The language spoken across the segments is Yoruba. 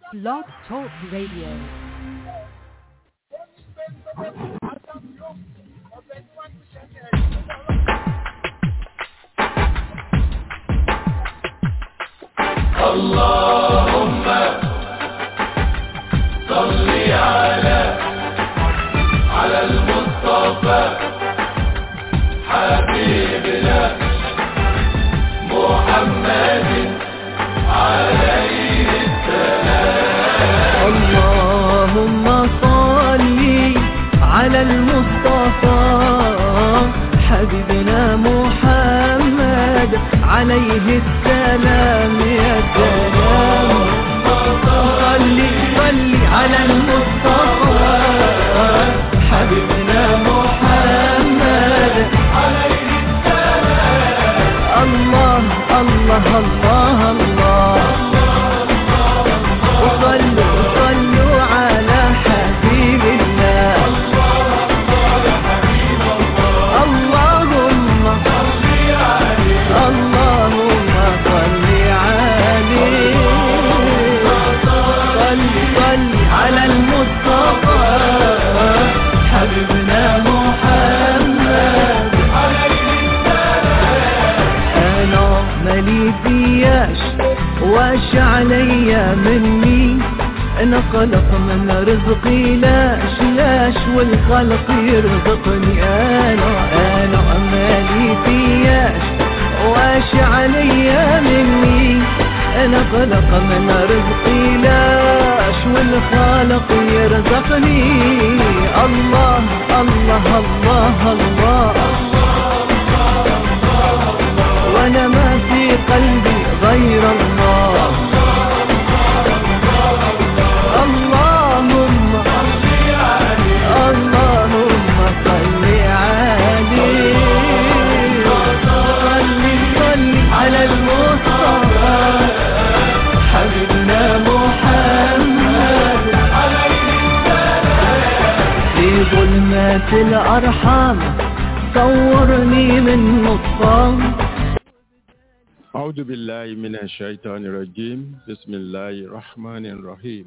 Blog Talk Radio. اللهم صل على على المصطفى حبيبنا محمد عليه اللهم صل على المصطفى حبيبنا محمد عليه السلام يا سلام صل صل على المصطفى حبيبنا محمد عليه السلام الله الله الله الله وصلوا صلوا على حبيب الله اللهم اللهم صل عليه صل صل على المصطفى حبيبنا محمد انا مالي فياش واش عليا مني انا خلق من رزقي لاش لاش والخلق يرزقني انا انا مالي فياش واش عليا مني انا خلق من رزقي لاش والخالق يرزقني الله الله الله, الله وانا ما في قلبي غير الله اللهم اللهم صل عليه صل صل على المصطفى حبيبنا محمد في ظلمات الأرحام صورني من نطفان أعوذ بالله من الشيطان الرجيم بسم الله الرحمن الرحيم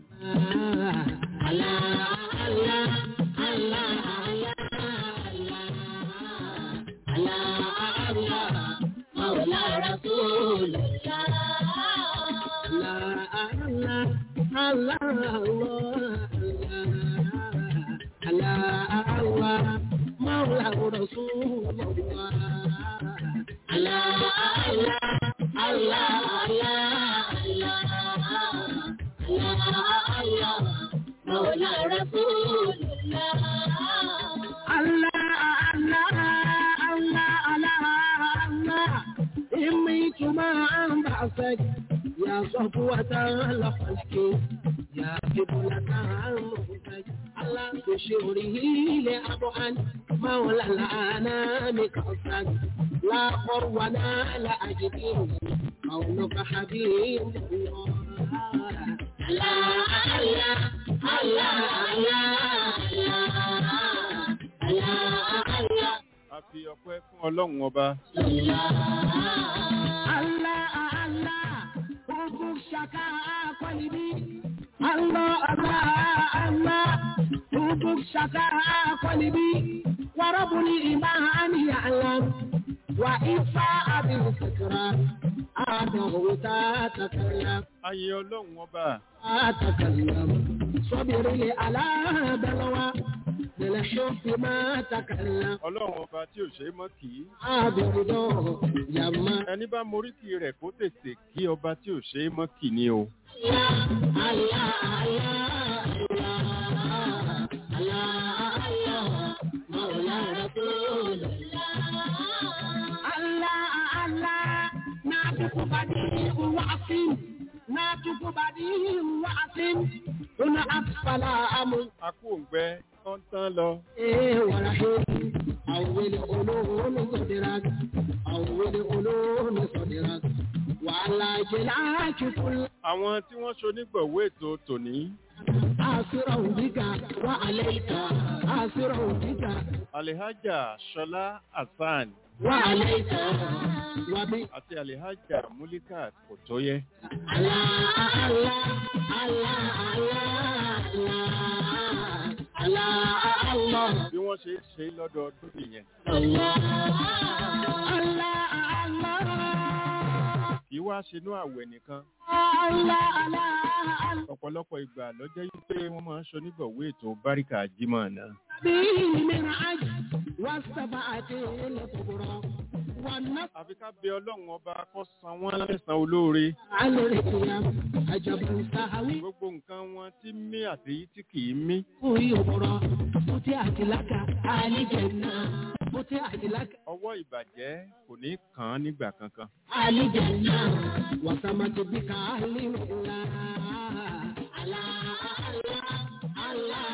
يا صفوة الخلق يا قبلة المنتج الله بشوره لأبعد مولى الأنام قصد لا قرونا لا أجد قولك حبيب الله الله الله الله الله الله a fi ọpẹ́ fún ọlọ́run ọba Allah Allah Hukum syaka qalibi Allah Allah Allah Hukum syaka qalibi Wa rabbul imani ya'lam Wa ifa abil fikra Adahu tatakallam ayé ọlọ́run ọba أتكلم صبري على بلوى بالحب ما تكلم ọlọ́run ọba tí ò ṣe é mọ́ kì í أبردو يما ẹni bá moríkì rẹ̀ kó tètè kí ọba tí ò ṣe é mọ́ kì ní o الله الله الله الله مولى رسول الله الله نعتق بديع وعصم نعتق بديع وعصم هنا أسفل أمر akú òǹgbẹ tó ń tán lọ إيه ورحيم أول علوم صدرك أول علوم صدرك وعلى جلاك كل àwọn tí wọ́n ṣonígbọ̀wọ́ ètò tòní آسرا بك وعليك آسرا بك alihaja ṣọlá hasan وعليك وبي àti alihaja mulikat kòtóyẹ الله الله الله wọ́n ṣe é ṣe lọ́dọọdún nìyẹn kì í wá ṣinú àwẹ̀ nìkan ọ̀pọ̀lọpọ̀ ìgbà lọ́jọ́ yìí pé wọ́n máa ń ṣonígbọ̀wé ètò báríkà jímọ̀ náà àfi ká bẹ ọlọ́run ọba kó san wọ́n lẹ́san olóore gbogbo nǹkan wọn tí mí àtèyí tí kì í mí ọwọ́ ìbàjẹ́ kò ní kàn án nígbà kankan Alijanna wasamati bika alimula Allah Allah Allah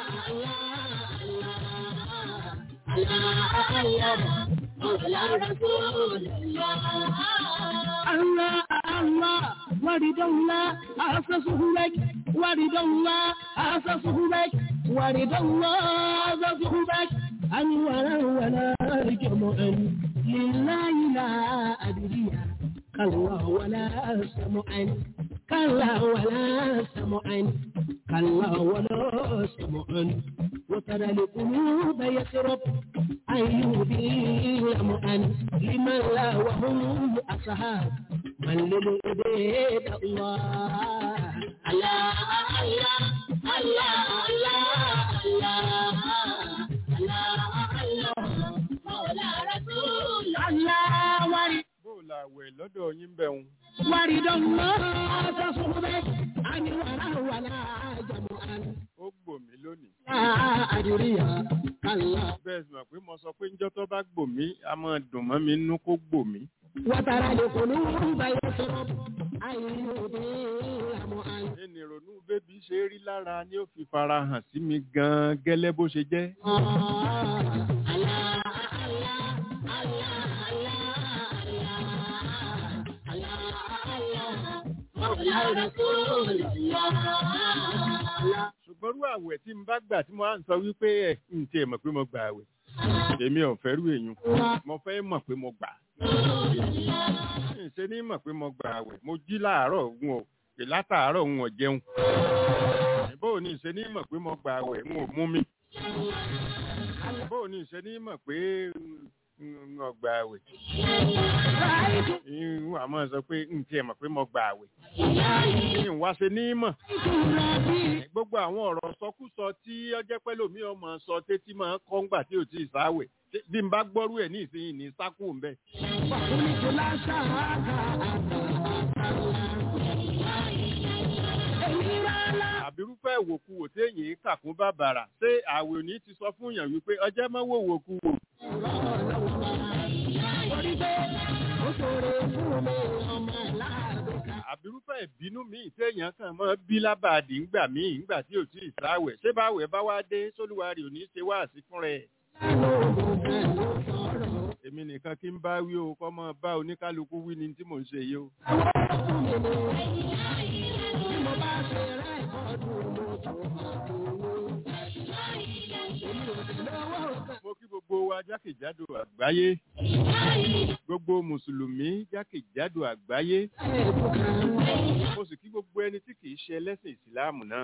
Allah Allah Mawla Rasulullah Allah Allah ورد الله أسسه لك ورد الله أسسه لك ورد الله أسسه لك أن ولا ولا جمعا لله لا أدري كلا ولا سمعا كلا ولا سمعا كلا ولا سمعا وترى القلوب يسرب أن يبين مؤن لمن لا وهم أصحاب من للعبيد الله الله الله الله الله الله الله مولى رسول الله ورد bó o la àwẹ̀ lọ́dọ̀ yín bẹ̀rùn ورد الله تصحبك عن ولا ولا جمعا ó gbò mí lónìí لا أدري كلا bẹ́ẹ̀ sì mọ̀ pé mo sọ pé njọ́ tó bá gbò mí a máa dùn mọ́ mi nínú kó gbò mí وترى القلوب يسرب أن يبين مؤن ẹni ìrònú bébí ṣe rí lára ni ó fi fara hàn sí mi gan-an gẹ́lẹ́ bó ṣe jẹ́ ṣùgbọ́n rú àwẹ̀ tí n bá gbà tí mo á ń sọ wípé ẹ̀ ń tiẹ̀ mọ̀ pé mo gbà àwẹ̀ èmi ò fẹ́ rú èyàn mo fẹ́ mọ̀ pé mo gbà ṣe ní mọ̀ pé mo gbà àwẹ̀ mo jí láàárọ̀ n ò pè látàárọ̀ n ò jẹun bó o ní ṣe ní mọ̀ pé mo gbà àwẹ̀ n ò mú mi bó o ní ṣe ní mọ̀ pé n ò gbà àwẹ̀ n wà mọ̀ sọ pé n tiẹ̀ mọ̀ pé mo gbà àwẹ̀ n wá ṣe ní mọ̀ gbogbo àwọn ọ̀rọ̀ sọkúsọ tí ọjẹ́ pẹ́ lómi ọmọ sọ tétí máa ń kọ́ ńgbà tí ò tí ì sáwẹ̀ bí n bá gbọ́rú ẹ̀ ní ìsinyìí ní sákù ń bẹ̀. àbírúfẹ́ ìwòkuwò téèyàn kàkún bàbàrà ṣé àwẹ̀ òní ti sọ fún yàn wípé ọjọ́ mọ́ wò wòkuwò. àbírúfẹ́ ìbínú míì téèyàn kàn mọ́ bí lábàdì ńgbà míì ńgbà tí ò tí ì sáwẹ̀ ṣé báwẹ̀ bá wá dé sólúwarì òní ṣe wá sí fún rẹ̀. èmi nìkan kí n bá wí o kọ́ mọ́ bá oníkálukú wí ni tí mò ń ṣe yìí o. mo kí gbogbo wa jákèjádò àgbáyé gbogbo mùsùlùmí jákèjádò àgbáyé mo sì kí gbogbo ẹni tí kìí ṣe ẹlẹ́sìn ìsìláàmù náà.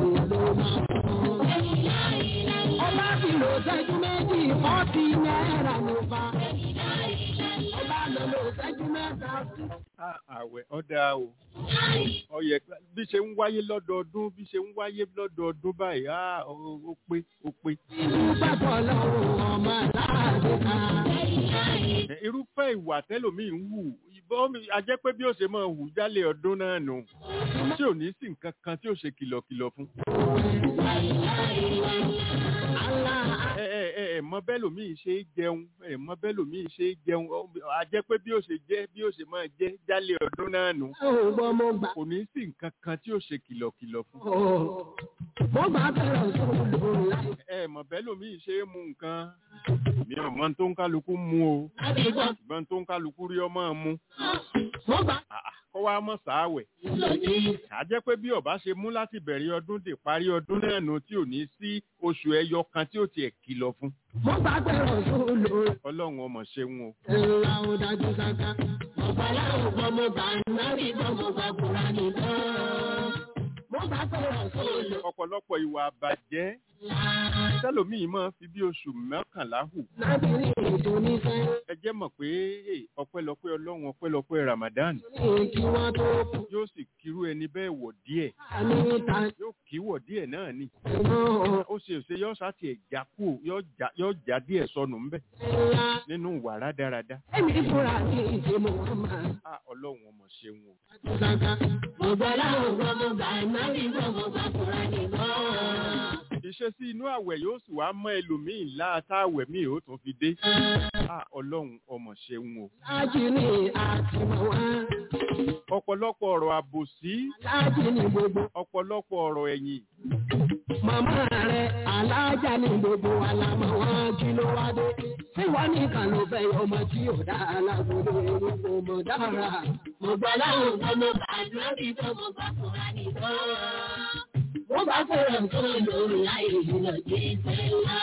Ọba ti lò ṣẹ́jú méjì, fọ́ọ̀tì náírà ló bá. Ọba lò lò ṣẹ́jú mẹ́ta sí. Ah, àwẹ̀ ọ̀dà o ọyẹ bí ṣe ń wáyé lọ́dọọdún bí ṣe ń wáyé lọ́dọọdún báyìí ah, ó ó pé ó pé. Ìlú gbàgbọ́ lọ́wọ́ ọmọ aláàbò kan. Ẹ, irúfẹ́ ìwà tẹ́lòmíì ń hù ìbọn mi a jẹ́ pé bí ó ṣe máa hù jálẹ̀ ọdún náà nù tí ò ní sí nǹkan kan tí ó ṣe kìlọ̀kìlọ̀ fún. ẹ ẹ ẹ ẹ mọ bẹ́lòmíì ṣe é jẹun ẹ mọ bẹ́lòmíì ṣe é jẹun ọ, a jẹ́ pé bí ó ṣe jẹ́ bí ó ṣe máa jẹ́ jálẹ̀ ọdún náà nù Ó gbọ́ mo gbà. kò ní sí nǹkan kan tí ó ṣe kìlọ̀kìlọ̀ fún. Mo gbà bẹ̀rẹ̀ sódò láì. ẹ mọ bẹ́lòmíì ṣe é mu nǹkan mi ò mọ tó ń kálukú mu o Àdìgbọ́. ṣùgbọ́n tó ń kálukú rí ọmọ mu Mo gbà. àà, kọ́ wa mọ̀ sáwẹ̀. a jẹ́ pé bí ọba ṣe mú láti bẹ̀rẹ̀ ọdún dé parí ọdún náà nù tí ò ní sí oṣù ẹyọ kan tí ó tiẹ̀ kìlọ̀ fún. Mo gbà bẹ̀rẹ̀ sódò. ọlọ́run ọmọ ṣeun o. Ńlá ò dájú sáká. Ọ̀pá láwọn gbọ́ mo gbà náírà gbọ́ mo gbà kúrà nìkan. Mo gbà bẹ̀rẹ̀ sódò. ọ̀pọ̀lọpọ̀ ìwà àbàjẹ́ tẹlòmíì máa fi bí oṣù mọ́kànlá hù lábìrin ètò nífẹ̀ ẹ jẹ́ mọ̀ pé eh, ọpẹ́lọpẹ́ ọlọ́run ọpẹ́lọpẹ́ ramadan ní kí wọ́n tó kú. yóò sì kírú ẹni bẹ́ẹ̀ wọ̀ díẹ̀ àmì ta yóò kí wọ̀ díẹ̀ náà ni ìmọ̀ ó ṣe òṣè yóò sá tiẹ̀ já kú yóò já- yóò já díẹ̀ sọnù ńbẹ̀ ńlá. nínú ìwà rádaràda Èmi fúnra mi ìdè mo máa á ọlọ́run ọmọ ṣeun o ti sáká. Mo gbọ́ láwọn gbọ́ mo gbà má bí gbọ́ mo gbà fúnra mi gbọ́. ìṣesí inú àwẹ̀ yóò sì wá mọ́ ẹlòmíì láàtà àwẹ̀ míì ó tún fi dé á ọlọ́run ọmọ ṣeun o Láàjì ni àtìmọ̀ wá. ọ̀pọ̀lọpọ̀ ọ̀rọ̀ àbòsí Láàjì ni gbogbo. ọ̀pọ̀lọpọ̀ ọ̀rọ̀ ẹ̀yìn Màmá rẹ̀ alájà ni gbogbo alámọ̀ wá kí ló wá dé. Tí wọ́n nìkan ló fẹ́ ọmọ tí ò dá alágbèrè orúkọ mọ̀ dára. Mo gbọ́ láwọn gbọ́ mo gbà má bí gbọ́ mo gbà fúnra mi gbọ́. Mo bá fẹ́ràn tó lórí láì jìnnà jí sẹ́lá.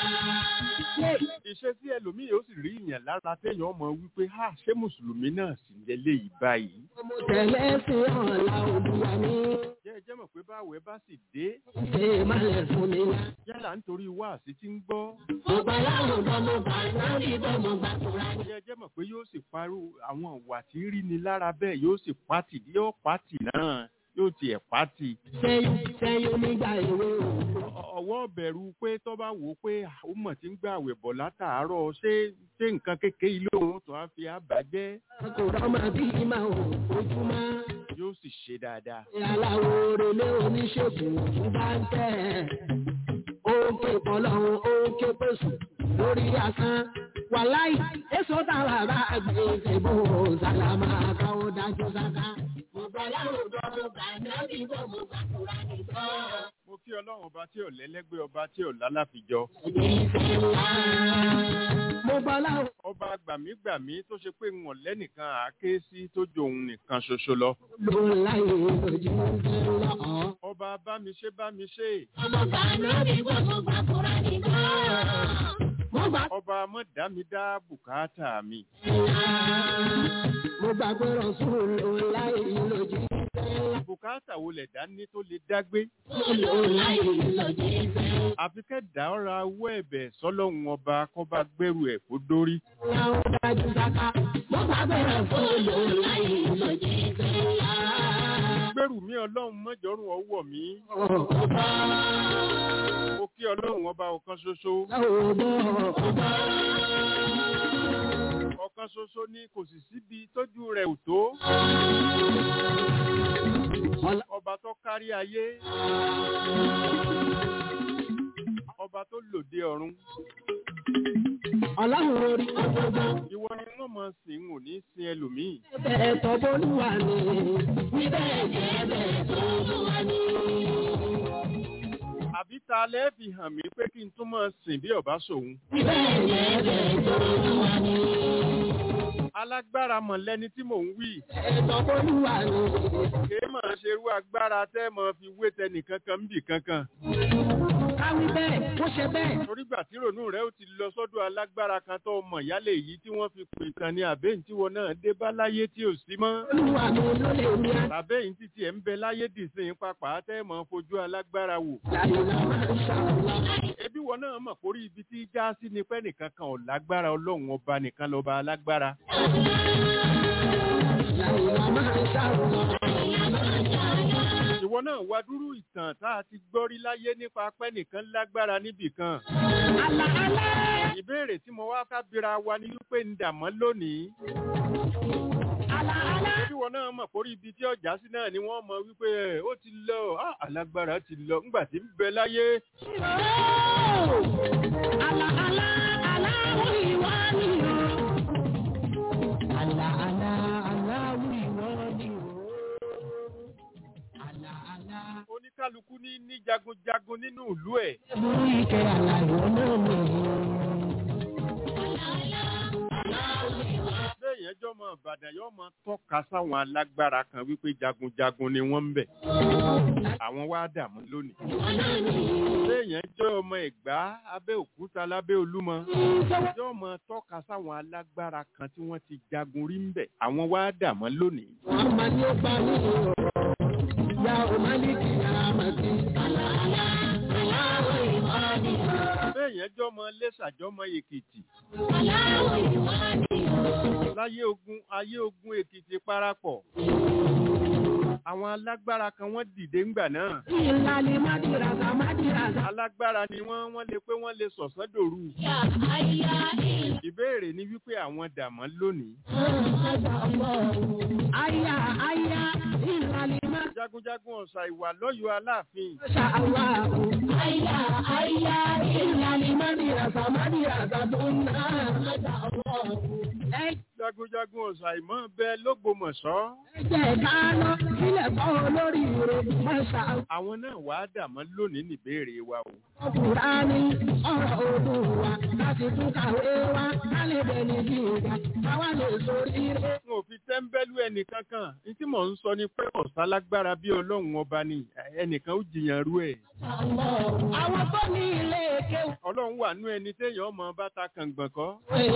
ìṣesí ẹlòmíì yóò sì rí ìyàn lára téèyàn ọmọ wípé ha ṣé mùsùlùmí náà sì ń lélẹ̀ yìí báyìí Mo tẹ̀lé sí ọ̀la olúwa mi. jẹ́ ẹ jẹ́ mọ̀ pé báwẹ̀ bá sì dé Ṣé ìmọ̀lẹ̀ fún mi lá? yálà nítorí wáàsí tí ń gbọ́ Mo gbà láwọn gbọ́ mo gbà lórí gbọ́ mo gbà fúnra mi. jẹ́ ẹ jẹ́ mọ̀ pé yóò sì parú àwọn ìwà tí ń rí ni lára bẹ́ẹ̀ yóò sì pátì yóò pátì náà yóò tiẹ̀ pátì Sẹ́yìn sẹ́yìn nígbà èwe o. Ọ- ọwọ́ bẹ̀rù pé tó bá wò ó pé ó mọ̀ tí ń gbà àwẹ̀ bọ̀ látàárọ̀ ṣé ṣé nǹkan kékeré ilé òun tó á fi àbájẹ́ Kò rọ́mọ bí ìmọ̀ ò ojúmọ́. yóò sì ṣe dáadáa Aláwo relé oníṣègùn tún bá ń tẹ̀. Ó ń ké pọ̀lọ́run, ó ń ké pèsè lórí asán. Wàláì, èso táwa bá gbé ìṣèbò sàlámà káwọ́ dájú sáká. Mo gbọ́ láwọn gbọ́ mo gbà nábì gbọ́ mo gbà fúra mi gbọ́. mo kí ọlọ́run ọba tí ò lẹ́lẹ́gbẹ́ ọba tí ò lálàfijọ́ Mo gbọ́ láwọn ọba gbàmígbàmí tó ṣe pé wọn lẹ́nìkan àáké sí tó ju òun nìkan ṣoṣo lọ ló láyé lójú lọ́ọ̀. ọba bámiṣe bámiṣe Ọmọ gbà nábì gbọ́ mo gbà fúra mi gbọ́. Mo gbà ọba mọ̀dámídá bùkátà mi mo gbà pé rọ̀sùn ló láyé lójú bùkátà wo lẹ̀dá ní tó lè dágbé ló láyé lójú àfi kẹ́dà ọ̀ra owó ẹ̀bẹ̀ sọ́lọ́run ọba kọ́ bá gbẹ́rù ẹ̀ kó dórí láwọn dájú sáká. Mo gbà pé rọ̀sùn ló láyé lójú gbẹ́rù mi ọlọ́run mọ́jọ́rùn ọwọ́ mi mo kí ọlọ́run ọba ọ̀kan ṣoṣo ọ̀kan ṣoṣo ní kò sì síbi tójú rẹ̀ ò tó ọba tó kárí ayé ọba tó lòdì ọ̀run Ọlọ́run orí ọgbọ́gbọ́. ìwọ ni wọ́n mọ̀ sí n ò ní sin ẹlòmíì Bẹ́ẹ̀ tọ́ bólúwa ni. Níbẹ̀ jẹ́ bẹ́ẹ̀ tó lúwa ni. àbí ta lẹ́ fi hàn mí pé kí n tún mọ̀ sìn bí ọba sòun Níbẹ̀ jẹ́ bẹ́ẹ̀ tó lúwa ni. alágbára mọ̀ lẹ́ni tí mò ń wí Bẹ́ẹ̀ tọ́ bólúwa ni. kèé mọ̀ ṣe irú agbára tẹ́ mọ̀ fi wé tẹnì kankan ń bì kankan Káwí bẹ́ẹ̀, ó ṣe bẹ́ẹ̀. torígbà tí rònú rẹ ó ti lọ sọ́dọ̀ alágbára kan tó mọ̀ yálẹ̀ èyí tí wọ́n fi pè tán ní àbẹ́yìn tí wọn náà dé bá láyé tí ò sí mọ́ Olúwa mi ló lè ní a. tàbẹ́yìn títí ẹ̀ ń bẹ láyé dìsìn papà tẹ́ mọ̀ fojú alágbára wò Láyé la máa ń ṣàlọ́. ebi wọn náà mọ̀ kórí ibi tí já sí ni pẹ́ nìkan kan ò lágbára ọlọ́run ọba nìkan lọ́ba alágbára Láyé la máa ń ṣàlọ́. ìwọ náà wá dúró ìtàn tá a ti gbọ́ rí láyé nípa pẹ́ nìkan lágbára níbì kan Àlà àlà. ìbéèrè tí mo wá kábíra wa ni wípé ń dàmọ́ lónìí Àlà àlà. bí wọn náà mọ̀ kórí ibi tí ọjà sí náà ni wọ́n mọ̀ wípé ẹ̀, ó ti lọ ah, alágbára ti lọ ńgbà tí ń bẹ láyé Àlà àlà àlà wí wá ní o. Àlà àlà àlà wí wá ní o. Àlà àlà. oníkálukú ní ní jagunjagun nínú ìlú ẹ̀ Mú ike àlà ìwọ náà mi. béèyàn jọ mọ ìbàdàn yóò mọ tọ́ka sáwọn alágbára kan wípé jagunjagun ni wọ́n ń bẹ̀ àwọn wá dààmú lónìí béèyàn jọ ọmọ ẹ̀gbá abẹ́òkúta lábẹ́ olúmọ yóò mọ tọ́ka sáwọn alágbára kan tí wọ́n ti jagun rí ń bẹ̀ àwọn wá dààmú lónìí Wọ́n máa ní ó gbà ní o. Ya ò máa ní kí a máa kí. Àlà àlà àlà wí wá ní jọmọ lẹ́sàjọmọ èkìtì láyé ogun ayé ogun èkìtì parapọ̀ àwọn alágbára kan wọ́n dìde ńgbà náà Ìlàlí Mádìràgà Mádìràgà. alágbára ni wọ́n wọ́n lè pé wọ́n lè sọ̀sán dòru ìbéèrè ni wípé àwọn dàmọ́ lónìí Aya aya ìlàlí jagunjagun ọ̀sà ìwà lọ́yọ̀ọ́ aláàfin Masha Allah. Aya aya ìlàlí Mádìràgà Mádìràgà tó ń ná. Masha Allah. Ẹ jagunjagun ọ̀sà ìmọ̀ bẹ lógbòmọ̀ṣọ́ jẹ́ ká lọ sílẹ̀ kọ́ olórí rẹ̀ Masha Allah. àwọn náà wàá dàmọ́ lónìí níbéèrè wa o Kùránì ọ̀rọ̀ òdùn wa láti tún kàwé wa ká lè bẹ̀ni bí ìgbà káwá lè sórí rẹ̀. n ò fi tẹ́ḿbẹ́lú ẹnìkankan ní tí mò ń sọ ni pé ọ̀sá lágbára bí ọlọ́run ọba ni ẹnìkan ó jiyàn rú ẹ̀ Àwọn tó ní ilé kéwù. ọlọ́run wà nú ẹni téèyàn ọmọ bá ta kàngbọ̀n kọ́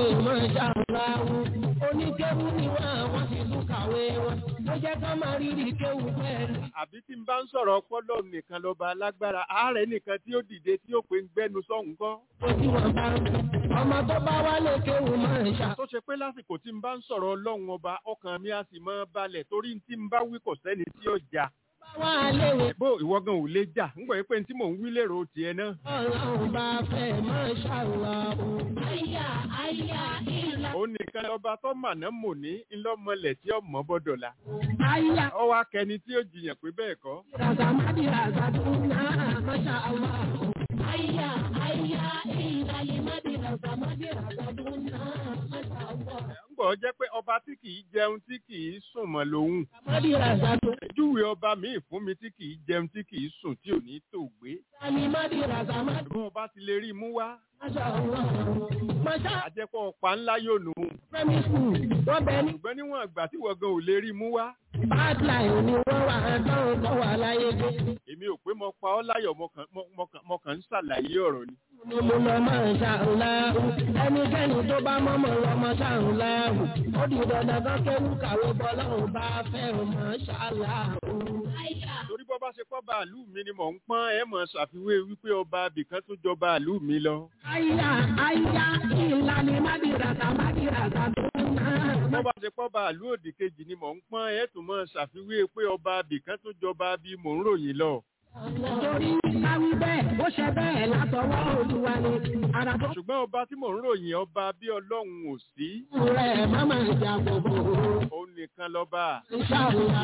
Oníkéwú ni wọ́n àwọn fi tún kàwé wọn. Ó jẹ́ ká máa rírì kéwú pẹ̀lú. àbí tí n bá ń sọ̀rọ̀ ọpọlọ nìkan lọ́ba alágbára ààrẹ nìkan tí ó dìde tí ó pé ń gbẹ́nu sọ́hùn kọ́ Ó tí wọ́n bá ọmọ tó bá wálé kéwú máa ń ṣà. tó ṣe pé lásìkò tí n bá ń sọ̀rọ̀ ọlọ́run ọba ọkàn mi á sì máa balẹ̀ torí tí n bá wí kò sẹ́ni tí ó jà Wá léwe bó ìwọ gan ò lè jà ń gbọ́ pé tí mò ń wí lérò tiẹ̀ náà ọlọ́run bá fẹ́ máa ṣàlọ́. Àyà àyà ìlà. òun nìkan lọ́ba tó màná mò ní ńlọ́mọlẹ̀ tí ọmọ bọ́dọ̀ la Àyà ọwọ́ akẹni tí ó jiyàn pé bẹ́ẹ̀ kọ́ ràgàmádì ràgàdúnà máṣá àlọ́. Àyà àyà ìlà ìmádì ràgàmádì ràgàdúnà máṣá àlọ́. ń gbọ́ jẹ́ pé ọba tí kì í jẹun tí kì í sùn mọ́ lòun Mádì ràgàdún. júwe ọba míì fún mi tí kì í jẹun tí kì í sùn tí ò ní tò gbé Àlìmádì ràgàmádì bí ọba ti lè rí i mú wá máṣá àlọ́. Máṣá àjẹpọ̀ ọ̀pá ńlá yóò nù ún primary school wọ́n bẹ ní ṣùgbọ́n níwọ̀n ìgbà tí wọ́n gan ò lè rí i mú wá badline ni wọ́n wà dánwò kọ́ wà láyé dé. èmi ò pé mo pa ọ́ láyọ̀ mo kàn- mo- mo kàn- mo kàn ń ṣàlàyé ọ̀rọ̀ ni Mo mo lọ máa ń ṣàǹláhù. Ẹnikẹ́ni tó bá mọ́mọ́ lọ mọ́ ṣàǹláhù. Ó di dandan kan kéwú kàwé bọ́lọ́run bá fẹ́ràn mọ́ ṣàǹláhù. torí bọ́ bá ṣe pọ́ bàálù mi ni mò ń pọ́n ẹ̀ mọ̀ ṣàfiwé wípé ọba abìkan tó jọ bàálù mi lọ Àyà àyà ìlànà mádìràkà mádìràkà tó ń ná. bọ́ bá ṣe pọ́ bàálù òdì kejì ni mò ń pọ́n ẹ̀ tún mọ̀ ṣàfiwé pé ọba abìkan tó jọba bí mò ń ròyìn lọ Torí káwí bẹ́ẹ̀, ó ṣe bẹ́ẹ̀ látọwọ́ Olúwa ni. Ara tó ṣùgbọ́n ọba tí mò ń ròyìn ọba bí ọlọ́run ò sí kù rẹ̀ má máa jà gbogbo. òun nìkan lọ́ba Ìṣàlùwà.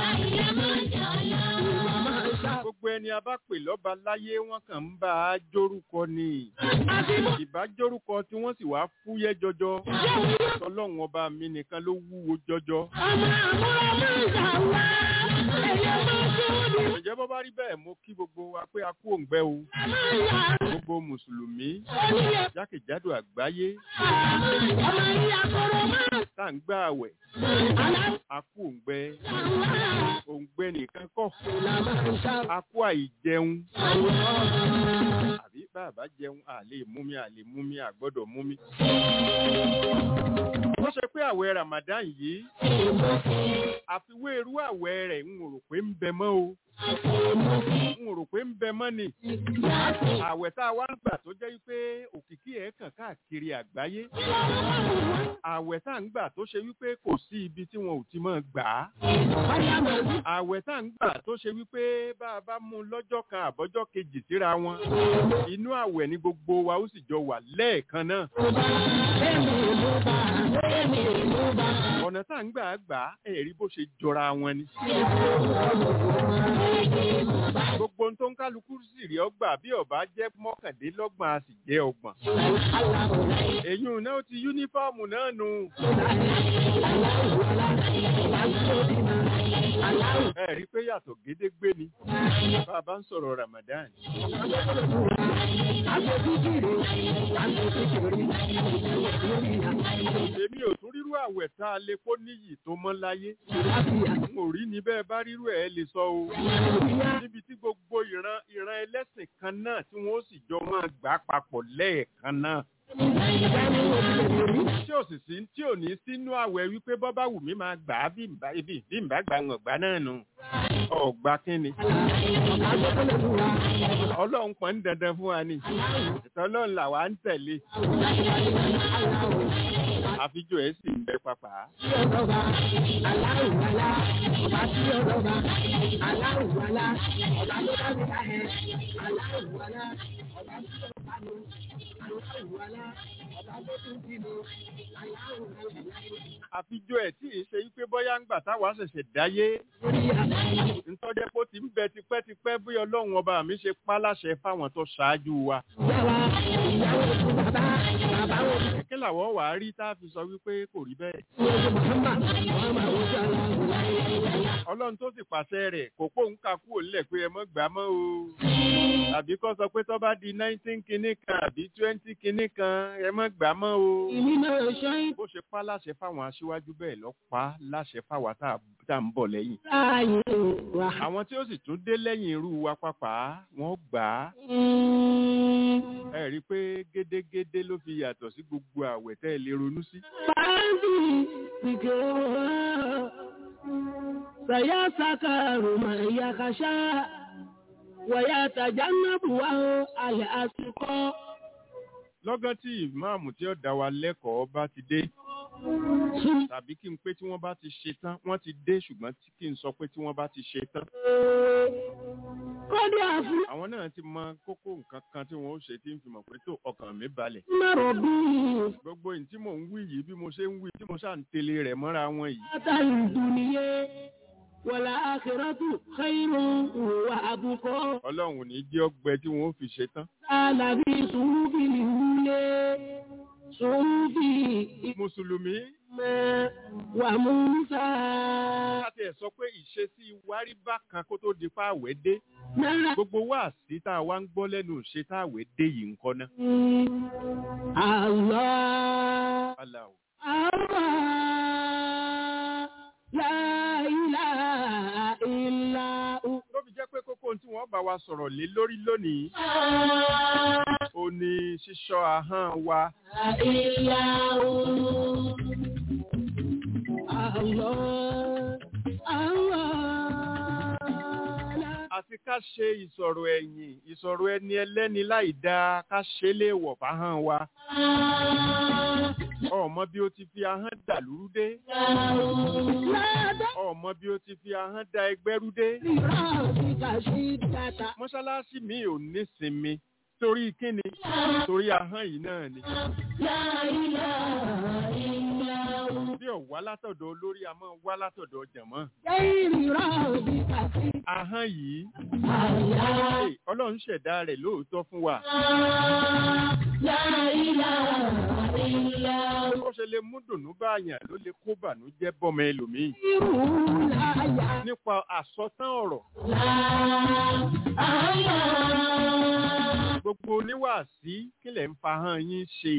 Ìwà máa ń ṣà. gbogbo ẹni a bá pè lọ́ba láyé wọn kàn ń bá a jórúkọ ni Àbímọ. ìbá jórúkọ tí wọ́n sì wá fúyẹ́ jọjọ ọlọ́run ọba mi nìkan ló wúwo jọjọ Ọmọ àmúra máa ń ṣà wá. Ẹyẹ máa ṣe ó di ǹjẹ́ bọ́ bá rí bẹ́ẹ̀ mo kí gbogbo wa pé a kú òǹgbẹ́ o máa ń yà. gbogbo mùsùlùmí Oníyẹ jákèjádò àgbáyé ọmọ yìí akọrọ máa ń tá à ń gbà àwẹ̀ ṣà. a kú òǹgbẹ́ Àlá. òǹgbẹ́ nìkan kọ́ Ìlà máa ń ṣà. a kú àìjẹun Àlọ́. àbí bàbá jẹun à lè mú mi à lè mú mi à gbọ́dọ̀ mú mi. wọ́n ṣe pé àwẹ̀ Ramadan yìí àfiwé irú àwẹ̀ rẹ̀ ń rò pé ń bẹ mọ́ o ń rò pé ń bẹ mọ́ ni àwẹ̀ tá a wá ń gbà tó jẹ́ wípé òkìkí ẹ̀ kàn káàkiri àgbáyé àwẹ̀ tá a ń gbà tó ṣe wípé kò sí ibi tí wọn ò ti máa gbà á àwẹ̀ tá a ń gbà tó ṣe wípé bá a bá mú un lọ́jọ́ kan àbọ́jọ́ kejì síra wọn inú àwẹ̀ ni gbogbo wa ó sì jọ wà lẹ́ẹ̀kan náà ọ̀nà tá à ń gbà á gbà á ẹ̀rí bó ṣe jọra wọn ni gbogbo ohun tó ń kálukú sì rí ọgbà bí ọba jẹ́ mọ́kàndínlọ́gbọ̀n a sì jẹ́ ọgbọ̀n èyí ò náà ti yúnífọ́ọ̀mù náà nù ẹ rí i pé yàtọ̀ gédégbé ni bá a bá ń sọ̀rọ̀ Ramadan èmi ò tún rírú àwẹ̀ tá a lè kó níyì tó mọ́ láyé n ò rí ni bẹ́ẹ̀ bá rírú ẹ̀ lè sọ o níbi tí gbogbo ìran ìran ẹlẹ́sìn kan náà tí wọ́n ó sì jọ máa gbà papọ̀ lẹ́ẹ̀kan náà tí ò sì sí tí ò ní sínú àwẹ̀ wípé bọ́ bá wù mí máa gbà á bí n bá ibi bí n bá gbà ń gbà náà nù ọ̀gbà kínni ọlọ́run pọ̀ ń dandan fún wa ni ìtọ́lọ́run làwa ń tẹ̀lé àfijọ́ ẹ̀ sì ń bẹ pàpà. àfijọ́ ẹ̀ tí ì ṣe wípé bọ́yá ń gbà táwa ṣẹ̀ṣẹ̀ dáyé ntọ́jẹ́ pé ó ti ń bẹ tipẹ́tipẹ́ bí ọlọ́run ọba mi ṣe pa láṣẹ fáwọn tó ṣáájú wa. kí làwọn wàá rí tá a fi sọ wípé kò rí bẹ́ẹ̀. ọlọ́run tó sì pàṣẹ rẹ̀ kò pòun kà kúrò nílẹ̀ pé ẹ mọ́ gbà mọ́ o. tàbí kó sọ pé tó bá di nineteen kinní kan àbí twenty kinní kan ẹ mọ́ gbà mọ́ o. bó ṣe pa láṣẹ fáwọn aṣíwájú bẹ́ẹ̀ lọ pa láṣẹ fáwa tá a ń bọ̀ lẹ́yìn. àwọn tí ó sì tún dé lẹ́yìn irú wa pàpà wọ́n gbà á. ẹ rí i pé gédégédé ló fi yàtọ̀ sí gbogbo àwẹ̀ tẹ́ ẹ lè ronú sí. سيسكر من يخشى ويتجنبها الأشقى lọ́gán tí ìmáàmù tí ó dá wa lẹ́kọ̀ọ́ bá ti dé tàbí kí n pé tí wọ́n bá ti ṣe tán wọ́n ti dé ṣùgbọ́n tí kí n sọ pé tí wọ́n bá ti ṣe tán. kọ́dí àfúlẹ̀ àwọn náà ti mọ kókó nǹkan kan tí wọ́n ó ṣe tí ń fi mọ̀ pé tó ọkàn mi balẹ̀. mẹ́rọ̀ bí gbogbo ìyìn tí mò ń wí yìí bí mo ṣe ń wí tí mo ṣáà ń tẹ̀lé rẹ̀ mọ́ra wọn yìí. látàrí ìdúnìyẹ wọ̀lá àkìrọ́tù xeyìrò wà àbùkọ́ ọlọ́run ò ní jẹ́ ọgbẹ tí wọ́n ó fi ṣe tán. alábí sùúrùbì nìwúlé sùúrùbì mùsùlùmí ìmọ̀ wà múnsá láti ẹ̀ sọ pé ìṣesí wárí bákan kó tó di fáwẹ́ dé náírà gbogbo wáàsí tá a wá ń gbọ́ lẹ́nu ṣe táwẹ́ dé yìí ń kọ́ná. Allah aláwọ̀ Allah la ilaha illa hu. ló fi jẹ́ pé kókó ohun tí wọ́n bá wa sọ̀rọ̀ lé lórí lónìí ó ní ṣíṣọ́ ahọ́n wa Allah, Allah, àti ká ṣe ìsọ̀rọ̀ ẹ̀yìn ìsọ̀rọ̀ ẹni ẹlẹ́ni láì dáa ká ṣe é léèwọ̀ fáhọ́n wa ọmọ bí ó ti fi ahọ́n dà lúrú dé ọmọ bí ó ti fi ahọ́n da ẹgbẹ́rú dé mọ́ṣáláṣí mi ò ní sinmi torí kíni torí ahọ́n yìí náà ni bí ò wá látọ̀dọ̀ olórí a máa wá látọ̀dọ̀ jẹ̀mọ́ ahọ́n yìí Hey, ọlọ́run ṣẹ̀dá rẹ̀ lóòótọ́ fún wa ó ṣe lè mú dùnú báyàn ló lè kó bànújẹ́ bọ́mọ ẹlòmíì nípa àsọtán ọ̀rọ̀ gbogbo oníwàásí kílẹ̀ ń fa hàn yín ṣe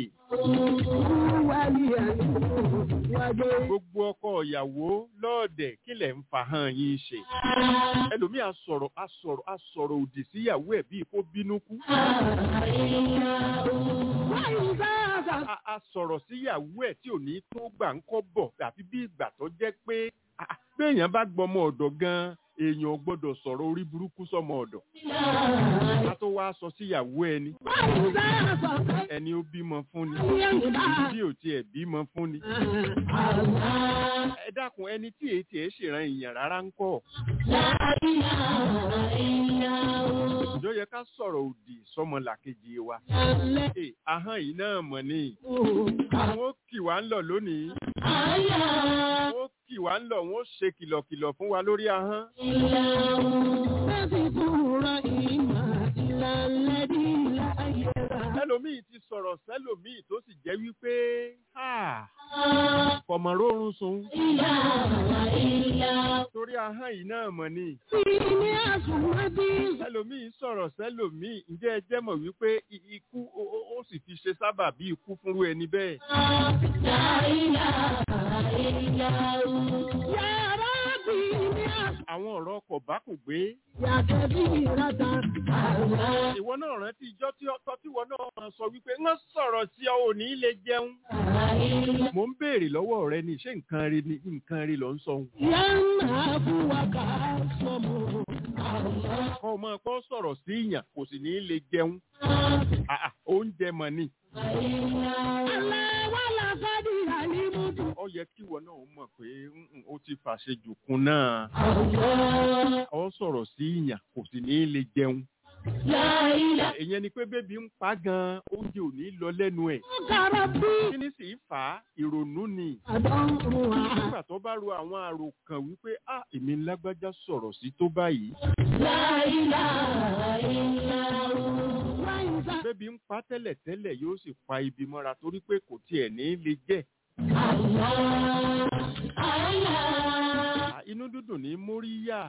gbogbo ọkọ ìyàwó lọ́ọ̀dẹ̀ kílẹ̀ ń fa hàn yín ṣe ẹlòmíì á sọ̀rọ̀ á sọ̀rọ̀ á sọ̀rọ̀ òdì síyàwó ẹ̀ bíi kó bínú kú a a sọ̀rọ̀ síyàwó ẹ̀ tí ò ní tó gbà ń kọ́ bọ̀ àfi bí ìgbà tó jẹ́ pé ah, ah, béèyàn bá gbọmọ ọ̀dọ̀ gan-an èèyàn ò gbọ́dọ̀ sọ̀rọ̀ orí burúkú sọmọ ọ̀dọ̀ a tó wá sọ síyàwó ẹni ẹni ó bímọ fún ni bí ò tiẹ̀ bímọ fún ni ẹ dákun ẹni tí èyí tiẹ̀ ṣèràn èèyàn rárá ń kọ́ ìjọ yẹ ká sọ̀rọ̀ òdì sọmọ làkejì wa Ẹ, ahọ́n yìí náà mọ̀ ni àwọn ó kì wá ń lọ lónìí wọ́n ó kì wá ń lọ wọ́n ó ṣe kìlọ̀kìlọ̀ fún wa lórí ahọ́n ẹlòmíì ti sọ̀rọ̀ sẹ́lòmíì tó sì jẹ́ wípé "Ah, kọ̀mọ̀rórun sun torí ahọ́n yìí náà mọ̀ ni ẹlòmíì sọ̀rọ̀ sẹ́lòmíì ǹjẹ́ ẹ jẹ́ mọ̀ wípé i- ikú ó- ó ó sì fi ṣe sábà bí ikú fúnrú ẹni bẹ́ẹ̀ àwọn ọ̀rọ̀ ọkọ̀ bá kò gbé ìwọ náà rántí ìjọ tí ọtọ́ tí ìwọ náà máa sọ wípé wọ́n sọ̀rọ̀ sí ọ ò ní lè jẹun. mo ń béèrè lọ́wọ́ rẹ ni ṣé nǹkan rí ni nǹkan rí ló ń sọ ohun. Yánà fún wa ká sọmọ. kọ́ ọ máa kọ́ sọ̀rọ̀ sí ìyàn kò sì ní lè jẹun. Àà, oúnjẹ mọ̀ ni. Alẹ́ wà láfẹ́dí àlímúdù. ó yẹ kí ìwọ náà mọ̀ pé mm, ó ti fàṣejù kun náà. ọ sọ̀rọ̀ sí ìyàn kò sì ní lè jẹun. ìyẹn ni pé bébí ń pa gan oúnjẹ ò ní lọ lẹ́nu ẹ̀. Kára bí kí ni sì í fà á ìrònú ni. àdánwò wa. nígbà tó bá ro àwọn àròkàn wípé a èmi lágbájá sọ̀rọ̀ sí tó báyìí. Wáyé bébí ń pa tẹ́lẹ̀tẹ́lẹ̀ yóò sì pa ibi mọ́ra torí pé kò tiẹ̀ ní lè jẹ́. À, inú dúdùn ní móríyá.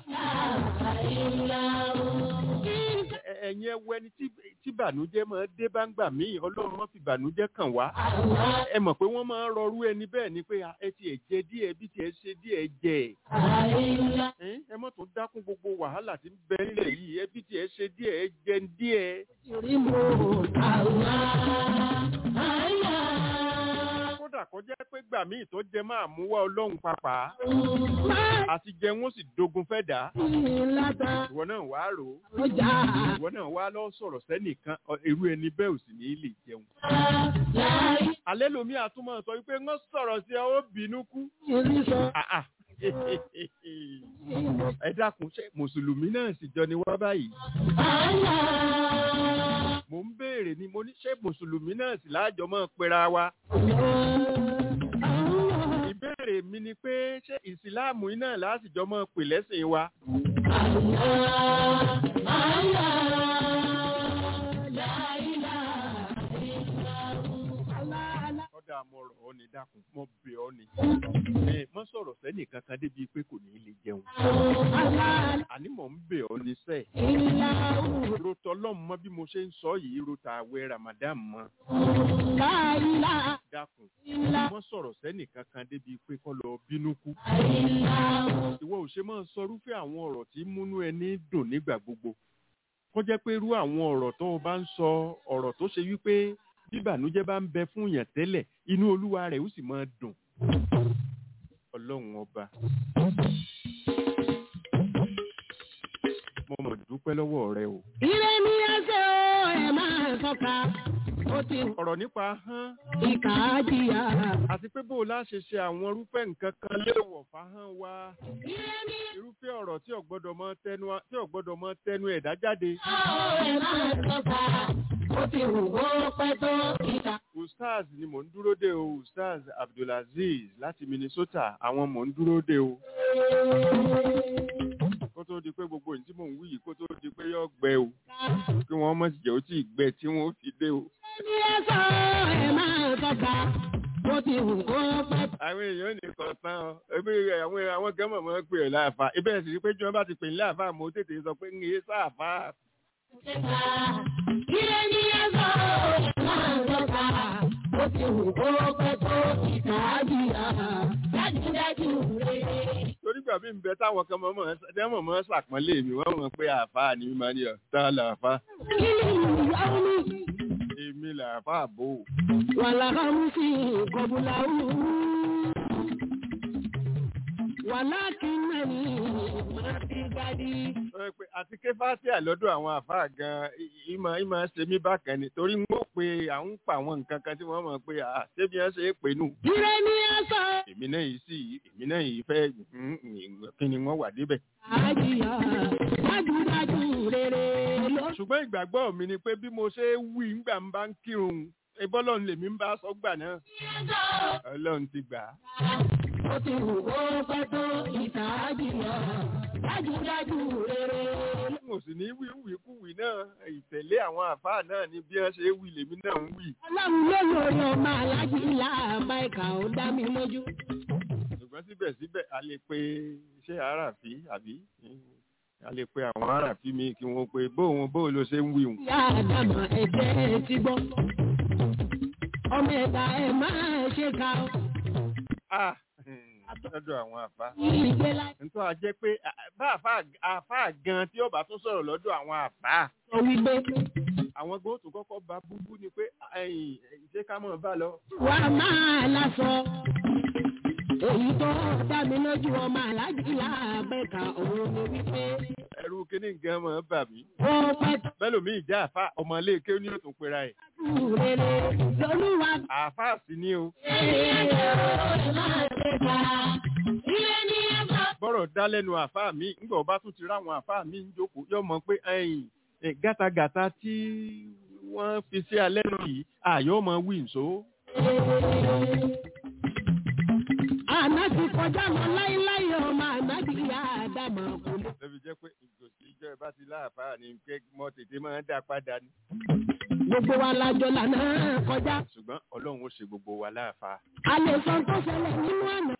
Ẹ- ẹ̀yin ẹwọ ẹni tí tí bànújẹ́ máa dé bá ń gbà míì ọlọ́run wọn fi bànújẹ́ kàn wá. ẹ mọ̀ pé wọ́n máa ń rọrú ẹni bẹ́ẹ̀ ni pé "Ah, ẹ tiẹ̀ jẹ díẹ̀ bí tiẹ̀ ṣe díẹ̀ jẹ. Ẹ́n, ẹ mọ̀ tó dákún gbogbo wàhálà tí ń bẹ nílẹ̀ yìí ẹ bí tiẹ̀ ṣe díẹ̀ ẹ jẹ díẹ̀. kódà kó jẹ́ pé gbà míì tó jẹ máa mú wá ọlọ́run papà àti jẹ wọn sì dogun fẹ́ dà á. ìwọ náà wàá rò ó ìwọ náà wá lọ sọ̀rọ̀ sẹ́nìkan ọ- irú ẹni bẹ́ẹ̀ ò sì ní lè jẹun. alẹ́ lomi àtúmọ̀ sọ wípé wọ́n sọ̀rọ̀ sí ọ ó bínú kú. Ah, ah. ẹ dákun ṣe mùsùlùmí náà sì jọ ni wá báyìí. mo ń béèrè ni mo ní ṣé mùsùlùmí náà sì láàjọ mọ́ pera wa. ìbéèrè mi ni pé ṣé ìsìláàmù iná láàsìjọ mọ́ pè lẹ́sìn wa. ọ̀dà mo rọ̀ ọ́ ni dákun mo bẹ̀ ọ́ ni. ẹ mọ́ sọ̀rọ̀ sẹ́nì kankan débi pé kò ní lè jẹun. àní mò ń bẹ̀ ọ́ ni sẹ́ẹ̀. rotọ lọ́mù mọ́ bí mo ṣe ń sọ yìí rota àwẹ̀ ramadan mọ́. dákun mọ́ sọ̀rọ̀ sẹ́nì kankan débi pé kọ́ lọ bínú kú. ìwọ ò ṣe máa sọ irúfẹ́ àwọn ọ̀rọ̀ tí múnú ẹni dùn nígbà gbogbo. kó jẹ́ pé irú àwọn ọ̀rọ̀ tó o bá ń sọ ọ̀rọ̀ tó ṣe wípé bíbànújẹ́ bá ń bẹ fún yàn tẹ́lẹ̀ inú olúwa rẹ̀ ó sì máa dùn. ọlọ́run ọba. mo mọ̀ dúpẹ́ lọ́wọ́ rẹ o. Ire ni ẹsẹ̀ o, ẹ máa tọ́ka. Ó ti ọ̀rọ̀ nípa hán ìkà á jìyà. àti pé bó o láṣẹ ṣe àwọn irúfẹ́ nǹkan kan léèwọ̀ fáhán wa Ire ni irúfẹ́ ọ̀rọ̀ tí ò gbọ́dọ̀ mọ tẹnu tí ò gbọ́dọ̀ mọ tẹnu ẹ̀dá jáde. ẹsẹ̀ o, ẹ máa tọ́ka. Ó ti wù kó pẹ́ tó ìkà. ustaz ni mò ń dúró de o ustaz abdulaziz láti minnesota àwọn mò ń dúró de o kó tó di pé gbogbo ìdí mò ń wí yìí kó tó di pé yọ gbẹ o kí wọ́n mọ̀ sí jẹ́ ó tí ì gbẹ tí wọ́n fi dé o. Ní ẹsẹ̀ o, ẹ máa tọ́ka. Ó ti wù kó pẹ́ tó. àwọn èèyàn nìkan tán ọ ẹbí àwọn àwọn gẹ́mọ̀ mọ́ pé ẹ̀ láàfà ibẹ̀ sì rí pé tí wọ́n bá ti pè ní láàfà mo tètè sọ pé ń yé sáàfà. Ire ni ẹsẹ̀ o, ẹ máa tọ́ka. Ó ti wù kó pẹ́ tó ìkà á jìyà. Dájúdájú rere. torí gbà mí ń bẹ táwọn kan mọ̀ mọ́ tẹ́mọ̀ mọ́ sàpọ́nlé mi wọ́n mọ̀ pé àfà ni mi máa ní ọ̀ tá làáfà Kí ni ìyá mi? èmi làáfà bò ó. والغمس قبله ولكنني ما في غدي Ẹ pé àti ké fásíà lọ́dọ̀ àwọn àfáà gan ìmọ̀ ìmọ̀ ṣe mí bákan ni torí ń gbọ́ pé à ń pa àwọn nǹkan kan tí wọ́n mọ̀ pé à ṣé bí wọ́n ṣe é pè nù. ire ni ẹsọ èmi náà yìí sì èmi náà yìí fẹ́ mm, mm, kí ni wọ́n wà débẹ̀. àjíyá dájúdájú rere ló ṣùgbọ́n ìgbàgbọ́ mi ni pé bí mo ṣe wí ńgbà ń bá ń kírun ìbọ́lọ́run lèmi ń bá sọ gbà náà ọlọ́run ti gbà á. ó ti wù kó pẹ́ tó ìta àjíyá dájúdájú rere ló. mo sì ní wí wíkúwì náà ìtẹ̀lé àwọn àfáà náà ni bí wọ́n ṣe wí lèmi náà ń wí. ọlọ́run ló lórí ọmọ alájí làbá ìkà ó dá mi lójú. ṣùgbọ́n síbẹ̀síbẹ̀ a lè pe iṣẹ́ àràfí àbí a lè pe àwọn àràfí mi kí wọ́n pe bóun bóun ló ṣe ń wí hùn. ìyá àdàmọ̀ ẹ̀jẹ̀ ti gbọ́. ọmọ ẹ̀dá ẹ̀ máa ṣe ká o. Ah, lọ́dọ̀ àwọn àfa ìgbé láti nítorí a jẹ́ pé à- bá àfa àfa gan tí ó bá tún sọ̀rọ̀ lọ́dọ̀ àwọn àfa sọ wípé àwọn gbọ́dọ̀ tó kọ́kọ́ bá búbú ni pé ẹ̀yìn ṣé ká mọ̀ bá lọ. wà á máa lásọ. èyí tó dá mi lójú ọmọ aláàjì láàbẹ̀ka òun ni wípé ẹrú kíní gan mọ̀ bà mí. ó pẹ́ bẹ́lòmí ìjà àfa ọmọléèké ní òtún pera ẹ̀. tó rere lolúwa àfa sì ni o. bọ́rọ̀ dá lẹ́nu àfa mi ńgbà ọba tún ti ráwọn àfa mi ń jókòó yọ mọ̀ pé ẹ̀yìn ẹ̀, gátagàta tí wọ́n fi sí alẹ́ nù yìí àyọ̀ mọ̀ wí nso. àná ti kọjá lọ láíláí ọmọ àná ti yá àdàmọ̀ kò lè. lẹ́bi jẹ́ pé ìgòsí ìjọ ìbá ti láàfáà ní pé mọ́ tètè máa ń dá padà ní. gbogbo wa lájọ lànà kọjá. ṣùgbọ́n ọlọ́run ó ṣe gbogbo wa láàfáà. a lè sọ tó ṣẹlẹ̀ nínú àná.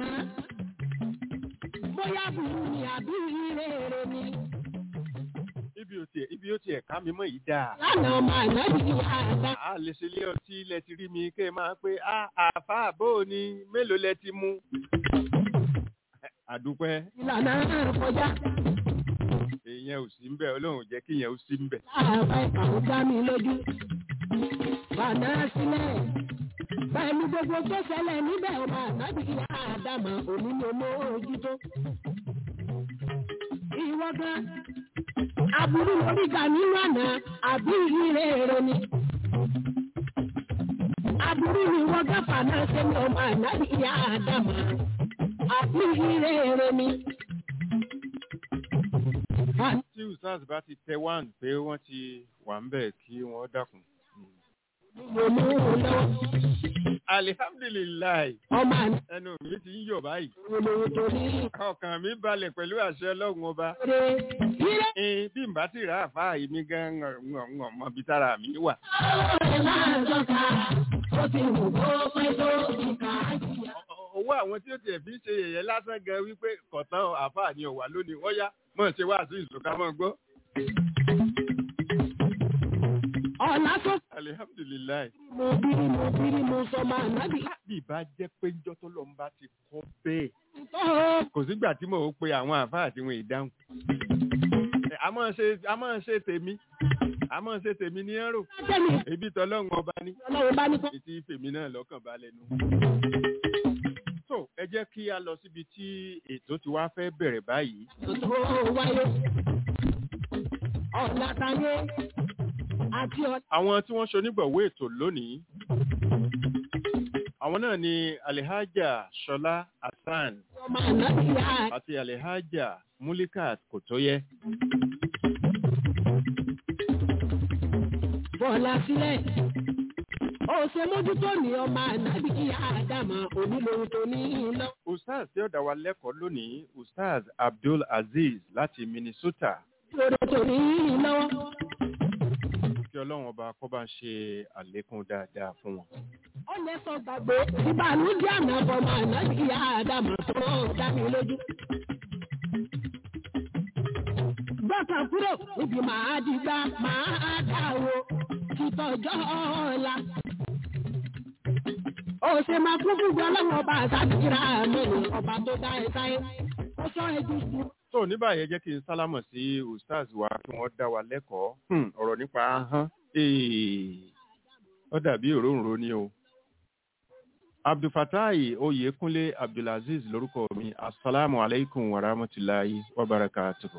bóyá burú ni àbí rere ni. ibi ó tiẹ̀ ibi ó tiẹ̀ ká mi mọ́ yìí dáa. lánàá ọmọ àná ti yá àdá. a lè ṣe ilé ọtí ilẹ̀ ti rí mi kẹ́ ẹ máa pé a àáfàá bó o ní mélòó lẹ ti mú. àdúpẹ́ ìlànà kọjá. èèyàn ò sí ń bẹ̀ ọlọ́run ò jẹ́ kí èèyàn ó sí ń bẹ̀. láàbá ìpàwọ́ dá mi lójú. bàdá sílẹ̀. pẹ̀lú gbogbo tó ṣẹlẹ̀ níbẹ̀ ọmọ àná ti yá àdàmọ̀ òní ni mo ojútó. ìwọ gan aburú lórí ga nínú àná àbí ìrere ni. aburú ni wọ́n gáfà náà ṣe ní ọmọ àná ìyá àdàmà àbí ìrere ni. tí usas bá ti tẹ wán pé wọ́n ti wà ń bẹ̀ kí wọ́n dákun. mo mú un lọ́wọ́ alihamdulilayi ọmọ àná ẹnu mi ti ń yọ̀ báyìí. olówó torí ọkàn mi balẹ̀ pẹ̀lú àṣẹ ọlọ́run ọba. ìrere ìrere. Ẹn, bí n bá ti rà àfáà yìí mi gan ngàn mọ bí tára mi wà. ọ̀rẹ́ máa dọ́ta ó ti wù kó pẹ́ tó ìka àjìyà. owó àwọn tí ó tiẹ̀ fi ń ṣe yẹ̀yẹ́ lásán gan wípé kọ̀tán àfáà ni ọ̀wà lónìí wọ́n yá mọ̀ ṣe wá sí ìṣòká mọ̀ gbọ́. ọ̀la tó alihamdulilayi. mo bírí mo bírí mo sọ máa nábì. bí ìbá jẹ́ pé njọ́ tó lọ́n bá ti kọ́ bẹ́ẹ̀ tó kò sígbà tí mò ń pe àwọn àfáà tí wọ́n ì dáhùn. Ẹ, a máa ṣe a máa ṣe tèmi a máa ṣe tèmi ní ẹ̀rọ tẹ̀lé ebi tọ́lọ́run ọba ní ọlọ́run bá ní kó. ètí fèmí náà lọ́kàn balẹ̀ nù. so ẹ jẹ́ kí a lọ síbi tí ètò ti wá fẹ́ bẹ̀rẹ̀ báyìí. tó wáyé ọ̀la tayé àti ọ̀la àwọn tí wọ́n ṣonígbọ̀wọ́ ètò lónìí àwọn náà ni alihaja ṣọlá hasan ọmọ ànábì yá àti alihaja mulikat kòtóyẹ bọ́ọ̀lá sílẹ̀ ó ṣe mójútó ní ọmọ ànábì yá àdàmà onílòun tó ní lọ. ustaz tí ó dá wa lẹ́kọ̀ọ́ lónìí ustaz abdul aziz láti minnesota lórí tó ní lọ́wọ́. kí ọlọ́run ọba kó bá ṣe àlékún dáadáa fún wọn. ó lè sọ gbàgbé ìbànújẹ́ àná ọmọ ànábì yá àdàmà tó dá mi lójú. gbọ́kàn kúrò níbi màá dìgbà màá dáwó títọ́jọ́ ọ̀la. ó ṣe máa kún fún ọlọ́run ọba àtàkìrà mẹ́rin ọba tó dá ẹ sáyé. ó sọ ẹjú sí tó ní báyìí jẹ́ kí n sálámọ̀ sí ustaz wa kí wọ́n dá wa lẹ́kọ̀ọ́ Hmm, ọ̀rọ̀ nípa ahọ́n Ee, ó dàbí òróǹro ni o. abdulfatai oyèkúnlé abdulaziz lórúkọ mi asalaamu aleykum wa rahmatulahi wa barakatuhu.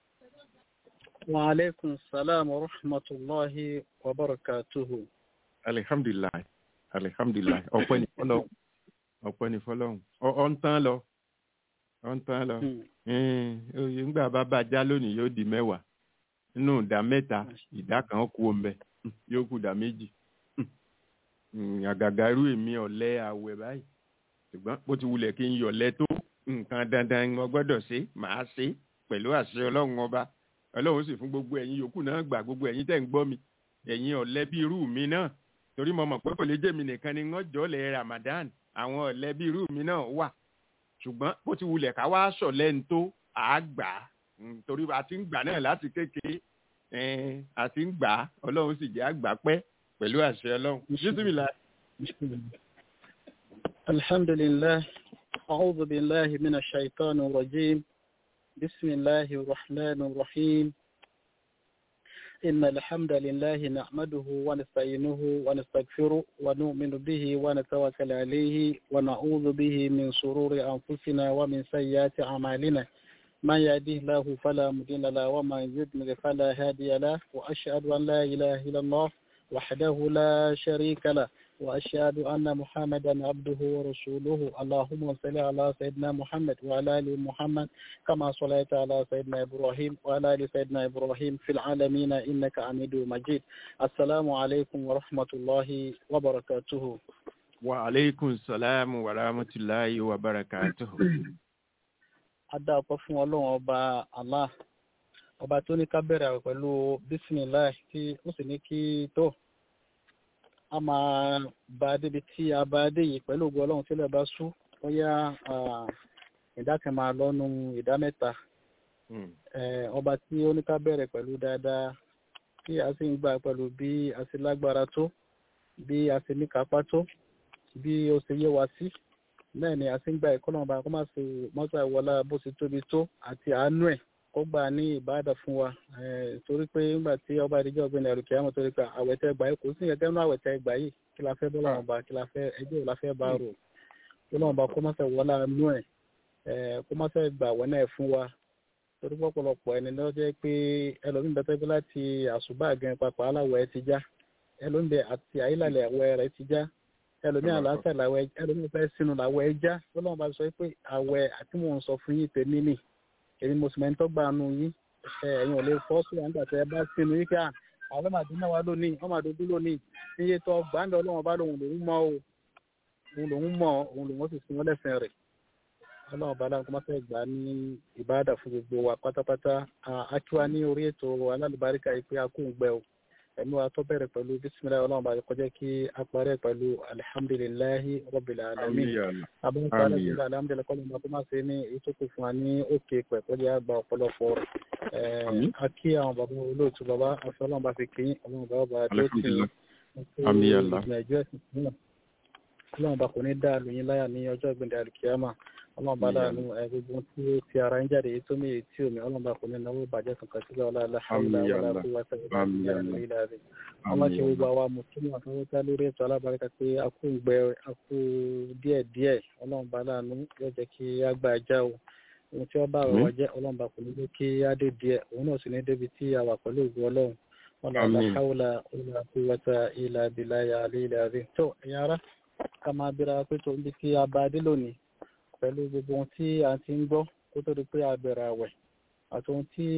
وعليكم السلام ورحمة الله وبركاته alihamdulilayi alihamdulilayi ọpẹ́ ni fọ́lọ́run ọpẹ́ ni fọ́lọ́run ọ ọ ń tán lọ ọ ń tán lọ Hmm. oye ńgbà bá bàjá lónìí yóò di mẹ́wàá nínú ìdá mẹ́ta ìdá kan kú ombẹ yóò kú ìdá méjì Hmm, àgàgà irú èmi ọ̀lẹ àwẹ̀ báyìí ṣùgbọ́n bó ti wulẹ̀ kí n yọ̀lẹ tó nǹkan dandan mo gbọ́dọ̀ ṣe màá ṣe pẹ̀lú àṣẹ ọlọ́run ọba ọlọ́run sì fún gbogbo ẹ̀yin yòókù náà gbà gbogbo ẹ̀yin tẹ̀ ń gbọ́ mi ẹ̀yin ọ̀lẹ bí irú mi náà torí mo mọ̀ pé kò lè jẹ́ mi nìkan ni wọ́n jọ́ lẹ̀ Ramadan àwọn ọ̀lẹ bí irú mi náà wà ṣùgbọ́n bó ti wulẹ̀ ká wá ṣọ̀lẹ́ ń tó àgbà torí a ti ń gbà náà láti kékeré ẹn, a ti ń gbà á ọlọ́run sì jẹ́ àgbà pẹ́ pẹ̀lú àṣẹ ọlọ́run. bísímìlà الحمد لله أعوذ بالله من الشيطان الرجيم بسم الله الرحمن الرحيم إن الحمد لله نحمده ونستعينه ونستغفره ونؤمن به ونتوكل عليه ونعوذ به من شرور أنفسنا ومن سيئات أعمالنا من يهده الله فلا مضل له ومن يضلل فلا هادي له وأشهد أن لا إله إلا الله وحده لا شريك له وأشهد أن محمدا عبده ورسوله اللهم صل على سيدنا محمد وعلى آل محمد كما صليت على سيدنا إبراهيم وعلى آل سيدنا إبراهيم في العالمين إنك حميد مجيد السلام عليكم ورحمة الله وبركاته wa aleykum salaam wa rahmatulahi wa barakatuhu. adá ọpẹ́ fún ọlọ́run ọba allah ọba tó ní ká bẹ̀rẹ̀ àwẹ̀ pẹ̀lú bisimilahi tí ó sì ní kí tó a máa bá a débi tí a bá a dé yìí pẹ̀lú ògùn ọlọ́run tílẹ̀ bá sú bóyá ìdá kan máa lọ́nu ìdá mẹ́ta Hmm. Eh, ọba tí ó ní ká bẹ̀rẹ̀ pẹ̀lú dáadáa tí a sì ń gbà pẹ̀lú bí a sì lágbára tó bí a sì ní kápá tó bí ó ṣe yé wa sí bẹ́ẹ̀ ni a sì ń gba ẹ̀kọ́ náà bá kó má ṣe mọ́tò àwọlá bó ṣe tóbi tó àti àánú ẹ̀ kó gbà ní ìbáàdà fún wa Eh, torí pé nígbà tí ọba ìdíjọ́ ọ̀gbìn ẹ̀rù kìí àmọ́ torí pé àwẹ̀tẹ́ gbà yìí kò sí ìyẹn tẹ́nu àwẹ̀tẹ́ gbà yìí kí la fẹ́ bọ́lá wọn bá kí la fẹ́ ẹjọ́ la fẹ́ bá rò kí lọ́wọ́n bá kó má ṣe wọlá nú ẹ̀ Eh, kó má ṣe gbà wọ́n náà fún wa torí pọ̀pọ̀lọpọ̀ ẹni ló jẹ́ pé ẹlòmíín bẹ tẹ́gbẹ́ láti àṣùbà gan papọ̀ aláwọ̀ ẹ ti já ẹlòmíín bẹ àti àyílàlẹ̀ àwọ̀ rẹ ti já ẹlòmíín àlàáfẹ́ làwọ̀ ẹ ẹlòmíín fẹ́ sínú làwọ̀ ẹ já lọ́lọ́run bá sọ pé àwẹ̀ àti mò ń sọ fún yín tèmi nì èmi mo sì mẹ́ńtọ́ gbà nù yín ẹ ẹ̀yin ò lè fọ́ sí àǹgbà tẹ́ ẹ bá sínú yín ká àwọn màdínà wa lónìí wọ́n máa dojú lónìí iye tó gbàǹdọ̀ ọlọ́run bá lòun lòun mọ́ o òun lòun mọ́ òun lòun sì sin wọ́n lẹ́sìn rẹ̀ ọlọ́run bá láǹkó má fẹ́ gbà ní ìbáàdà fún gbogbo wa pátápátá akíwá ní orí ètò alálùbáríkà yìí pé a kò ń gbẹ o ẹ̀mí wa tó bẹ̀rẹ̀ pẹ̀lú bísímìlá ọlọ́run bá kọjá kí a parẹ́ pẹ̀lú alihamdulilayi rabbil alamin abúlé Àmín. alhamdulilayi alhamdulilayi kọ́lọ́ máa kó má ṣe ní ìtókù fún wa ní òkè pẹ̀ kọjá àgbà ọ̀pọ̀lọpọ̀ rẹ̀ Àmín. a kí àwọn bàbá olóòtú bàbá àfi ọlọ́run bá fi kí ọlọ́run bá bá tó tì í Alhamdulillah. Àmín ya Allah. ìgbìyànjú ẹ̀sìn sílẹ̀ ọlọ́run bá kò ní dá lóyún láyà ní ọjọ́ ìgbìndẹ̀ àlùkìyàmà ọlọ́run bá Àmín ya láàánú ẹ gbogbo tí ó ti ara ń jáde èyí tó mí èyí tí omi ọlọ́run bá kò ní náwó ìbàjẹ́ kankan sílẹ̀ ọlá aláhàlá Àmín ya wàlá Allah. kó wá sẹ́yìn Àmín ya Allah. ilẹ̀ rẹ̀ àwọn ṣe gbogbo àwa mùsùlùmí àtọwọ́tá lórí ètò alábàárẹ́ká pé a kú gbẹ a kú díẹ̀ díẹ̀ ọlọ́run bá láàánú yóò jẹ́ kí á gbà já o ohun tí wọ́n bá rọ̀ wá jẹ́ ọlọ́run bá kò ní jẹ́ kí á dé díẹ̀ òun náà sì ní débi tí a wà pẹ̀lú ògùn ọlọ́run wọn là Àmín. láhàúlà ìlà kúwàtà ìlà bìláyà àlẹ́ ilẹ̀ rẹ̀ tó ẹ̀yà ara ká máa bíra pé tó ń bí kí a bá dé lónìí pẹ̀lú gbogbo ohun tí a ti ń gbọ́ kó tó di pé a bẹ̀rẹ̀ àwẹ̀ àti ohun tí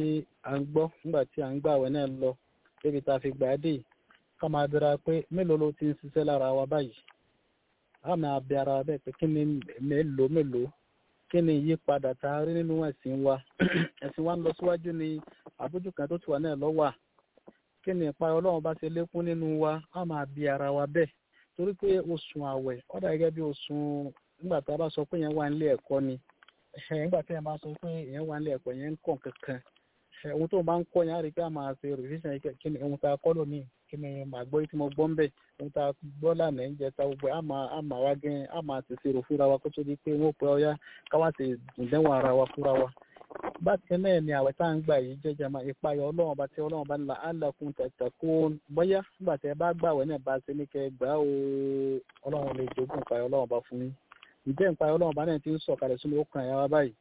a ń gbọ́ nígbà tí a ń gbà àwẹ̀ náà lọ débi tá a fi gbà á dé yìí ká máa bẹ̀rẹ̀ pé mélòó ló ti ń ṣiṣẹ́ lára wa báyìí a máa bẹ ara wa bẹ́ẹ̀ pé kí ni mélòó mélòó kí ni ìyípadà tá a rí nínú ẹ̀sìn wa ẹ̀sìn wa ń lọ síwájú ni àbójú kan tó ti wà náà lọ́wọ́ kí ni ìpa ọlọ́run bá ṣe lékún nínú wa a máa bí ara wa bẹ́ẹ̀ torí pé oṣù àwẹ̀ ó dà gẹ́gẹ́ bí oṣù nígbà tá a bá sọ pé yẹn wà nílé ẹ̀kọ́ ni ẹ̀ nígbà tí yẹn bá sọ pé yẹn wà nílé ẹ̀kọ́ yẹn ń kọ̀ kankan ẹ̀ ohun tó bá ń kọ́ yẹn á rí i pé a máa ṣe revision yìí kí ni ohun tá a kọ́ lónìí kí ni màá gbọ́ tí mo gbọ́ ń bẹ̀ ohun tá a gbọ́ lánàá ń jẹ ta gbogbo ẹ̀ á máa á máa wá gẹ́ á máa ṣèṣe rò fúnra wa kó tó di pé wọ́n pẹ́ ọyá káwá ṣe ìdẹ́wọ̀n ara wa fúnra wa bákan náà ni àwẹ̀ tá à ń gbà yìí jẹ́jẹ́ máa ìpayọ̀ ọlọ́run bá tí ọlọ́run bá ń la alákun tẹ̀tẹ̀kún bóyá nígbà tí ẹ bá gbàwẹ̀ náà bá ṣe ní kẹ́ gbà ó ọlọ́run lè jogún ìpayọ̀ ọlọ́run bá fún yín ǹjẹ́ ìpayọ̀ ọlọ́run bá náà ti ń sọ̀kalẹ̀ sínú ọkàn ẹ̀yà wa báyìí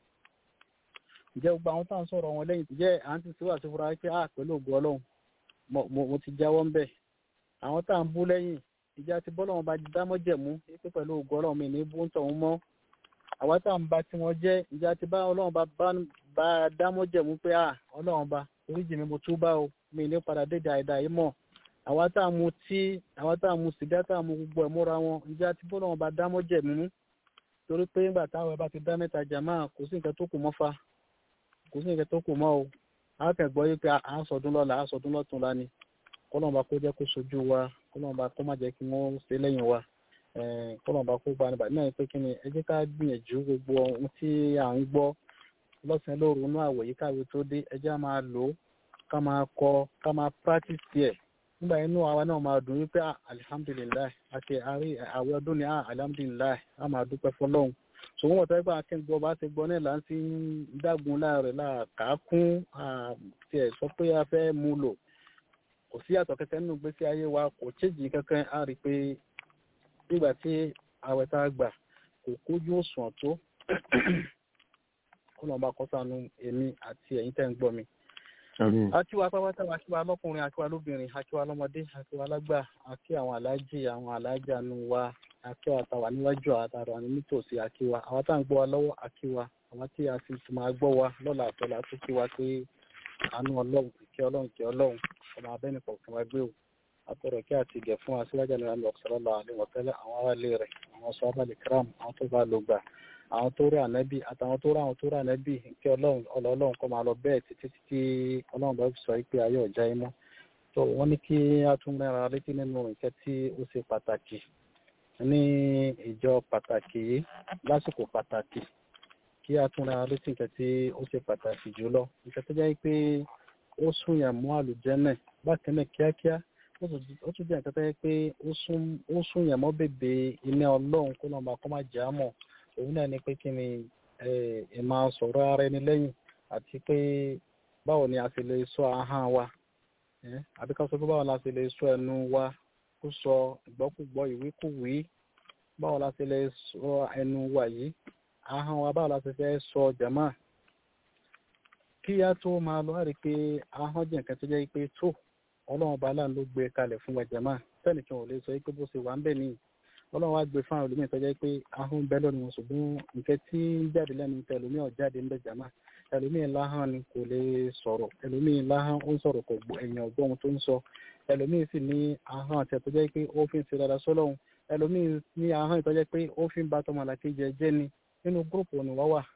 ǹjẹ́ gbogbo àwọn tá à ń sọ̀rọ̀ wọn lẹ́yìn ǹjẹ́ à ń ti síwájú fúnra pé à pẹ̀lú ògùn ọlọ́run mo- mo mo ti jáwọ́ ń bẹ̀ àwọn tá à ń bú lẹ́yìn ìjà ti bọ́lọ́run bá dámọ́jẹ̀mú pé pẹ̀lú ògùn ọlọ́run mi ní bú ń tọ̀hún mọ́ àwa tá à ń ba tí wọ́n jẹ́ ìjà ti bá ọlọ́run bá bá- bá a dámọ́jẹ̀mú pé à ọlọ́run bá oríjì mi mo tú bá o mi ní padà dédé àìdá yìí mọ̀ àwa tá à ń mu tí àwa tá à ń mu sìgá tá à ń mu gbogbo ẹ̀ múra wọn ìjà ti bọ́lọ́run bá dámọ́jẹ̀mú torí pé nígbà táwọn ẹ bá ti dá mẹ́ta jàmáà kò sí nǹkan tó kù mọ́ fa kò sí nǹkan tó kù mọ́ o a kàn gbọ́ yí pé à ń sọdún lọ́la à ń sọdún lọ́tún la ni kọ́lọ́mọba kó jẹ́ kó sojú wa kọ́lọ́mọba kó má jẹ́ kí wọ́n ṣe lẹ́yìn wa eh, kọ́lọ́mọba kó gba nígbà náà ni pé kí ni ẹ jẹ́ ká gbìyànjú gbogbo ohun tí à ń gbọ́ lọ́sàn-án lóru inú àwẹ̀ yìí káwé tó dé ẹ jẹ́ á máa lò ó ká máa kọ ká máa practice ẹ̀ nígbà inú àwa náà máa dùn wípé ah, alihamdulilayi àti àrí àwẹ̀ ọdún ni ah, alihamdulilayi a máa dúpẹ́ fọlọ́hún ṣùgbọ́n wọ́n tẹ́gbà akẹ́gbọ́ bá ti gbọ́ náà là ń ti ń dágun láàrẹ̀ láàkákún àti ẹ̀ sọ pé a fẹ́ mú lò kò sí yàtọ̀ kẹkẹ nínú gbèsè ayé wa kò chéjì kankan á rí i pé nígbà tí àwẹ̀ tá a gbà kò kójú òṣùwọ̀n tó kó lọ́n bá kọ́ sànú èmi àti ẹ̀yin tẹ́ ń gbọ́ mi akíwa pápátá wa akíwa lọkùnrin akíwa lóbìnrin akíwa lọmọdé akíwa lágbà akí àwọn aláàjì àwọn aláàjà nu wa akíwa tàwa níwájú àtàrà ní nítòsí akíwa àwọn tá à ń gbọ́ wa lọ́wọ́ akíwa àwọn tí a sì tún máa gbọ́ wa lọ́la àtọ́lá tó kíwa pé àánú ọlọ́run kí ọlọ́run kí ọlọ́run ọmọ abẹ́ni kọ̀ọ̀kan wa gbé o àtọ̀rọ̀ kí àti ìgẹ̀ fún aṣíwájú ní àmì ọ̀sọ̀rọ̀lá àlewọ̀tẹ́lẹ̀ àwọn aráalé rẹ̀ àwọn sọ abálẹ̀ kram àwọn tó bá lò gbà àwọn tó rí ànábì àtàwọn tó rí àwọn tó rí ànábì kí ọlọ́run ọlọ́run kọ́ máa lọ bẹ́ẹ̀ títí títí ọlọ́run bá sọ pé ayé ọ̀já imọ́ tó wọ́n ní kí a tún mẹ́ra létí nínú nǹkan tí ó ṣe pàtàkì ní ìjọ pàtàkì yìí lásìkò pàtàkì kí a tún mẹ́ra létí nǹkan tí ó ṣe pàtàkì jùlọ nǹkan tó jẹ́ pé ó sún yàn mú àlùjẹ́nẹ̀ bákan náà kíákíá ó tún jẹ́ nǹkan tó jẹ́ pé ó sún yàn mọ́ bèbè iná ọlọ́run kó lọ́ọ́ máa kọ́ máa jà á mọ̀ òun náà ni pé kí ni ẹ máa sọ̀rọ̀ ara ẹni lẹ́yìn àti pé báwo ni a sì lè sọ ahọ́n wa àbí ká sọ pé báwo la sì lè sọ ẹnu wa kó sọ ìgbọ́kúgbọ́ ìwíkúwí báwo la sì lè sọ ẹnu wa yìí ahọ́n wa báwo la sì fẹ́ sọ jàmá kí a tó máa lọ rí pé ahọ́n jẹ́ nǹkan tó jẹ́ pé tó ọlọ́run bá láà ló gbé kalẹ̀ fún wa jàmá tẹ́nìkan ò lè sọ pé bó ṣe wà ń bẹ̀ nìyí ọlọ́run wá gbé fáwọn olùmíì tó jẹ́ pé ahọ́n bẹ́ lọ́nu wọn ṣùgbọ́n nǹkan tí ń jáde lẹ́nu tẹ ẹlòmíì ọ̀jáde ń bẹ jàmá ẹlòmíì láhàn ni kò lè sọ̀rọ̀ ẹlòmíì láhàn ó ń sọ̀rọ̀ kò gbọ́ ẹ̀yìn ọ̀gbọ́n ohun tó ń sọ ẹlòmíì sì ní ahọ́n àti ẹ̀tọ́ jẹ́ pé ó fi ń ṣe dáadáa sọ́lọ́hun ẹlòmíì ní ahọ́n ìtọ́ jẹ́ pé ó fi ń ba tọmọlàkejì jẹ́ ni nínú gúrùpù ni wá wà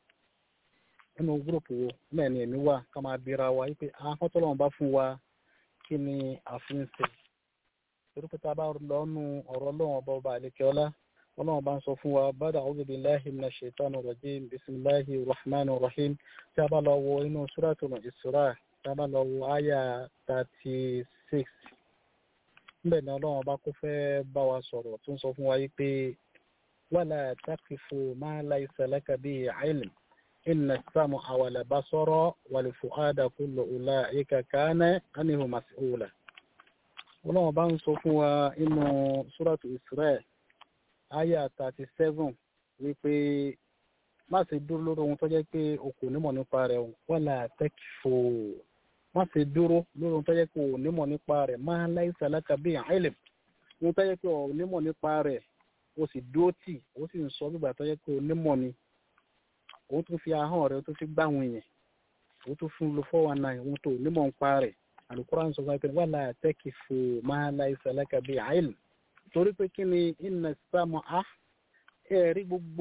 nínú gúrùpù wo náà ni èmi wà ká máa bíra wa wípé ahọ́n tọ́lọ́run bá fún wa kí ni àfihàn torí pé tá a bá lọ nu ọ̀rọ̀ ọlọ́run ọba ọba àlekè ọlá ọlọ́run bá ń sọ fún wa bada a'udhu billahi minash shaitani rajim bisimilahi rahman rahim tí a bá lọ wo inú suratul Isra tí a bá lọ wo àyà thirty six níbẹ̀ ni ọlọ́run ọba kó fẹ́ bá wa sọ̀rọ̀ tó ń sọ fún wa yìí pé wala taqifu ma laysa laka bihi ilm inna as-sam'a wal basara wal fu'ada kullu ulaika kana anhu mas'ula ọlọ́run bá ń sọ fún wa inú súrọ̀tù Israel aya thirty seven wípé má ṣe dúró lórí ohun tó jẹ́ pé o kò nímọ̀ nípa rẹ̀ wala takfu má ṣe dúró lórí ohun tó jẹ́ pé o nímọ̀ nípa rẹ̀ má laysa laka bihi ilm ohun tó jẹ́ pé o nímọ̀ nípa rẹ̀ o sì dúró tì o sì ń sọ nígbà tó jẹ́ pé o nímọ̀ ni o tún fi ahọ́n rẹ̀ o tún fi gbáwọn èèyàn o tún fún lo four one nine ohun tó nímọ̀ nípa rẹ̀ alukuran sọ fún wa la takifu ma laysa laka bi ilm torí pé kí ni inna sam'a ẹ̀rí gbogbo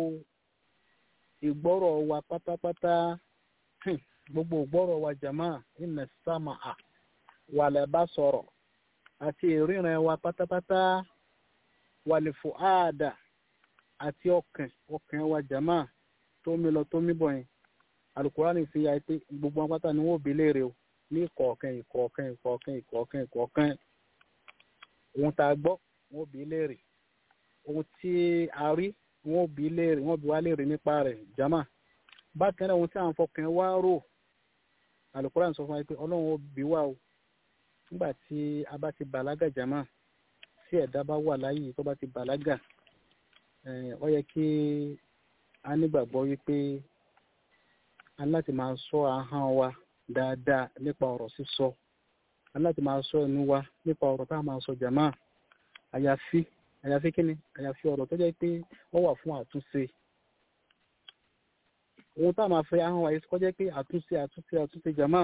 ìgbọ́rọ̀ wa pátápátá gbogbo ìgbọ́rọ̀ wa jama inna sam'a wal basara àti ìríran wa pátápátá wal fuada àti ọkàn ọkàn wa jama tó mi lọ tó mi bọ̀ yẹn alukuran fi ya pé gbogbo wọn pátá ni wọn ò bí léèrè o ní ìkọ̀ọ̀kan ìkọ̀ọ̀kan ìkọ̀ọ̀kan ìkọ̀ọ̀kan ìkọ̀ọ̀kan ohun tá a gbọ́ wọn bí léèrè ohun tí a rí wọn bí léèrè wọn bí wá léèrè nípa rẹ̀ jama bákan náà ohun tí à ń fọkàn wá rò Al-Qur'an sọ fún wa pé ọlọ́run ó bí wá o nígbà tí a bá ti bàlágà jama tí ẹ̀dá bá wà láyé tó bá ti bàlágà ó yẹ kí a nígbàgbọ́ wípé a ní láti máa sọ ahọ́n wa dáadáa nípa ọ̀rọ̀ sísọ aláti máa sọ ẹnu wa nípa ọ̀rọ̀ tá a máa sọ jàmá àyàfi àyàfi kíni àyàfi ọ̀rọ̀ tó jẹ́ pé wọ́n wà fún àtúnṣe ohun tá a máa fẹ́ ahọ́n wa yìí kọ́ jẹ́ pé àtúnṣe àtúnṣe àtúnṣe jàmá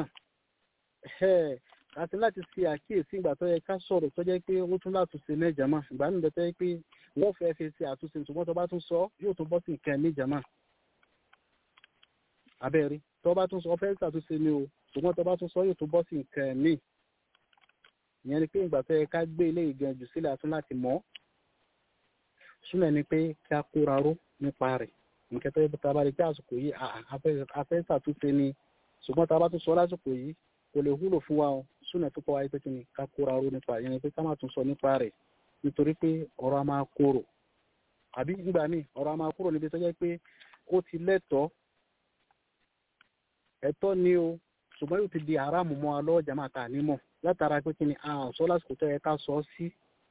àti láti ṣe àkíyèsí ìgbà tó yẹ ká sọ̀rọ̀ tó jẹ́ pé ó tún látúnṣe ní jàmá ìgbà nígbà tó yẹ pé wọ́n fẹ́ fi ṣe àtúnṣe ṣùgbọ́n tó bá tún sọ yóò tún bọ́ sí nǹkan ní jàmá abẹ́rí tó bá tún sọ fẹ́ ṣàtúnṣe ni o ṣùgbọ́n tó bá tún sọ yóò tún bọ́ sí nǹkan míì ìyẹn ni pé ìgbà tó yẹ ká gbé ilé ìgbẹ́ jù sílẹ̀ àtún láti mọ̀ súnmọ́ ni pé kí a kóra ró nípa rẹ̀ nǹkan tó yẹ kó tábà rí pé àsìkò yìí afẹ́ ṣàtúnṣe ni ṣùgbọ́n tá a bá tún sọ lásìkò yìí kò lè wúlò fún wa o súnmọ́ tó kọ́ wáyé pé kí ni ká kóra ró nípa ìyẹn ni pé ká má tún sọ nípa rẹ̀ nítorí pé ọ̀rọ̀ a máa korò àbí nígbà míì ọ̀rọ̀ a máa kúrò níbi tó jẹ́ pé ó ti lẹ́tọ̀ọ́ ẹ̀tọ́ ni o ṣùgbọ́n yóò ti di haramu mọ́ alọ́ jama ta nímọ̀ látara pé kí ni a sọ lásìkò tó yẹ ká sọ sí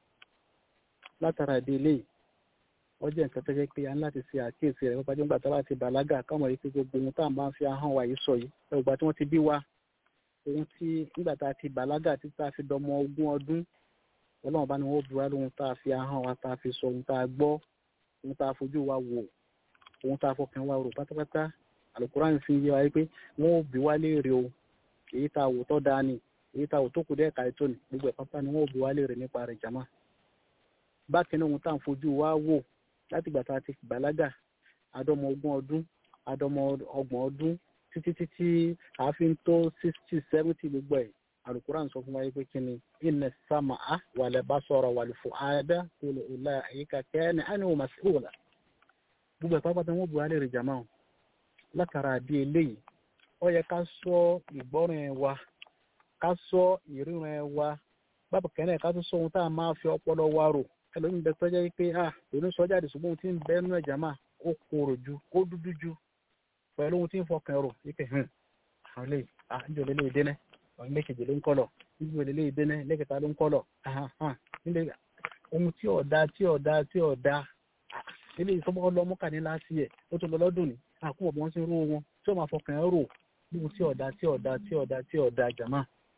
látara ìdílé ó jẹ́ nǹkan tó jẹ́ pé a ní láti ṣe àkíyèsí rẹ̀ nípa nígbà tó bá ti bàlágà káwọn yìí pé gbogbo ohun tá à ń bá ń fi ahọ́n wa yìí sọ yìí ẹgbà tí wọ́n ti bí wa ohun tí nígbà tá a ti bàlágà tí tá a fi dọmọ ogún ọdún ọlọ́run bá ní wọ́n bu wá lóhun tá a fi ahọ́n wa tá a fi sọ ohun tá a gbọ́ ohun tá a fojú wa wò ohun tá a fọkàn wa rò pátápátá àlùkùránì fi yé wa pé wọ́n ò bí wá léèrè o èyí tá a wò tọ́ da ni èyí tá a wò tó kù dẹ́ẹ̀ka ètò ni gbogbo ẹ̀ pápá ni wọ́n ò bí wá léèrè nípa rẹ̀ jàmá bákan náà ohun tá à ń fojú wa wò láti ìgbà tá a ti bàlágà àdọ́mọ ogún ọdún àdọ́mọ ọgbọ̀n ọdún títí títí àáfin tó sixty seventy gbogbo ẹ̀ alukuran sọ fún wa pé kí ni inna sama'a wal basara wal fu'ada kullu ulaika kana anhu mas'ula gbogbo ẹ̀ pápátá wọn bu alẹ́ rẹ̀ jàmá o látara àdí eléyìí ó yẹ ká sọ ìgbọ́ràn ẹ̀ wa ká sọ ìríran ẹ̀ wa bábà kẹ́nẹ̀ ká tún sọ ohun tá a máa fi ọpọlọ wa rò ẹlòmíì bẹ tọ́jà pé a òní sọ jáde ṣùgbọ́n ohun tí ń bẹ nínú ẹ̀já máa ó korò ju ó dúdú ju pẹ̀lú ohun tí ń fọkàn rò wípé hàn àwọn lè à ń jọ lélẹ́yìí dénẹ́ àwọn ilé kejì ló ń kọ́lọ̀ níbi ìwé lélẹ́yìí dénẹ́ ilé kẹta ló ń kọ́lọ̀ hàn nílé ohun tí ọ̀dà tí ọ̀dà tí ọ̀dà ilé ìsọmọ ọlọmọkà ní láti ẹ̀ ó tó lọ lọ́dún ní àkúbọ̀ bí wọ́n ti ń rú wọn tí ó máa fọkàn rò ohun tí ọ̀dà tí ọ̀dà tí ọ̀dà tí ọ̀dà jàmá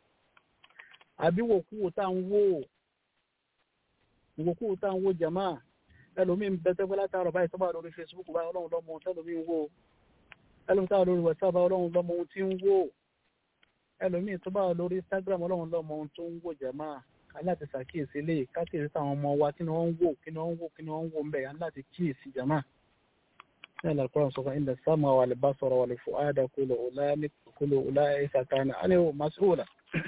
àbí wòkúwò tá à ń wò ìwòkúwò tá à ń wò jàmá ẹlòmíín bẹ tẹ́gbẹ́ látàrọ̀ báyìí tó bá lórí Facebook báyìí ọlọ́run lọ́mọ ohun tẹ́lòmíín wò ẹlòmíín tó bá lórí WhatsApp báyìí ọlọ́run lọ́mọ ohun tí ń wò ẹlòmíín tó bá lórí Instagram ọlọ́run lọ́mọ ohun tó ń wò jàmá aláti ṣàkíyèsí lè kákìrì táwọn ọmọ wa kí ni wọ́n ń wò kí ni wọ́n ń wò kí ni wọ́n ń wò ń bẹ̀ aláti kíyèsí jàmá ní àlàkùrọ̀ sọ fún ilẹ̀ sáàmù wà lè bá sọ̀rọ̀ wà lè fò áàdà kúlò ọ̀lá ìsàkánà á ní mas'ula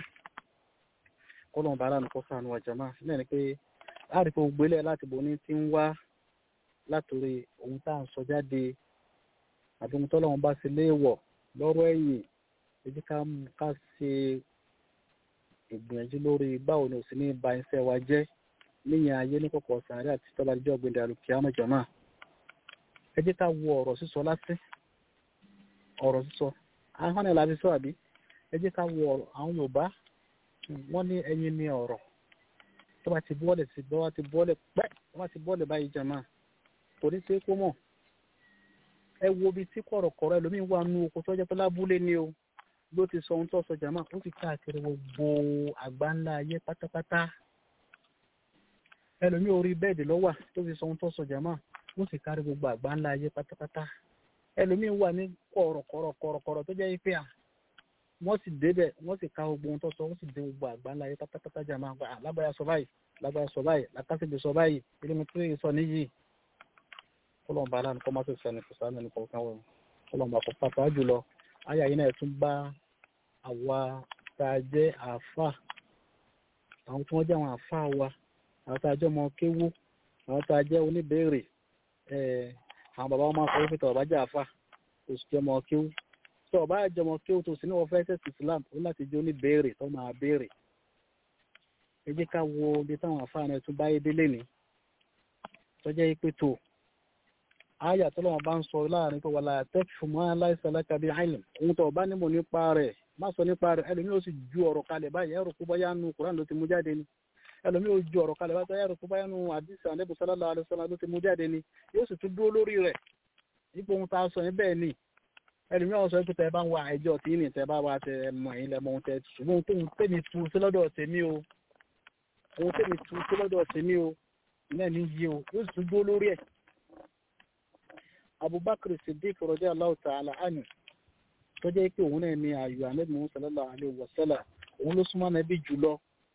kọ́lọ̀ bàárà nìkan sànù wa jàmá náà ni pé láti fi gbélé láti bò ní ti ń wá látòrí ohun tá à ń sọ jáde àti ohun tọ́lọ́run bá ṣe léèwọ̀ lọ́rọ̀ ẹ̀yìn èyí ká ṣe ìgbìyànjú lórí báwo ni òsì ní ba iṣẹ́ wa jẹ́ níyàn ayé ní kọ̀kọ̀ sàárẹ̀ àti tọ́ba ìjọ ọ̀gbìndà àlùkí àmọ̀jọ̀mọ́ ẹ jẹ́ ká wo ọ̀rọ̀ sísọ lásì ọ̀rọ̀ sísọ ahọ́n ni làbí sọ àbí ẹ jẹ́ ká wo ọ̀rọ̀ àwọn Yorùbá wọ́n ní ẹyin ní ọ̀rọ̀ tó bá ti bọ́ọ̀lẹ̀ sí bọ́ wá ti bọ́ọ̀lẹ̀ pẹ́ tó bá ti bọ́ọ̀lẹ̀ báyìí jàmá kò ní ṣe é kó mọ̀ ẹ wo ibi tí kọ̀rọ̀kọ̀rọ̀ ẹlòmíín wà nú oko tó jẹ́ pé lábúlé ni o ló ti sọ ohun tó sọ jàmá ó ti káàkiri gbogbo àgbáńlá ayé pátápátá ẹlòmíín orí bẹ́ẹ̀dì lọ́wà tó ti sọ ohun tó sọ jàmá ó sì kárí gbogbo àgbáńlá ayé pátápátá ẹlòmíín wà ní kọ̀rọ̀kọ̀rọ̀kọ̀rọ̀ tó jẹ́ pé à wọ́n sì débẹ̀ wọ́n sì ka gbogbo ohun tó sọ wọ́n sì dé gbogbo àgbáńlá ayé pátápátá jà máa gba lágbára sọ báyìí lágbára sọ báyìí làkàṣègbè sọ báyìí ìrìnnà tó yẹ sọ níyì kọlọ́n bá aláàánú kọ́ máa tó sẹ́ni kò sáà nínú kọ̀ọ̀kan wọn kọlọ́n bá kọ́ pàtàkì jùlọ ayé àyè náà tún bá àwa tá a jẹ́ àáfà àwọn tí wọ́n jẹ́ àwọn àáfà wa àwọn tá a jẹ́ ọmọ kéwú àwọn tá a jẹ́ oníbèrè àwọn bàbá wọn máa sọ wípé tọ̀ bá jẹ́ àáfà kò sì jẹ́ ọmọ kéwú tó ọba àjọmọ kí o tó sí ní wọn fẹ́ tẹ̀sí islam ó láti jẹ́ oníbèrè tó máa béèrè ẹ jẹ́ ká wo ibi táwọn àfáàní ẹ̀ tún báyé délé ní tó jẹ́ pé tó àyà tó lọ́wọ́ bá ń sọ láàrin pé wàlá tẹ́kì mọ́ aláìsàlákà bíi àìlẹ̀ ohun tó ọba nímọ̀ nípa rẹ̀ má sọ nípa rẹ̀ ẹlòmíì ó sì ju ọ̀rọ̀ kalẹ̀ báyìí ẹ̀rọ kó báyà nu kuran ló ti mú jáde ni ẹlòmíì ó ju ọ̀rọ̀ kalẹ̀ báyìí ẹ̀rọ kó báyà nu àdìsí àlẹ́bù sallallahu alaihi wasallam ló ti mú jáde ni yóò sì tún dúró lórí rẹ̀ ipò ohun tá a sọ yẹn bẹ́ẹ̀ ni ẹlòmí àwọn sọ pé tẹ bá ń wá ẹjọ́ tí ní tẹ bá wá tẹ mọ ẹ̀yin lẹmọ ohun tẹ ṣùgbọ́n ohun tó ń tẹ̀mí tu sí lọ́dọ̀ tèmi o ohun tẹ̀mí tu sí lọ́dọ̀ tèmi o náà ní yí o yóò sì tún dúró lórí ẹ̀. Abubakar Siddiq radiyallahu ta'ala anhu tó jẹ́ pé òun náà ní ayò Ànábì Muhammad sallallahu alaihi wasallam òun ló súnmọ́ Ànábì jùlọ.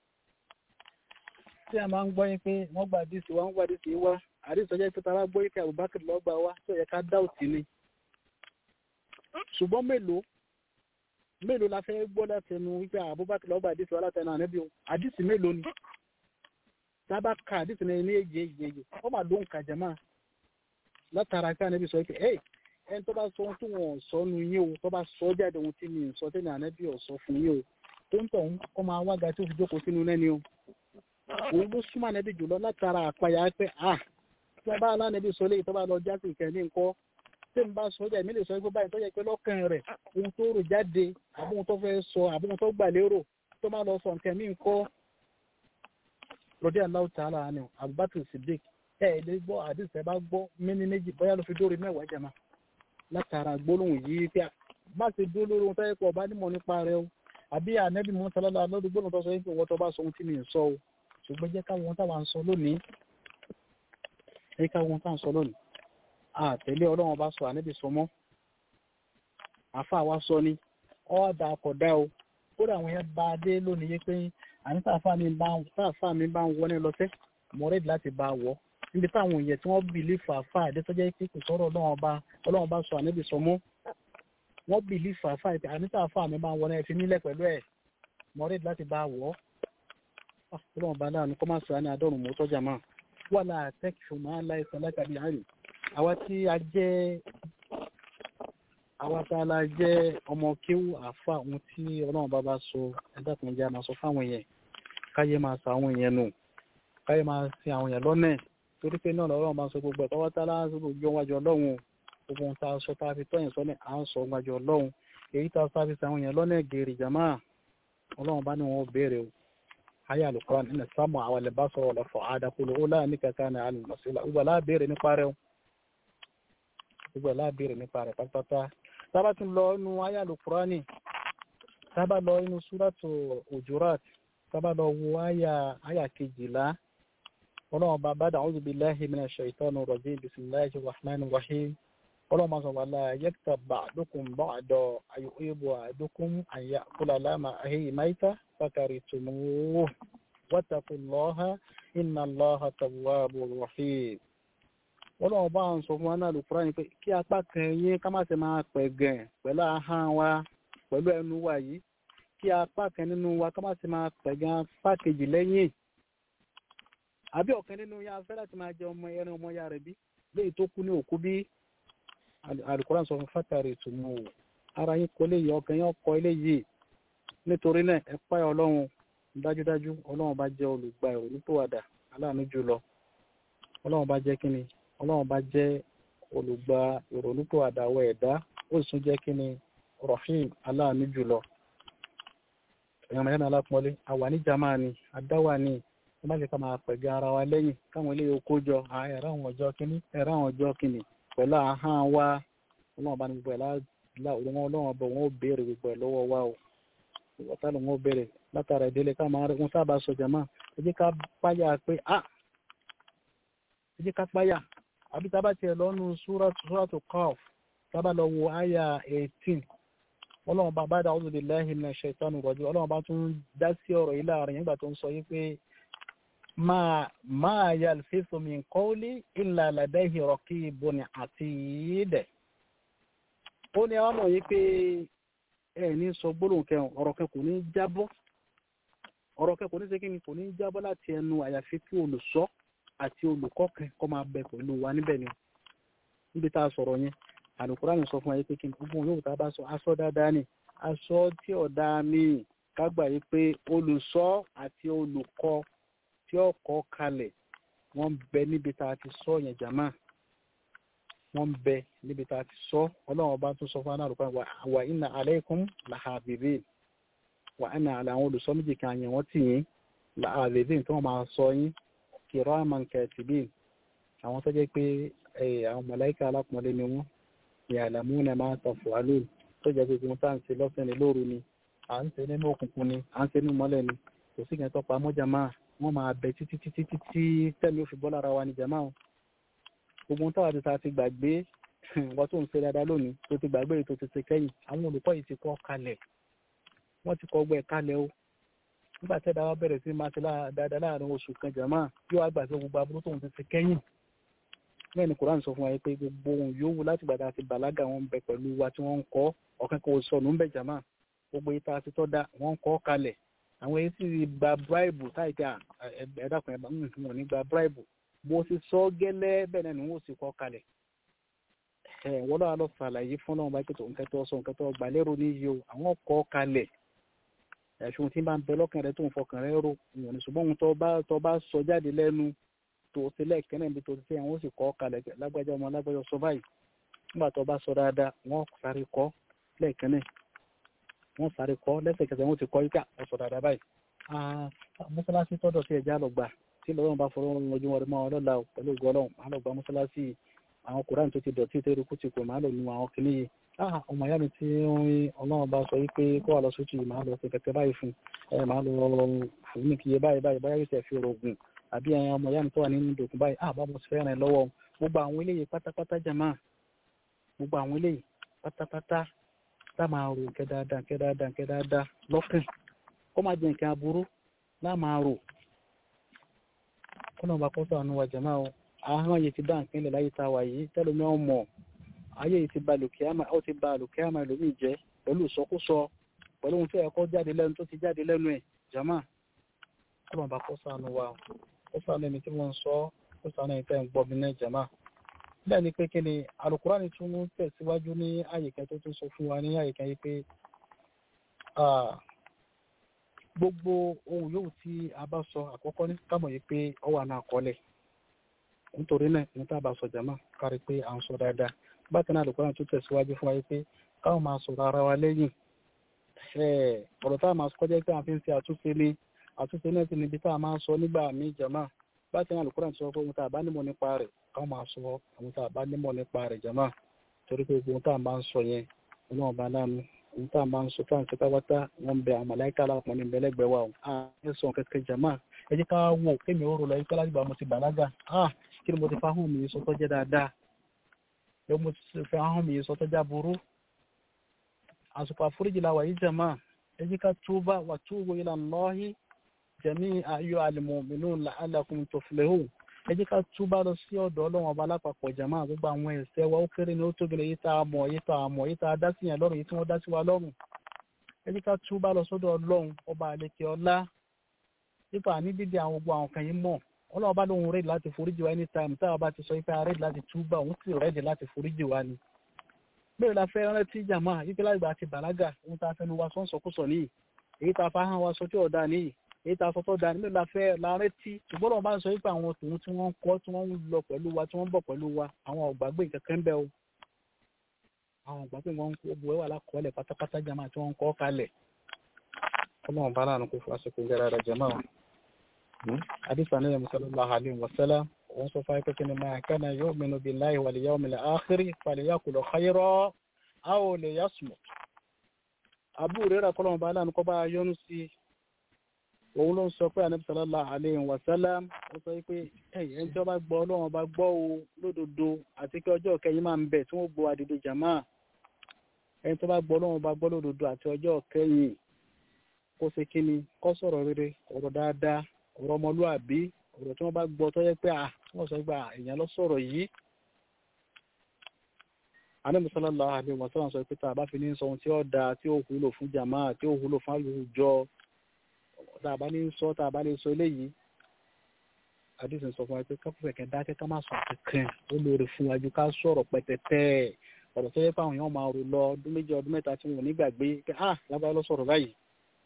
tí a máa ń gbọ́ yín pé wọ́n gba àdìsí wa wọ́n gba àdìsí wa àdìsí ọjọ́ ìpẹ́ta bá gbọ́ yín pé Abubakar lọ́gbà wa tó yẹ ká dá òtí ni ṣùgbọ́n mélòó mélòó la fẹ́ gbọ́ látẹnu wípé Abubakar lọ́gbà àdìsí wa látẹnu ànábì o àdìsí mélòó ni sábà ka àdìsí náà ní èjì èjì èjì wọ́n máa ló ń ka jama látara ká ànábì sọ pé ẹ ẹni tó bá sọ ohun tí wọn sọ nu yín o tó bá sọ jáde ohun tí mi ń sọ tẹ́lẹ̀ ànábì ò sọ fún yín o tó ń tọ̀ ń kọ́ máa wága tí ó fi jókòó sínú lẹ́ni o òun ló súnmọ́ ànábì jùlọ látara àpáyà pé ah tí a bá alánàbí sọ léyìí tó bá lọ jásí ìkẹ́ ní nǹkan tí n bá sọ jẹ́ mi lè sọ pé báyìí tó yẹ pé lọ́kàn rẹ̀ ohun tó rò jáde àbí ohun tó fẹ́ sọ àbí ohun tó gbà lérò tó má lọ sọ nǹkan mí nǹkan rọdí aláwọ̀ tààlà ni Abubakar Siddiq ẹ ẹ lè gbọ́ àdìsẹ́ bá gbọ́ mẹ́ni méjì bóyá ló fi dóore mẹ́wàá jẹ́ máa látara gbólóhùn yìí pé má ṣe dúró lórí ohun tó yẹ kó ọba nímọ̀ nípa rẹ o àbí ànẹ́bí mọ́ sálálà lọ́dún gbólóhùn tó sọ yìí pé wọ́n tó bá sọ ohun tí mi ń sọ o ṣùgbọ́n jẹ́ káwọn ohun táwa ń sọ lónìí ẹ káwọn ohun táwa ń sọ lónìí àtẹ̀lé ọlọ́run bá sọ ànẹ́bí sọ mọ́ àfa wa sọ ni ọ̀dà àkọ́dá o kódà àwọn yẹn bá a dé lónìí yé pé àní táàfà mi bá táàfà mi bá ń wọlé lọ́sẹ̀ mo rẹ́ẹ̀dì láti bá a wọ̀ níbi táwọn èèyàn tí wọ́n bìlífù àfa àdétọ́jẹ́ pé kò sọ̀rọ̀ ọlọ́run bá ọlọ́run bá sọ ànẹ́bí sọ mọ́ wọ́n bìlífù àfa àti àní táàfà mi bá ń wọlé ẹ̀fín nílẹ̀ pẹ̀lú ẹ̀ mo rẹ́ẹ̀dì láti bá a wọ̀ ọlọ́run bá láàánú kọ́ máa sọ àní àdọ́rùn mọ́ tọ́jà máa wà láàtẹ́kì fún máa láìsàn lákàbí àárín àwa tí a jẹ́ àwa tá a la jẹ́ ọmọ kéwù àfa ohun tí ọlọ́run bá bá sọ ẹ̀dá kan jẹ́ a máa sọ fáwọn èèyàn káyé máa sọ àwọn èèyàn nù káyé máa sin àwọn èèyàn lọ́nà torí pé náà lọ́rọ̀ máa sọ gbogbo ẹ̀tọ́ wọ́n tá láti gbogbo wájú ọlọ́run gbogbo ohun tá a sọ tá a fi tọ́yìn sọ́nà à ń sọ wájú ọlọ́run èyí tá a sọ fi àwọn èèyàn lọ́nà gèrè jàmá ọlọ́run bá ní wọn béèrè o ayé àlùkò ní sámù àwọn ilẹ̀ bá sọ̀rọ̀ lọ́fọ̀ àdàkùlù ó láàánú kẹta ní àlùmọ̀sílà gbogbo aláàbèrè nípa rẹ̀ gbogbo aláàbèrè nípa rẹ̀ pátápátá tábà tún lọ inú ayé àlùkò ní tábà lọ inú súrátù òjúrát tábà lọ wo àyà kejìlá ọlọ́run bá bá dàwọn òbí láhìí mi náà ṣe ìtọ́nu rọ̀jí bisimilahi rahman rahim ọlọ́run máa sọ wà láà yẹ́kítà bá àdókùn bá àdọ̀ ayò ìbò àdókùn àyà kúlà láàmà àhẹ́yì máìtà fàkàrí tùmùú wàtàkùn lọ́ha iná lọ́ha tàwábù rahim ọlọ́run bá ń sọ fún wa náà lùkúrá ni pé kí apá kan yín ká má ṣe máa pẹ̀ gàn pẹ̀lú ahọ́n wa pẹ̀lú ẹnu wa yìí kí apá kan nínú wa ká má ṣe máa pẹ̀ gàn pákejì lẹ́yìn àbí ọ̀kan nínú ya fẹ́ láti máa jẹ ọmọ ẹran ọmọ ya rẹ̀ bí léyìí tó kú ní òkú bí alukoran sọ fún fátàrí ìtumọ̀ o ara yín kò lè yọ ọkàn yín ọkọ eléyìí nítorí náà ẹ páyà ọlọ́run dájúdájú ọlọ́run bá jẹ́ olùgbà ìrònúpìwàdà aláàánú jùlọ ọlọ́run bá jẹ́ kíni ọlọ́run bá jẹ́ olùgbà ìrònúpìwàdà àwọ̀ ẹ̀dá ó sì tún jẹ́ kíni rahim aláàánú jùlọ ẹ̀yàn mẹ́rin alápọ̀lé àwà ní jamani adáwà ni wọ́n bá lè ká máa pẹ̀gẹ́ ara wa lẹ́yìn káwọn ilé oko jọ ẹ̀rọ àwọn ọjọ́ kíní ẹ̀rọ àwọn ọjọ́ kíní pẹ̀lú ahọ́n wa ọlọ́run bá ní gbogbo ẹ̀ láwọn ọlọ́run ọbọ̀ wọn ó béèrè gbogbo ẹ̀ lọ́wọ́ wa o ìwọ́ta ló wọn ó béèrè látara ìdílé ká máa rí wọn sábà sọ jàmá ẹ jẹ́ ká páyà pé a ẹ jẹ́ ká páyà àbí tá a bá tiẹ̀ lọ́nu súrátù Qaf tá a bá lọ wo àyà eighteen ọlọ́run bá bá dá a'udhu billahi minash shaitani rajim ọlọ́run bá tún dá sí ọ̀rọ̀ yìí láàrin nígbà tó ń sọ yìí pé máa máa yalfizu min qawli illa ladayhi raqibun atid. ó ní àwọn ọmọ yìí pé ẹ ní sọ gbólóhùn kẹrin ọ̀rọ̀ kẹ kò ní jábọ́ ọ̀rọ̀ kẹ kò ní sékìní kò ní jábọ́ láti ẹnu àyàfi kí olùsọ àti olùkọ́ kẹ kọ́ máa bẹ pẹ̀lú wa níbẹ̀ ni níbi tá a sọ̀rọ̀ yẹn àlùkùránì sọ fún wa yìí pé kí n gbogbo yóò tá a bá sọ aṣọ dáadáa ni aṣọ tí ọ̀dà mi kágbà yìí pé olùsọ àti olùkọ́ tí ó kọ́ kalẹ̀ wọ́n ń bẹ níbi tá a ti sọ yẹn jàmá wọ́n ń bẹ níbi tá a ti sọ ọlọ́run ọba tún sọ fún anáàlùkọ́ wà inna alaykum làhàbìbìn wà inna àlẹ́ àwọn olùsọ méjì kan yẹn wọ́n tì yín làhàbìbìn tí wọ́n máa sọ yín kiraman katibin àwọn tó jẹ́ pé àwọn màláíkà alápọ̀nlé ni wọ́n ya'lamuna ma taf'alun tó jẹ́ pé wọ́n tá à ń ṣe lọ́sẹ̀ ní lóru ni à ń ṣe nínú òkùnkùn ni à ń ṣe nínú mọ́lẹ̀ ni kò sí kẹ́ńtọ́ pa mọ́jà máa wọ́n máa bẹ títí títí títí tẹ́mi ó fi bọ́ lára wa ní jama o gbogbo táwa ti ta ti gbàgbé wọ́n tó ń ṣe dáadáa lónìí tó ti gbàgbé èyí tó ti ṣe kẹ́yìn àwọn olùkọ́ yìí ti kọ́ kalẹ̀ wọ́n ti kọ́ ọgbẹ́ kalẹ̀ o nígbà tí ẹ̀dá wa bẹ̀rẹ̀ sí máa ṣe dáadáa láàrin oṣù kan jama yóò wá gbàgbé gbogbo aburú tóun ti ṣe kẹ́yìn bẹ́ẹ̀ ni koran sọ fún wa pé gbogbo ohun yòówù láti gbàdá àti bàlágà wọn ń bẹ pẹ̀lú wa tí wọ́n ń kọ́ ọ̀kan kan sọnù ń bẹ jama gbogbo ìta àti tọ́ da wọ́n ń kọ́ kalẹ̀ àwọn èyí sì gba bíráìbù táìka ẹ̀dàkùn ẹ̀bà ń wọn ní gba bíráìbù bó ṣe sọ gẹ́lẹ́ bẹ́ẹ̀ náà ni wọ́n sì kọ́ kalẹ̀ ẹ̀ wọ́n lọ́wọ́ lọ sàlàyé fún náà báyìí tó nǹkan tó sọ nǹkan tó gbà lérò ní yìí o àwọn kọ́ kalẹ̀ ẹ̀sùn tí bá ń bẹ lọ́kàn rẹ tó ń fọkàn rẹ rò ìwọ̀n ní ṣùgbọ́n ohun tó bá sọ jáde lẹ́nu tó o ṣe lẹ́ẹ̀kẹ́ náà níbi tó ti ṣe yẹn wọ́n sì kọ́ kalẹ̀ lágbájá ọmọ lágbájá sọ báyìí nígbà tó bá sọ dáadáa wọ́n sáré kọ́ lẹ́ẹ̀kẹ́ náà wọ́n sáré kọ́ lẹ́sẹ̀kẹsẹ̀ wọ́n ti kọ́ yíká ọ̀sọ̀ dáadáa báyìí. mọ́sálásí tọ́dọ̀ sí ẹja lọ gbà tí lọ́wọ́n bá fọwọ́ ojú wọn mọ́ ọlọ́la pẹ̀lú ògùn ọlọ́run máa lọ gba mọ́sálásí àwọn kùrán tó ti dọ̀tí tó eruku ti kò máa lọ nu àwọn kìíní yìí. ọmọ ìyá mi tí ọlọ́run bá sọ wípé kó wà lọ sójú yìí máa lọ sí kẹ̀kẹ́ báyìí fún ẹ máa lọ fún mi kìí báyìí báyìí báyìí yóò ṣe fi rògùn àbí ẹ̀yin ọmọ ìyá mi tó wà nínú ìdòkùn báyìí àbá mo ti fẹ́ràn ẹ lọ́wọ́ gbogbo àwọn eléyìí pátápátá jàmá gbogbo àwọn eléyìí pátápátá tá máa rò nkẹ́ dáadáa nkẹ́ dáadáa nkẹ́ dáadáa lọ́kàn kó má jẹ nǹkan aburú láà máa rò kó náà bá kọ́ sànù wa jàmá o ahọ́n yìí ti dá nǹkan ilẹ̀ láyé tá a wà yìí tẹ́lómi ọ̀ mọ̀ ayé yìí ti ba lùkìámà ó ti ba lùkìámà ẹlòmíì jẹ́ pẹ̀lú ìsọkúsọ pẹ̀lú ohun tí ẹ̀kọ́ jáde lẹ́nu tó ti jáde lẹ́nu ẹ̀ jàmá kó náà bá kọ́ sànù wa o kó sànù ẹni tí wọ́n ń sọ kó sànù ẹni tẹ́ ń gbọ́ mi náà jàmá bẹ́ẹ̀ ni pé kí ni alukurani tún ń tẹ̀síwájú ní àyíká tó tún sọ fún wa ní àyíká yìí pé gbogbo ohun yòówù tí a bá sọ àkọ́kọ́ ní kámọ̀ yìí pé ọ wà náà kọ́lẹ̀ nítorí náà ní tá a bá sọ jàmá kárí pé à ń sọ dáadáa bákan náà alukurani tún tẹ̀síwájú fún wa yìí pé káwọn máa sọ̀rọ̀ ara wa lẹ́yìn ọ̀rọ̀ tá a máa kọjá pé à ń fi ń ṣe àtúnṣe ní àtúnṣe náà sì níbi tá a máa sọ nígbà míì jàmá bákan náà alukurani sọ pé ohun tá a bá nímọ̀ nípa rẹ̀ káwọn máa sọ àwọn tá a bá nímọ̀ nípa rẹ̀ jàmá torí pé ohun tá a máa ń sọ yẹn ọlọ́run bá lánàá ohun tá a máa ń sọ tá à ń ṣe pátápátá wọn bẹ àwọn màláìka aláàpọ̀ ní ìbẹ́lẹ́gbẹ̀ẹ́ wa a ẹ sọ kẹ̀kẹ́ jàmá ẹ jẹ́ ká wò kémi ó rò lọ ikú alágbà mo ti bàlágà ah kí ni mo ti fa ahọ́n mi sọ tó jẹ́ dáadáa ẹ mo ti fa ahọ́n mi sọ tó já burú àsùpà àforíjì la wà yìí jàmá ẹ jẹ́ ká túbà wà túbù ila Allahi jami'a ayyuhal mu'minun la'allakum tuflihun ẹ jẹ́ ká túbá lọ sí ọ̀dọ̀ ọlọ́run ọba lápapọ̀ jàmá gbogbo àwọn ẹ̀ṣẹ̀ wa ó kéré ni ó tóbi lè yí tá a mọ̀ yí tá a mọ̀ yí tá a dá sí yẹn lọ́rùn yí tí wọ́n dá sí wa lọ́rùn ẹ jẹ́ ká túbá lọ sọ́dọ̀ ọlọ́run ọba àlekè ọlá nípa ní dídí àwọn gbogbo àwọn kan yìí mọ̀ ọlọ́run bá lóun rẹ́ẹ̀dì láti foríjì wa anytime táwa bá ti sọ pé a rẹ́ẹ̀dì láti túbá òun sì rẹ́ẹ̀dì láti foríjì wa ni bẹ́ẹ̀ la fẹ́ rántí jàmá yí pé láìgbà àti bàlágà ohun tá a fẹnu wa sọ́nsọ́kùsọ níyì èyí tá a fa hàn wa sọ tí ọ̀dà níyì èyí tá a sọtọ́ da nílò la fẹ́ la rántí ṣùgbọ́n lọ́wọ́ bá ń sọ wípé àwọn tòun tí wọ́n ń kọ́ tí wọ́n ń lọ pẹ̀lú wa tí wọ́n ń bọ̀ pẹ̀lú wa àwọn ọ̀gbàgbé kankan bẹ́ẹ̀ o àwọn ọ̀gbàgbé wọn ń kó bu ẹwà lákọọ́lẹ̀ pátápátá jama tí wọ́n ń kọ́ kalẹ̀ ọlọ́run bá láàánú kó fún aṣọ ìgbéra rẹ̀ jama o. àdìsá ní ẹ̀mí sallallahu alaihi wa sallam òun sọ fún akẹ́kẹ́ ni máa kana yu'minu billahi wal yawmil akhir falyaqul khayran aw liyasmut. àbúrò rẹ̀ kọ́lọ́run bá láàánú kọ́ bá yọnu sí òun ló ń sọ pé anabi sallallahu alayhi wa sallam ó sọ pé ẹ̀yin tí wọ́n bá gbọ́ ọlọ́run bá gbọ́ o lódodo àti pé ọjọ́ kẹyìn máa ń bẹ̀ tí wọ́n gbọ́ àdìdì jàmá ẹni tó bá gbọ́ ọlọ́run bá gbọ́ lódodo àti ọjọ́ kẹyìn kó ṣe kí ni kó sọ̀rọ̀ rere ọ̀rọ̀ dáadáa ọ̀rọ̀ ọmọlúàbí ọ̀rọ̀ tí wọ́n bá gbọ́ tó yẹ pé à wọ́n sọ pé èèyàn lọ sọ̀rọ̀ yìí anabi sallallahu alayhi wa sallam sọ pé tá a bá fi ní sọ ohun tí ó dáa tí ó wúlò fún jàmá tí ó wúlò fún àlùjọ tá a bá ní sọ tá a bá ní sọ eléyìí àdìsí sọ fún wa pé káfíńsì kẹ dákẹ́ ká má sọ kankan ó lóore fún wa ju ká sọ̀rọ̀ pẹ̀tẹ̀tẹ̀ ọ̀rọ̀ tó yẹ pé àwọn èèyàn máa rò lọ ọdún méjì ọdún mẹ́ta tí wọn ò ní gbàgbé pé ah lábáyé ló sọ̀rọ̀ báyìí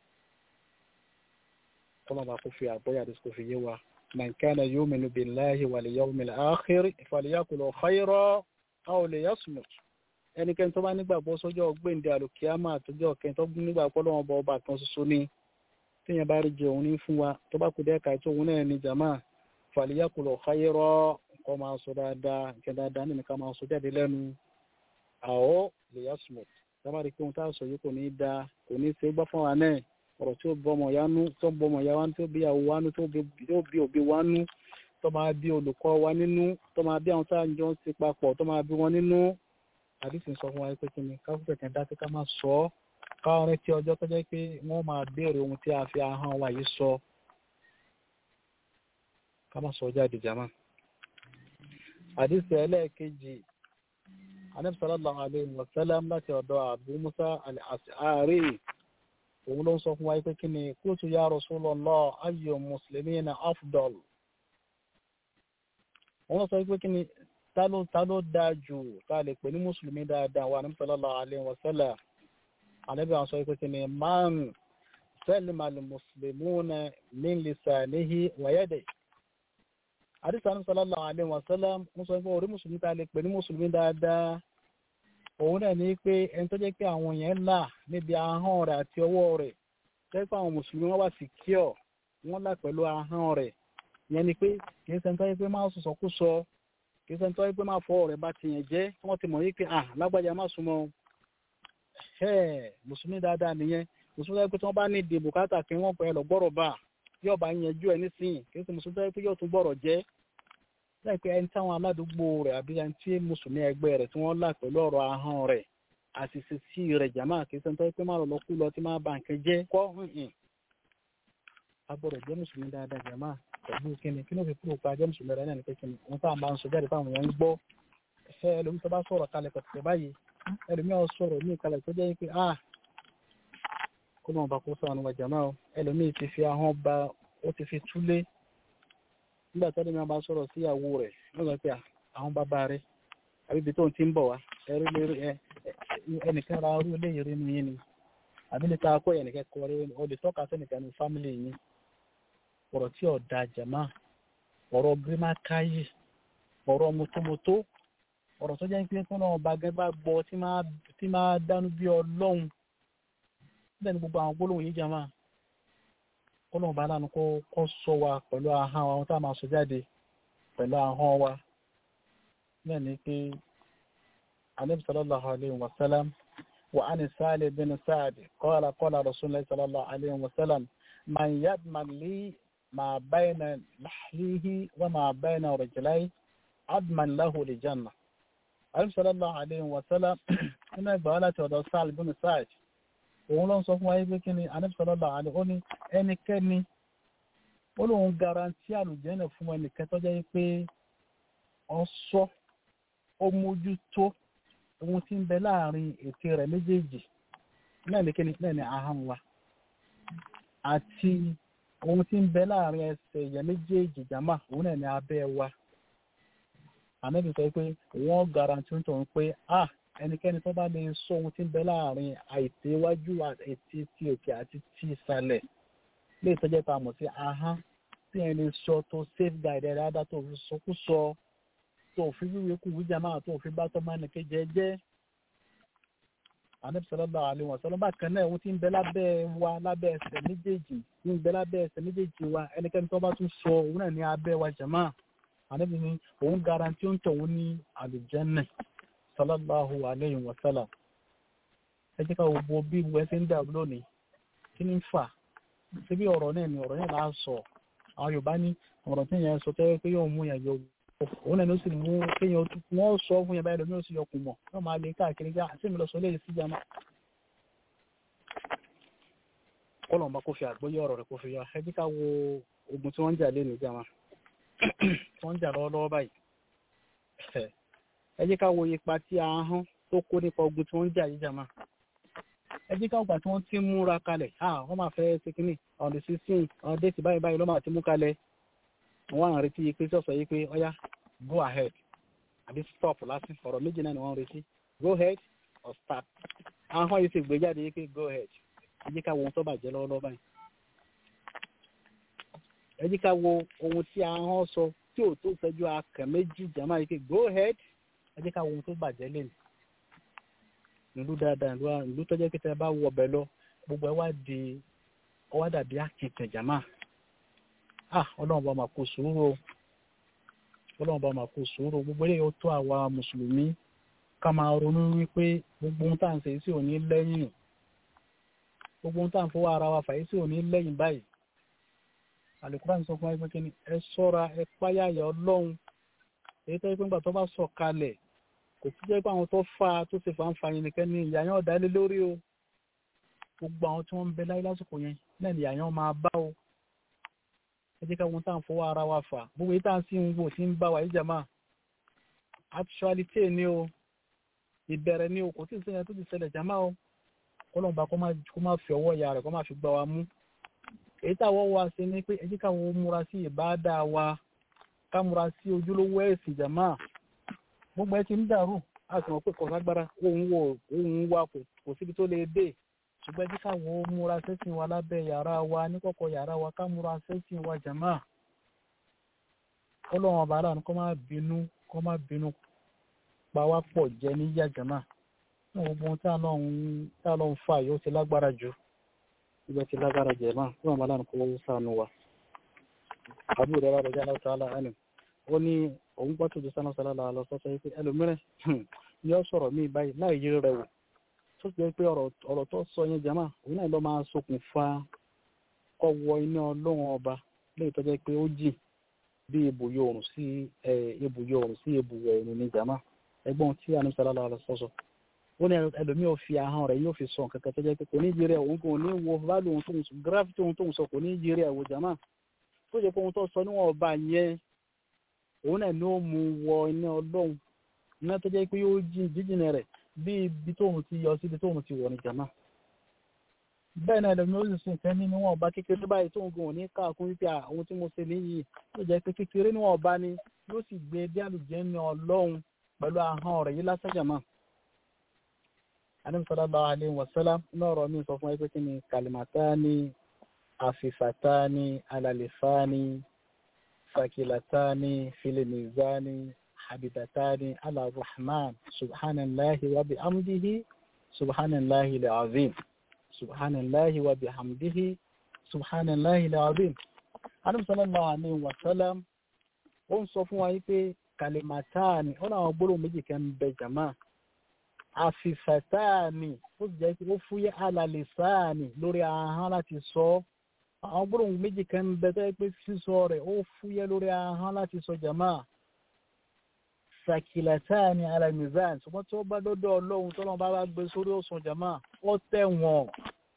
kọ́mọ̀ bá kó fi àgbọ́yà àdìsí kò fi yé wa man kana yu'minu billahi wal yawmil akhir falyaqul khayran aw liyasmut ẹnikẹ́ni tó bá nígbàgbọ́ sọ́jọ́ gbèǹde àlùkìyàmà àtọ́jọ́ kẹ́ni tó nígbàgbọ́ lọ́wọ́ bá ọba kan ṣoṣo ní téèyàn bá rí jẹ òun ní fún wa tó bá kú dẹ́ ka ètò òun náà ní jàmá fàlìyàkùlọ̀ xayírọ́ kọ́ máa sọ dáadáa nǹkan dáadáa nínú ká máa sọ jáde lẹ́nu àwọ̀ lè yá sùmọ̀ sábà rí pé ohun tá a sọ yìí kò ní í da kò ní í ṣe gbọ́ fún wa náà ọ̀rọ̀ tí ó bọ́ ọmọ ya nú tó bọ́ ọmọ ya wá nú tó bí ìyàwó wá nú tó bí òbí wá nú tó máa bí olùkọ́ wa nínú tó máa bí àwọn tá à ń jọ ń ṣe papọ̀ tó máa bí wọn nínú àdìsí sọ fún wa pé kí ni káfíńsì kan dá sí ká máa sọ ọ́ káwọn retí ọjọ́ tó jẹ́ pé wọ́n máa béèrè ohun tí a fi ahọ́n wa yìí sọ ká má sọ jáde jama. àdìsí ẹlẹ́ẹ̀kejì anabi sallallahu alayhi wa sallam láti ọ̀dọ̀ abu musa al-ash'ari òun ló ń sọ fún wa pé kí ni qultu ya rasulallah ayyu muslimina afdal. wọ́n sọ pé kí ni ta ló ta ló dáa jù ta lè pè ní mùsùlùmí dáadáa wa anabi sallallahu alayhi wa sallam ànábì àwọn sọ pé kí ni man salima al-muslimuna min lisanihi wa yadihi àdìsá ní sallallahu alaihi wasallam ń sọ pé orí mùsùlùmí ta lè pè ní mùsùlùmí dáadáa òun náà ní pé ẹni tó jẹ́ pé àwọn yẹn là níbi ahọ́n rẹ̀ àti ọwọ́ rẹ̀ jẹ́ pé àwọn mùsùlùmí wọ́n wà secure wọ́n là pẹ̀lú ahọ́n rẹ̀ yẹn ni pé kì í sẹ́ńtọ́ yẹ pé máa sọ̀sọ̀ kú sọ kì í sẹ́ńtọ́ yẹ pé máa fọ rẹ̀ bá tiyẹn jẹ́ wọ́n ti mọ̀ yí pé à lágbájá má súnmọ́ ẹ̀ mùsùlùmí dáadáa nìyẹn mùsùlùmí yẹ pé tí wọ́n bá ní ìdè bùkátà kí wọ́n pẹ́ lọ gbọ́rọ̀ bá yóò bá yanjú ẹ̀ nísìnyí kì í sẹ́ mùsùlùmí yẹ pé yóò tún gbọ́rọ̀ jẹ́ láì pé ẹni táwọn aládùúgbò rẹ̀ àbí ẹni tí mùsùlùmí ẹgbẹ́ rẹ̀ tí wọ́n là pẹ̀lú ọ̀rọ̀ ahọ́n rẹ̀ àṣìṣe sí rẹ̀ jàmáà kì í sẹ́ńtọ́ pé má lọ lọ kú lọ tí má ba nǹkan jẹ́ kọ́ hùn agbọ́dọ̀ jẹ́ mùsùlùmí dáadáa jàmáà pẹ̀lú kíni kí ló fi kúrò pa jẹ́ mùsùlùmí rẹ̀ náà ní pé kíni wọ́n tá à ń bá ń sọ jáde fáwọn èèyàn ń gbọ́ ẹ̀fẹ́ ẹlòmí tó bá sọ̀rọ̀ kalẹ̀ pẹ̀tẹ̀ báyìí ẹlòmí ọ̀ sọ̀rọ̀ ní ìkalẹ̀ tó jẹ́ pé ah kó lóun bá kó sọ̀rọ̀ wa jàmáà o ẹlòmí ti fi ahọ́n ba ó ti fi túlé nígbà tó ẹlòmí bá sọ̀rọ̀ sí ìyàwó rẹ̀ wọ́n sọ pé àwọn bàbá rẹ̀ àbí ibi tó ń ti ń bọ̀ wá ẹnìkan ra orí ilé ìrìn yín ni àbí níta akó ẹnìkan kọ rí o lè tọ́ka sẹ́nìkan ní fámìlì yín ọ̀rọ̀ tí ọ̀dà jàmá ọ̀rọ̀ gírímákáyì ọ̀rọ̀ mọ́tómọ́tó ọ̀rọ̀ tó jẹ́ pé kọ́nà ọba gẹ́gẹ́ bá gbọ́ tí máa dánú bí ọlọ́run níbẹ̀ ni gbogbo àwọn gbólóhùn yìí jàmá kọ́nà ọba aláàánú kó sọ wa pẹ̀lú ahọ́n wa ohun tá a máa sọ jáde pẹ̀lú ahọ́n wa náà ni pé anabi sallallahu alayhi wa sallam wa ani sali bin sa'ad qala qala rasulullah sallallahu alayhi wa sallam man yadman li ما بين لحيه وما بين رجليه عدما له لجنة عليه صلى الله عليه وسلم iná ìgbà láti ọ̀dọ̀ sáàlì bínú sáàjì òun ló ń sọ fún wáyé pé kí ni anẹ́bùsọ̀lọ́lọ́ àlẹ́ ó ní ẹnikẹ́ni ó lóun garanti àlùjẹ́nà fún ẹnìkẹ́ tó jẹ́ pé ọ sọ ó mójútó ohun tí ń bẹ láàrin ètè rẹ̀ méjèèjì náà ní kíni náà ní ahọ́n wa àti ohun tí ń bẹ láàrin ẹsẹ̀ èèyàn méjèèjì jàmá òun náà ní abẹ́ wa ànábì sọ pé wọ́n garanti ń tọ̀hún pé ah ẹnikẹ́ni tó bá lè sọ ohun tí ń bẹ láàrin àìtè iwájú àti ti òkè àti ti ìsàlẹ̀ lè tọ́jẹ́ pa mọ̀ sí ahọ́n tí ẹni sọ tó safeguard ẹ̀ dáadáa tó fi sọkúsọ tó fi wíwé kú wíjà máa tó fi bá tọ́ máa nìke jẹ́jẹ́ ànábì sallallahu alaihi wasallam bákan náà ohun tí ń bẹ lábẹ́ wa lábẹ́ ẹsẹ̀ méjèèjì tí ń bẹ lábẹ́ ẹsẹ̀ méjèèjì wa ẹnikẹ́ni tó bá tún sọ òun náà ní abẹ́ wa jàmá ànábì ni òun garanti ó ń tọ̀ òun ní àlùjànnà sallallahu alaihi wasallam ẹ jẹ́ ká gbogbo bí gbogbo ẹsẹ̀ ń dà lónìí kí ni ń fà síbí ọ̀rọ̀ náà ni ọ̀rọ̀ náà là á sọ àwọn Yorùbá ní ọ̀rọ̀ tí yẹn sọ tẹ́wọ́ pé yóò mú yẹn yọ òun náà ló sì mú kéèyàn wọ́n sọ fún yẹn báyìí lómi ó sì yọkùn mọ̀ yóò máa lè káàkiri gbá àti mi lọ sọ léyìí sí jama kọlọ̀ bá kó fi àgbóyé ọ̀rọ̀ rẹ̀ kó fi yọ ẹ jẹ́ ká wo ogun tí wọ́n ń jà lé ní jama tí wọ́n ń jà lọ́wọ́lọ́wọ́ báyìí ẹ jẹ́ ká wo ipa tí ahọ́n tó kó nípa ogun tí wọ́n ń jà yìí jama ẹ jẹ́ ká gbà tí wọ́n ti múra kalẹ̀ ah wọ́n máa fẹ́ ṣe kínní on the sixteen on date báyìí báyìí ló máa ti mú kalẹ̀ wọ́n à ń retí yìí pé sọ̀sọ̀ yìí pé ọ̀yá go ahead àbí stop lásì ọ̀rọ̀ méjì náà ni wọ́n ń retí go ahead or start ahọ́n yìí sì gbé jáde yìí pé go ahead ẹ jẹ́ ká wo ohun tó bàjẹ́ lọ́wọ́lọ́wọ́ báyìí ẹ jẹ́ ká wo ohun tí ahọ́n sọ tí ò tó ṣẹ́jú akàn méjì jàmá yìí pé go ahead ẹ jẹ́ ká wo ohun tó bàjẹ́ lẹ́nu ìlú dáadáa ìlú ìlú tó jẹ́ pé tẹ́ bá wọ ọbẹ̀ lọ gbogbo ẹ wá di ọwá dàbí akìntàn jàmá ah ọlọ́run bá máa kó sùúrù o ọlọ́run bá máa kó sùúrù gbogbo eléyìí ó tó àwa mùsùlùmí ká máa ronú wípé gbogbo ohun tá à ń ṣe sí òní lẹ́yìn gbogbo ohun tá à ń fọwọ́ ara wa fàyè sí òní lẹ́yìn báyìí àlùkùránì sọ fún wa pé kíni ẹ ṣọ́ra ẹ páyàyà ọlọ́run èyí tó yẹ pé nígbà tó bá sọ kalẹ̀ kò sí jẹ́ pé àwọn tó fa tó ṣe fàǹfà yẹn nìkan ni ìyá yẹn ọ̀dà lé lórí o gbogbo àwọn tí wọ́n ń bẹ láyé lásìkò yẹn náà ni ìyá yẹn máa bá o ẹ jẹ́ ká wọn tá à ń fọwọ́ ara wa fà gbogbo yìí tá à ń sí ń wò sí ń bá wa yìí jàmá actuality ni o ìbẹ̀rẹ̀ ni o kò tí ì sẹ́yìn tó ti ṣẹlẹ̀ jàmá o kọ́lọ́mùbá kó má fi ọwọ́ ìyá rẹ̀ kó má fi gbá wa mú èyí táwọn wa ṣe ni pé ẹ jẹ́ ká wọn múra sí ìbáadá wa ká múra sí ojúlówó ẹ̀sìn jàmá gbogbo ẹ ti ń dàrú a sì mọ̀ pé kọ̀ọ̀ságbára òun wò òun wa kò síbi tó lè dé ṣùgbọ́n ẹ jẹ́ ká wo múra sẹ́sìn wa lábẹ́ yàrá wa níkọ̀kọ̀ yàrá wa ká múra sẹ́sìn wa jàmá ọlọ́run ọba aláàánú kọ́ máa bínú kọ́ máa bínú pa wá pọ̀ jẹ́ ní yàgànà ní gbogbo ohun tí àlọ́run tí àlọ́run fà yóò ti lágbára jù ibẹ̀ ti lágbára jẹ̀ máa kí wọ́n bá láàánú kó sànù wa. àbúrò rẹ̀ rẹ̀ jálá tó àlà ẹnu ó ní òun gbọ́ tó di sánà sálà là lọ sọ́sọ́ yìí pé ẹlòmíràn yóò sọ̀rọ̀ míì báyìí láì yí rẹ̀ wò tó ti jẹ́ pé ọ̀rọ̀ tó sọ yẹn jàmá òun náà lọ́ máa ṣokùnfà kọ́wọ́ iná ọlọ́run ọba léyìí tó jẹ́ pé ó jìn bí ibùyọ oòrùn sí ibùyọ oòrùn sí ibùwọ̀ oòrùn ní jàmá ẹgbọ́n tí àánú sálà là lọ sọ́sọ́ ó ní ẹlòmíì ò fi ahọ́n rẹ̀ yóò fi sọ nǹkan kan tó jẹ́ pé kò ní jírí ẹ̀ òun kò ní wo válù ohun tó ń sọ gravity ohun tó ń sọ kò ní jírí ẹ̀ wò jàmá tó jẹ́ pé ohun tó sọ níwọ̀n ọba yẹn òun náà ní ó mú wọ iná ọlọ́run iná tó jẹ́ pé yóò jí jíjìnà rẹ̀ bí ibi tóun ti yọ síbi tóun ti wọ̀ ní jàmá bẹ́ẹ̀ náà ẹlòmíì ó sì sìn kẹ́ ní níwọ̀n ọba kékeré báyìí tóun gùn ní káàkún wípé àwọn tí mo ṣe níyì tó jẹ́ pé kékeré níwọ̀n ọba ni yóò sì gbé bí àlùjẹ́ ní ọlọ́run pẹ̀lú ahọ́n rẹ̀ yìí lásán jàmá sallallahu alaihi wasallam lọ́rọ̀ mi sọ fún ẹgbẹ́ kí ni kalimatani afifatani alalifani sakilatani filimizani habitatani ala rahman subhanallahi wa bihamdihi subhanallahi alazim subhanallahi wa bihamdihi subhanallahi alazim anam sallallahu alaihi wasallam ó ń sọ fún wa yí pé kalimatani ó náà gbólóhùn méjì kan bẹ jama àfìfẹ̀táàní ó sì jẹ́ pé ó fúyẹ́ alàlẹ́sáàní lórí ahọ́n láti sọ ọ́ àwọn gbólóhùn méjì kan ń bẹ tẹ́ pé sísọ rẹ̀ ó fúyẹ́ lórí ahọ́n láti sọ jàmá sàkìlẹ̀táàní alàmìzán ṣùgbọ́n tí ó bá dọ́dọ̀ ọlọ́run tó lọ́n bá bá gbé sórí òsùn jàmá ó tẹ̀wọ̀n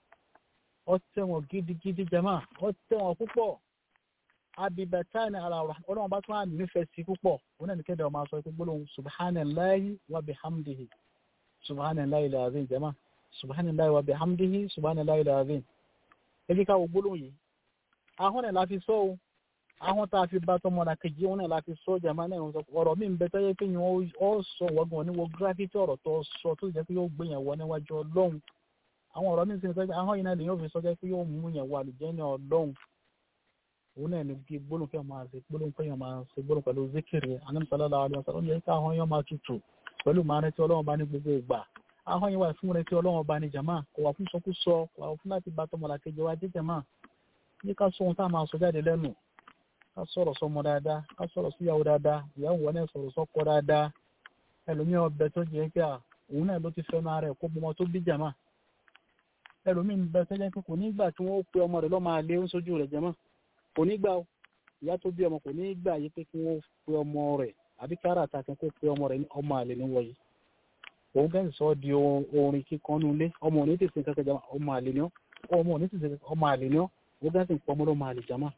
ó tẹ̀wọ̀n gidigidi jàmá ó tẹ̀wọ̀n púpọ̀ abibẹ̀táàní alàrà ọlọ́run bá tún á nífẹ̀ẹ́ sí púpọ̀ ó náà ní kéde ọmọ aṣọ pé gbólóhùn subhanallahi wa bihamdihi subhanallahi alazim jama subhanallahi wa bihamdihi subhanallahi alazim ebi ká wo gbólóhùn yìí ahọ́n náà la fi sọ o ahọ́n tá a fi bá tọmọ náà kejì òun náà la fi sọ jama náà ń sọ ọ̀rọ̀ mi ń bẹ tọ́jú pé yẹn ó sọ wọ́gbọ̀n ní wo gravity ọ̀rọ̀ tó sọ tó jẹ́ pé yóò gbé yẹn wọ níwájú ọlọ́run àwọn ọ̀rọ̀ mi ń sọ pé ahọ́n yìí náà lè yóò fi sọ jẹ́ pé yóò mú yẹn wọ àlùjẹ́ ní ọlọ́run òun náà ní bí gbólóhùn fẹ́ máa ṣe gbólóhùn fẹ́ máa ṣe gbólóhùn pẹ̀lú zikiri anamsalaala alayhi wa yẹ ká ahọ́n yẹn máa tutù pẹ̀lú màá retí ọlọ́run bá ní gbogbo ìgbà ahọ́n yìí wà fún retí ọlọ́run bá ní jàmá kò wà fún sọkúsọ kò wà fún láti bá tọmọlá kejì wa jẹ́ jàmá yí ká sọ ohun tá a máa sọ jáde lẹ́nu ká sọ̀rọ̀ sọmọ dáadáa ká sọ̀rọ̀ síyàwó dáadáa ìyàwó wọn náà sọ̀rọ̀ sọ́kọ dáadáa ẹlòmíràn ọbẹ̀ tó jẹ́ pé òun náà ló ti fẹ́ máa rẹ̀ kó bọ́mọ tó bí jàmá ẹlòmíràn bẹ tó jẹ́ pé kò ní gbà tí wọ́n pe ọmọ rẹ̀ lọ́ máa lé oúnjẹ rẹ̀ jàmá kò ní gbà ìyá tó bí ọmọ kò ní gbà yí pé kí wọ́n pe ọmọ rẹ̀ àbí kára àtàkùn kó pe ọmọ rẹ̀ ní ọmọ àlè ní wọ̀nyí òun bẹ́ẹ̀ sọ di orin kíkan nínú ilé ọmọ òní tètè kankan jama ọmọ àlè ní ọ ọmọ òní tètè ọmọ àlè ní ọ òun bẹ́ẹ̀ sì ń pọ ọmọ lọ́mọ àlè jama.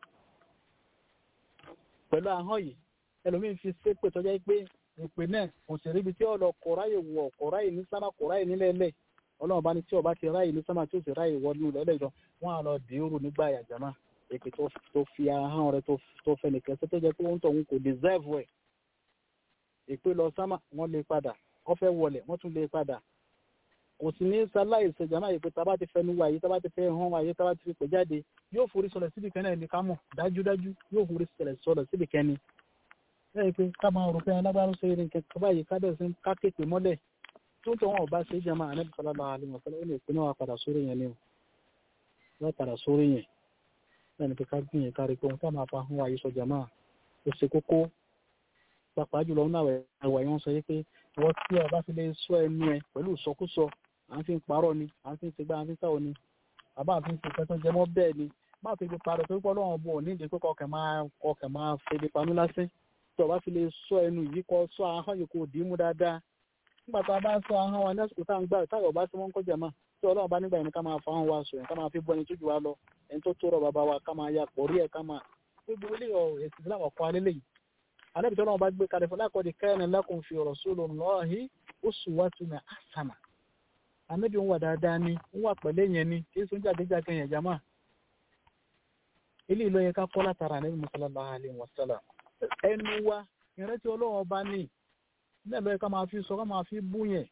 pẹ̀lú ahọ́n yìí ẹlòmíín fi ṣépè tọ́jà pé ìpè náà kò sì ríbi tí ọlọ kọ̀ráyè wọ̀ kọ̀ráyè ní sámà kọ̀ráyè nílẹ̀ lẹ̀ ọlọ́run bá ní tí ọba ti ráyè ní sámà tí ó sì ráyè wọ nínú lẹ́lẹ̀ jọ wọ́n á lọ dìírù nígbà yà jama èpè tó fi ahọ́n rẹ̀ tó fẹ́ nìkan tó jẹ́ pé ó ń tọ̀ òun kò deserve ẹ̀ ìpè lọ sámà wọ́n lè padà wọ́n fẹ́ wọlé wọ́n tún lè padà kò sí ní sáláì ìṣèjàmá yìí pé tábà ti fẹnu wáyé tábà ti fẹ́ hàn wáyé tábà ti fi pè jáde yóò forí sọlẹ̀ síbi kan náà ní ká mọ̀ dájúdájú yóò forí sọlẹ̀ síbi kan ní. bẹ́ẹ̀ pé ká máa rò pé alágbárò ṣe eré nǹkan kaba yìí ká bẹ̀rẹ̀ sí ká képe mọ́lẹ̀ tó ń tọ́ wọn ọba ṣe jàmá ànábì sallallahu alaihi wasallam ó lè pinnu wa padà sórí yẹn ni o wọ́n padà sórí yẹn bẹ́ẹ̀ ni pé ká gbìyànjú ká rí pé òun ká máa fa hàn wáyé sọ jàmá ó ṣe kókó pàápàá jùlọ náà ẹwà yẹn sọ pé wọ́n tí ọba fi lè sọ ẹnu ẹ pẹ̀lú ìsọkúsọ à ń fi parọ́ ni à ń fi ṣègbà à ń fi sáwọ ni àbá àfi ṣègbà tó jẹmọ́ bẹ́ẹ̀ ni má fi fi parọ́ tó pọ́ lọ́wọ́ bọ̀ nídìí pé kọkàn máa kọkàn máa febi panú lásán tí ọba fi lè sọ ẹnu yìí kọ sọ ahọ́n yìí kò dì í mú dáadáa nígbà tá a bá sọ ahọ́n wa lásìkò tá à ń gbà táyọ̀ ọba tí wọ́n ń kọjá mà tí ọlọ́run bá nígbà yẹn ká máa fa ahọ́n wa sọ yẹn ká máa fi bọ́ ẹni tójú wa lọ ẹni tó tó rọ bàbá wa ká máa ya pọ̀ rí ẹ̀ ká máa gbogbo ilé ọ̀ èsì ìsìlámù ọ̀kọ́ alẹ́ lẹ́yìn anabi tọ́lọ́wọ́ bá gbé kalẹ̀ fún lákọ̀ọ́dì kana lakum fi rasulillahi uswatun hasana anabi ń wà dáadáa ni ń wà pẹ̀lẹ́ yẹn ni kí sún jàdéjàdé yẹn jama ilé ìlú yẹn ká kọ́ látara anabi sallallahu alaihi wasallam ẹnu wa ìrántí ọlọ́wọ́ bá ní ní ẹ̀lọ́ yẹn ká máa fi sọ ká máa fi bú yẹn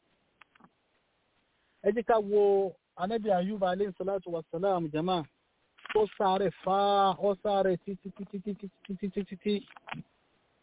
ẹ jẹ́ ká wo anabi ayuba alaihi salatu wasalam jama ó sáré fa ó sáré títí títí títí títí títí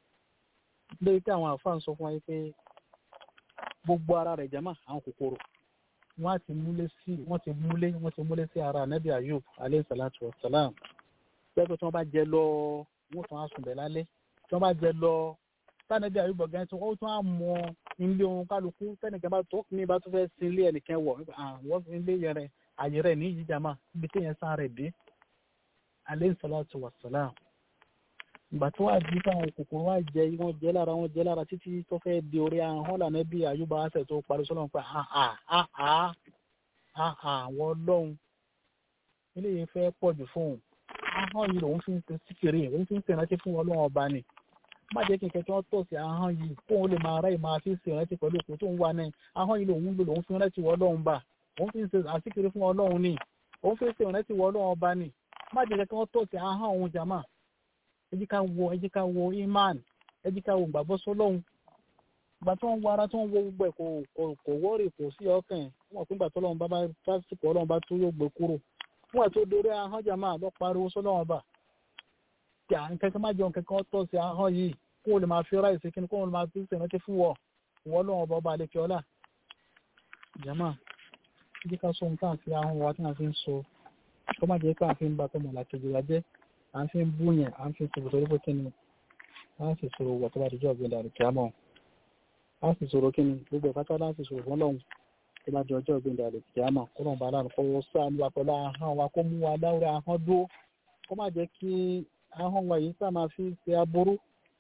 lórí pé àwọn àfáà ń sọ fún wa yìí pé gbogbo ara rẹ̀ jama àwọn kòkòrò wọ́n á ti múlé sí wọ́n ti múlé wọ́n ti múlé sí ara anabi ayub aleyhi salatu wa salam bẹ́ẹ̀ pé tí wọ́n bá jẹ lọ wọ́n tún á sùn bẹ̀ lálẹ́ tí wọ́n bá jẹ lọ tánàbí ayub ọ̀gá tí wọ́n tún á mọ ilé ohun kálukú tẹ́nìkan bá tó ní bá tún fẹ́ sin ilé ẹnìkan wọ̀ àwọn ilé yẹn rẹ̀ àyè rẹ̀ ní ìjìjàmá ibi tí yẹn sá rẹ̀ dé aleyhi salatu wa salam ìgbà tó wà di káwọn kòkòrò wá jẹ wọn jẹ lára wọn jẹ lára títí tó fẹ́ di orí ahọ́n lànà bí àyùbá àṣẹ tó parí sọ́nà pé àà àà àà àwọn ọlọ́run eléyìí fẹ́ pọ̀ jù fún un ahọ́n yìí lòun fi ń ṣe síkèrè òun fi ń ṣèrántí fún ọlọ́run ọba ni má jẹ́ kí n kẹ́kẹ́ wọ́n tọ̀ sí ahọ́n yìí kóun lè máa ráyè máa fi ṣèrántí pẹ̀lú òkú tó ń wà náà ahọ́n yìí lòun lò lòun fi ń rántí wọ ọlọ́run bá òun fi ń ṣe àsíkèrè fún ọlọ́run ni òun fi ń ṣèrántí wọ ọlọ́run ọba ni má jẹ́ kẹ́kẹ́ wọ́n tọ̀ sí ahọ́n òun jàmáà ẹ jẹ́ ká wo ẹ jẹ́ ká wo iman ẹ jẹ́ ká wo gbàgbọ́ sọ́lọ́hún ìgbà tí wọ́n wo ara tí wọ́n wo gbogbo ẹ̀ kò kò kò wọ́ọ̀rì kò sí ọkàn wọn pín gbà tọ́lọ́hún bá bá pásítọ̀ ọlọ́run bá tó yóò gbé kúrò fún ẹ̀ tó dorí ahọ́n jà máa lọ pariwo sọ́lọ́hún ọba tí à ń kẹ́kẹ́ má jẹun kẹ́kẹ́ tọ́ sí ahọ́n yìí kó o lè máa fi ra ìsìn kíni kó o lè máa fi sèrántí fún wọ wọ́ lọ́wọ́ ọba ọba àlekè ọlá jama ẹ jẹ́ ká sọ ohun tá à ń fi ahọ́n wa tí à ń fi ń sọ kó má jẹ́ pé à ń fi ń ba tọmọ làkejì wa jẹ́ à ń fi ń bú yẹn à ń fi sọ̀rọ̀ torí pé kíni à ń sì sọ̀rọ̀ wọ̀ tó bá dijọ́ ọ̀gbìn dàrú kíámọ̀ à ń sì sọ̀rọ̀ kíni gbogbo ìfátá là ń sì sọ̀rọ̀ fún lọ́hùn tó bá di ọjọ́ ọ̀gbìn dàrú kíámọ̀ kó lọ́n bá láàrín kọ́wọ́ sáànù wa pẹ̀lú ahọ́n wa kó mú wa láwùrẹ́ ahọ́n dúró kó má jẹ́ kí ahọ́n wa yìí sá máa fi ṣe aburú.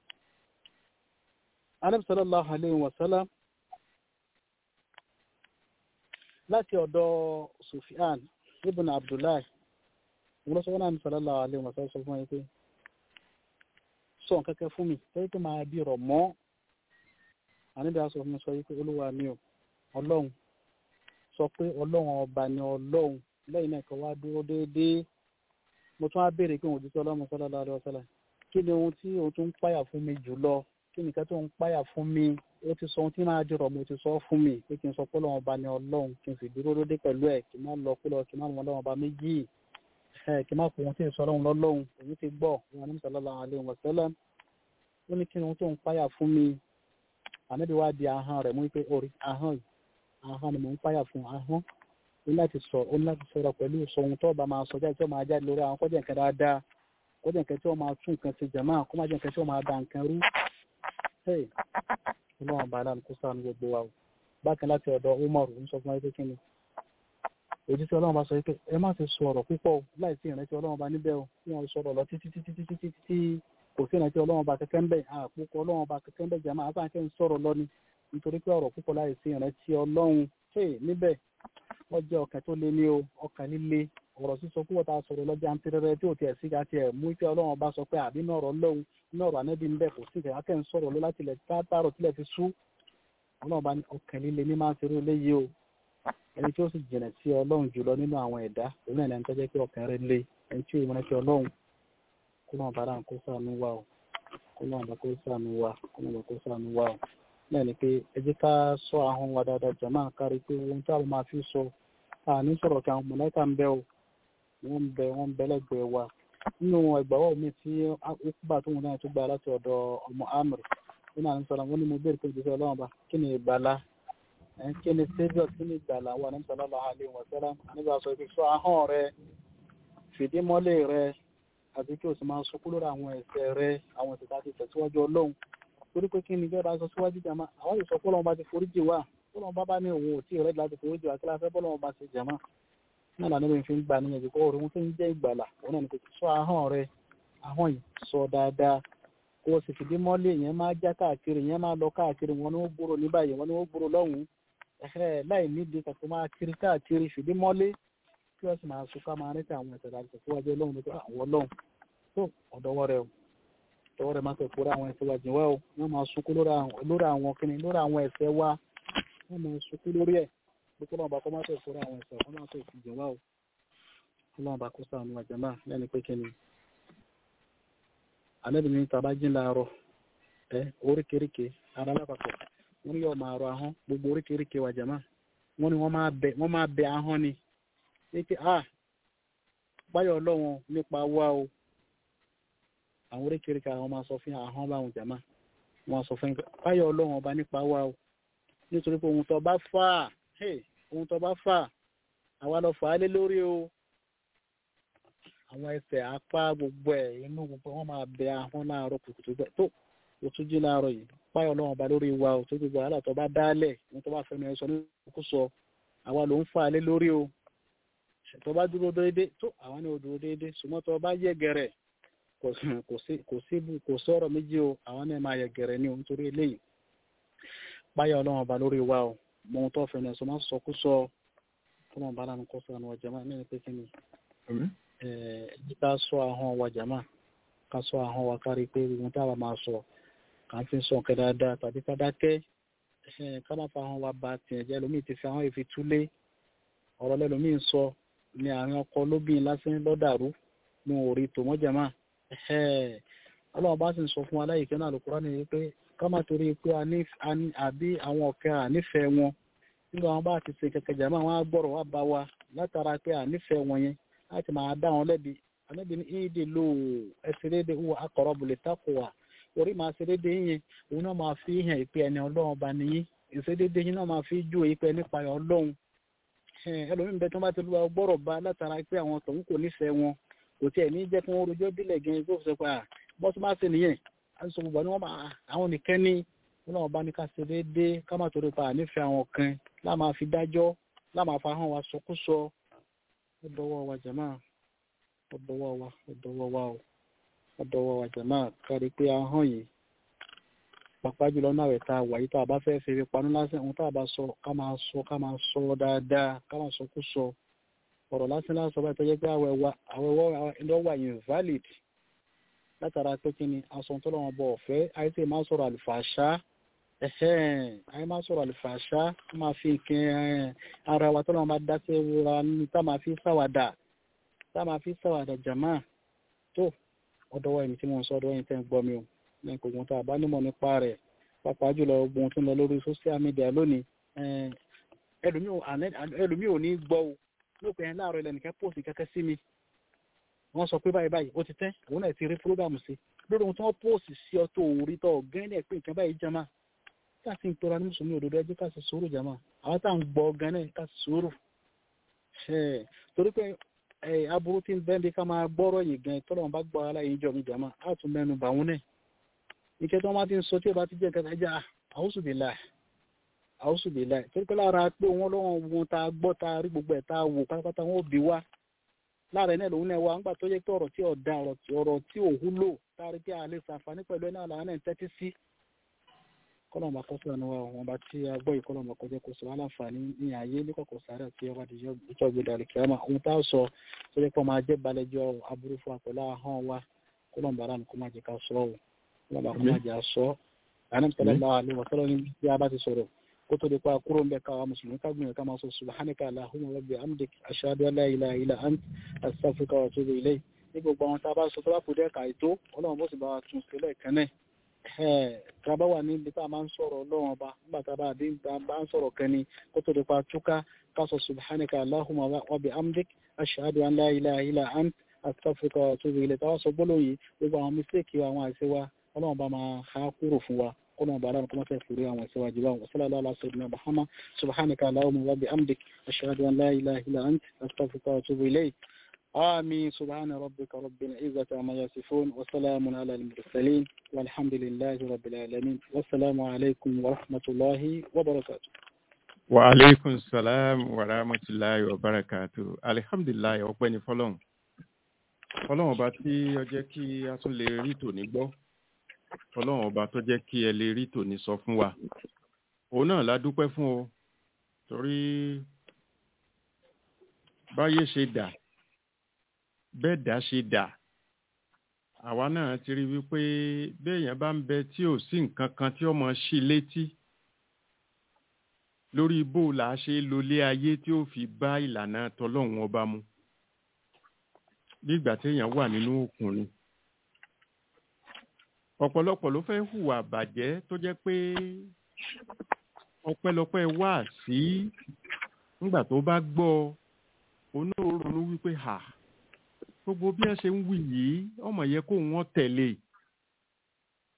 Ànábì sallallahu alayhi wa sallam láti ọ̀dọ̀ Sufyan ibn Abdullahi wọ́n sọ wọ́n náà ní sọ̀lọ́lá alẹ́ wọn sọ fún ẹ pé sọ kẹ́kẹ́ fún mi tẹ́lẹ̀ tó máa bí rọ̀ mọ́ àníbi aṣọ fún mi sọ wípé olúwa mi ò ọlọ́run sọ pé ọlọ́run ọba ni ọlọ́run lẹ́yìn náà kan wá dúró déédéé mo tún á béèrè pé òun ti sọ ọlọ́run sọ́lá alẹ́ ọ̀sọ́lá kí ni ohun tí òun tún ń páyà fún mi jùlọ kí nìkan tó ń páyà fún mi ó ti sọ ohun tí máa dìrọ̀ mo ti sọ fún mi pé kí n sọ pé ọlọ́run ọba ni ọlọ́run kí n sì dúró déédéé pẹ̀lú ẹ̀ kí n má lọ kú lọ kí n má mọ ọlọ́run ọba méjì kí má fò wọn tí ì sọ ọlọ́run lọ́lọ́run èyí ti gbọ́ wọn ní sallallahu alaihi wasallam ó ní kí ni ohun tó ń páyà fún mi ànábi wá di ahọ́n rẹ̀ mú pé orí ahọ́n yìí ahọ́n ni mò ń páyà fún ahọ́n ó ní láti sọ ó ní láti sọ̀rọ̀ pẹ̀lú sọ ohun tó bá máa sọ jáde tí ó máa jáde lórí àwọn kọjá nǹkan dáadáa kọjá nǹkan tí ó máa tún nǹkan ṣe jàmá kó má jẹ́ nǹkan tí ó máa da nǹkan rú ọlọ́run bá aláàánú kó sáà ní gbogbo wa o bákan láti ọ̀dọ̀ Umar ń sọ fún wa pé kí ni òjísé ọlọ́run bá sọ pé ẹ má ti sọ ọ̀rọ̀ púpọ̀ láì sí ìrántí ọlọ́run bá níbẹ̀ o kí wọ́n sọ̀rọ̀ lọ títí títí títí títí tí kò sí ìrántí ọlọ́run bá kẹ́kẹ́ ń bẹ̀ àpòkọ ọlọ́run bá kẹ́kẹ́ ń bẹ̀ jàmá àtàkẹ́ ń sọ̀rọ̀ lọ ni nítorí pé ọ̀rọ̀ púpọ̀ láì sí ìrántí ọlọ́run ṣe níbẹ̀ wọ́n jẹ́ ọkàn tó lé ní o ọkàn líle ọ̀rọ̀ sísọ púpọ̀ tá a sọ̀rọ̀ lọ́jà ń tẹ́rẹ́rẹ́ tí ò tiẹ̀ sí ká tiẹ̀ mú pé ọlọ́run bá sọ pé àbí náà ọ̀rọ̀ lọ́hùn náà ọ̀rọ̀ ànẹ́bí ń bẹ̀ kò sí ìkẹ́ akẹ́ ń sọ̀rọ̀ lọ láti ilẹ̀ tààrọ̀ tilẹ̀ fi sú ọlọ́run bá ní ọkàn líle ní máa ń ṣeré léyìí o ẹni tí ó sì jìnà sí ọlọ́run jùlọ nínú àwọn ẹ̀dá òun náà ní ẹni tó jẹ́ pé ọkàn rẹ̀ lé ẹni tí òun rántí ọlọ́run kó náà bá dáhùn kó sànú wa o kó náà bá kó sànú wa kó náà bá kó sànú wa o náà ni pé ẹ jẹ́ ká sọ ahọ́n wa dáadáa jàmáà kárí pé ohun tí a máa fi sọ àní sọ̀rọ̀ kí àwọn mọ̀lẹ́kà ń bẹ o wọ́n ń bẹ wọ́n ń bẹ lẹ́gbẹ̀ẹ́ wa nínú ẹgbàwọ́ mi tí ó bá tóun náà tó gba láti ọ̀dọ̀ ọmọ amr nínú àwọn sọ̀rọ̀ wọn ni mo béèrè pé ìgbésẹ̀ ọlọ́run bá kí ni ìgbàlá kí ni saviour kí ni ìgbàlá wa ní sallallahu alaihi wa sallam nígbà sọ pé sọ ahọ́n rẹ fìdí mọ́lẹ̀ rẹ àti kí o sì máa sọkú lórí àwọn ẹ̀ṣẹ̀ rẹ àwọn ẹ̀ṣẹ̀ tá a ti tẹ̀síwájú ọlọ́run torí pé kí ni ìjọba sọ síwájú jàmá àwọn yìí sọ pé ọlọ́run bá ti foríjì wá ọlọ́run bá bá ní òun ò tí ì rẹ́ láti foríjì wá kí la fẹ́ bọ́lọ́run bá ti jàmá náà lànà ìbí fi ń gbà níyànjú kó orí wọn tó ń jẹ́ ìgbàlà òun náà ní kò sọ ahọ́n rẹ ahọ́n yìí sọ dáadáa kó o sì fìdí mọ́lẹ̀ yẹn máa já káàkiri yẹn máa lọ káàkiri wọn ni wọ́n gbúrò ní báyìí wọn ni wọ́n gbúrò lọ́hùn-ún ẹ̀hẹ́ láì nídìí kàkó máa kiri káàkiri fìdí mọ́lé kí wọ́n sì máa sọ ká máa rántí àwọn ẹ̀sẹ̀ láti tẹ̀síwájú ọlọ́run nípa àwọn ọlọ́run tó ọ̀dọ́wọ́ rẹ o ọ̀dọ́wọ́ rẹ máa tẹ̀ fúra àwọn ẹ̀sẹ̀ wájú wa o wọ́n máa sunkún lórí àwọn kíni lórí àwọn ẹ̀sẹ̀ wa wọ́n máa sunkún lórí ẹ̀ bí kí wọ́n bá kọ́ máa tẹ̀ fúra àwọn ẹ̀sẹ̀ wọ́n máa tẹ̀ fìjì wa o ọlọ́run bá kó sáànù àjẹmá lẹ́ni pé kíni alẹ́ mi ta bá jí láàárọ̀ ẹ oríkèéríkè ara lápapọ̀ wọ́n ní yóò máa rọ ahọ́n gbogbo oríkèéríkè wa jàmá wọ́n ní wọ́n máa bẹ wọ́n máa bẹ ahọ́n ni wípé a báyọ̀ ọlọ́run nípa wa o àwọn oríkèéríkè àwọn máa sọ fún ahọ́n báwọn jàmá wọn sọ fún yín pé báyọ̀ ọlọ́run ọba nípa wa o nítorí pé ohun tó bá fà hey, ohun tó bá fà àwa lọ fà á lé lórí o àwọn ẹsẹ̀ apá gbogbo ẹ̀ inú gbogbo wọn máa bẹ ahọ́n láàárọ̀ kùtùkùtù bẹ́ẹ̀ tó o tún jí láàárọ̀ yìí báyọ̀ ọlọ́run ọba lórí wa o tó gbogbo wàhálà tó bá dálẹ̀ ohun tó bá fẹnu ẹ sọ ní kókó sọ àwa ló ń fà á lé lórí o tó bá dúró déédé tó àwa ní o dúró déédé ṣùgbọ́n tó bá yẹ gẹ̀rẹ̀ kò sí kò sí kò sí kò sọ̀rọ̀ méjì o àwọn náà máa yẹ gẹ̀rẹ̀ ní o nítorí eléyìí báyọ̀ ọlọ́run ọba lórí wa o mọ ohun tó fẹnu ẹ sọ má sọ kó sọ ọlọ́run bá lánàá kó sọ àwọn ọjà máa ní pé kí ni ẹ̀ẹ́dí ká sọ ahọ́n wa jàmá ká sọ ahọ́n wa kárí pé ohun táwa máa sọ kà ń fi sọ nǹkan dáadáa tàbí ká dákẹ́ ẹ̀hẹ́n ká má fa ahọ́n wa ba tiẹ̀ jẹ́ lómi ti fi ahọ́n ìfi túlé ọ̀rọ̀ lẹ́lòmí ń sọ ní àárín ọkọ lóbìn lásán lọ́dàrú ní orí tòmọ́ jàmá ẹ̀hẹ́n ọlọ́run bá sì ń sọ fún aláìkẹ́ náà lókùrá ni pé ká má torí pé a ní àbí àwọn ọ̀kẹ́ ànífẹ̀ẹ́ wọn nígbà wọn bá ti ṣe kẹ̀kẹ́ jàmá wọn á gbọ́rọ̀ wá bá wa látara pé ànífẹ̀ẹ́ wọn yẹn láti máa dá wọn lẹ́bi anábì ní ìdè lò ẹsẹ̀ dédé wọ akọ̀rọ̀ bùlẹ̀ tako wa orí máa ṣe dédé yẹn òun náà máa fi hàn ìpè ẹni ọlọ́run bá nìyí ìṣe dédé yẹn náà máa fi jó ìpè nípa ọlọ́run ẹlòmíín bẹ tó bá ti lu ọgbọ́rọ̀ bá látara pé àwọn tòun kò nífẹ̀ẹ́ wọn kò tiẹ̀ ní jẹ́ kí wọ́n rojọ́ bílẹ̀ gan tó sọ pé bọ́ tó bá ṣe nìyẹn àìsàn gbogbo ni wọ́n máa àwọn nìkan ní ọlọ́run bá ní ká ṣe dédé ká má torí pa ànífẹ̀ẹ́ àwọn kan láà máa fi dájọ́ láà máa fa hàn wa sọkúsọ ó dọwọ́ wa jàmáà ó dọwọ́ wa ó dọwọ́ wa ó ó dọwọ́ wa jàmáà kárí pé ahọ́n yìí pàápàá jùlọ náà rẹ̀ tá a wà yìí tá a bá fẹ́ fi panú lásán ohun tá a bá sọ ká máa sọ ká máa sọ dáadáa ká máa sọ kú sọ ọ̀rọ̀ lásán lásán bá tọ́jú pé àwẹ̀wọ́ àwẹ̀wọ́ invalid látara pé kí ni aṣọ tó lọ́wọ́ bọ̀ ọ̀fẹ́ àìsí máa sọ̀rọ̀ àlùfàṣá ẹ̀hẹ́n àyè máa sọ̀rọ̀ àlùfàṣá máa fi nǹkan ara wa tó lọ́wọ́ bá dá sí ra ní tá máa fi sáwàdà tá máa fi sáwàdà jàmá tó ọ̀dọ́wọ́ ẹni tí mo ń sọ ọ̀dọ́wọ́ ẹni tẹ́ ń gbọ́ mi o lẹ́yìn kò gbọ́n tá a bá nímọ̀ nípa rẹ̀ pàápàá jùlọ ogun tó ń lọ lórí social media lónìí ẹlòmíì ò ní gbọ́ o lópin ẹ̀ láàárọ̀ ilẹ̀ nìkan pòsì kẹ́kẹ́ sí mi wọ́n sọ pé báyìí báyìí ó ti tẹ́ òun náà ti rí fúrógàmù sí lórí ohun tí wọ́n pòsì sí ọ tó orí tó ọ̀gán ẹ̀ pé nǹkan báyìí jama ká sì ń tora ní mùsùlùmí òdodo ẹjọ́ ká sì sùúrù jama àwọn tá à ń gbọ́ ọ̀gán náà ká sì sùúrù torí pé aburú tí ń bẹ́ẹ̀ bí ká máa gbọ́rọ̀ yìí gan tọ́lọ́wọ́n bá gbọ́ aláyé jọ mi jama á tún mẹ́nu bà wọ́n náà ike tí wọ́n bá ti ń sọ tí ó bá ti jẹ́ nǹkan ẹja àwùsùbìlà àwùsùbìlà torí pé lára pé wọ́n lọ́wọ́ wọn ta gbọ́ ta rí gbogbo ẹ̀ ta wò pátápátá wọn ò bí wá lára ẹ̀ náà lòun náà wá ńgbà tó yẹ pé ọ̀rọ̀ tí ọ̀dà ọ̀rọ̀ tí ò wúlò tárí pé a lè ṣàǹfààní pẹ̀lú ẹ̀ náà làwọn náà ń tẹ́tí sí kọ́nà ọmọ akọ́sọ́ ẹnu wa wọn bá tí a gbọ́ ìkọ́nà ọmọ akọ́jẹ́ kó sọ wá láǹfààní ní ayé ní kọ̀kọ̀ sáré àti ọba àdìjọ́ ìjọ gbé dàrí kìámà ohun tá a sọ tó yẹ pé ọmọ ajẹ́ balẹ̀jọ́ aburú fún wa pẹ̀lú ahọ́n wa kọ́nà ọmọ aráàlú kó má jẹ́ ká sọ ọ́ wọn bá kó má jẹ́ àsọ àná tẹ́lẹ̀ náà àlè wọ́n tọ́lọ́ ní bí a bá ti sọ̀rọ̀ kó tó di pa kúrò ń bẹ káwa mùsùlùmí ká gbìyànjú ká máa sọ subhanaka allahumma rabbi amdik ashhadu an la ilaha illa ant astaghfiruka wa atubu ilayk ní gbogbo àwọn tá a bá sọ tó bá kú dẹ́ka ètò ọlọ́run bó sì bá wa tún sílẹ̀ kẹ́nẹ̀ tá a bá wà níbi tá a máa ń sọ̀rọ̀ ọlọ́run ọba nígbà tá a bá dín tá a bá ń sọ̀rọ̀ kẹ́ni kó tó di pa túká ká sọ subhanaka allahumma rabbi amdik ashhadu an la ilaha illa ant astaghfiruka wa atubu ilayk táwa sọ gbólóhùn yìí gbogbo àwọn mistake àwọn àìsí wa ọlọ́run bá máa ha kúrò fún wa قلنا بعلام كما تفوري عن سواجبا وصلى الله على سيدنا محمد سبحانك اللهم وبحمدك أشهد أن لا إله إلا أنت أستغفرك وأتوب إليك آمين سبحان ربك رب العزة عما يصفون وسلام على المرسلين والحمد لله رب العالمين والسلام عليكم ورحمة الله وبركاته وعليكم السلام ورحمة الله وبركاته الحمد لله ọpẹ́ fọ́lọ́run fọ́lọ́run ọba tí ó jẹ́ kí a tún lè rí tòní gbọ́ ọlọ́run ọba tó jẹ́ kí ẹ lè rí tòní sọ fún wa òun náà la dúpẹ́ fún o torí báyé ṣe dà bẹ́ẹ̀ dá ṣe dà àwa náà ti rí wípé béèyàn bá ń bẹ tí ò sí nǹkan kan tí ọmọ ṣì létí lórí bó là á ṣe lólé ayé tí ó fi bá ìlànà tọlọ́run ọba mu bí ìgbà téèyàn wà nínú òkun ni ọ̀pọ̀lọpọ̀ ló fẹ́ hùwà bàjẹ́ tó jẹ́ pé ọpẹ́lọpẹ́ wà sí nígbà tó bá gbọ́ onírúurú wípé hà gbogbo bí ẹ ṣe ń wí yìí ọmọ yẹ kó wọn tẹ̀lé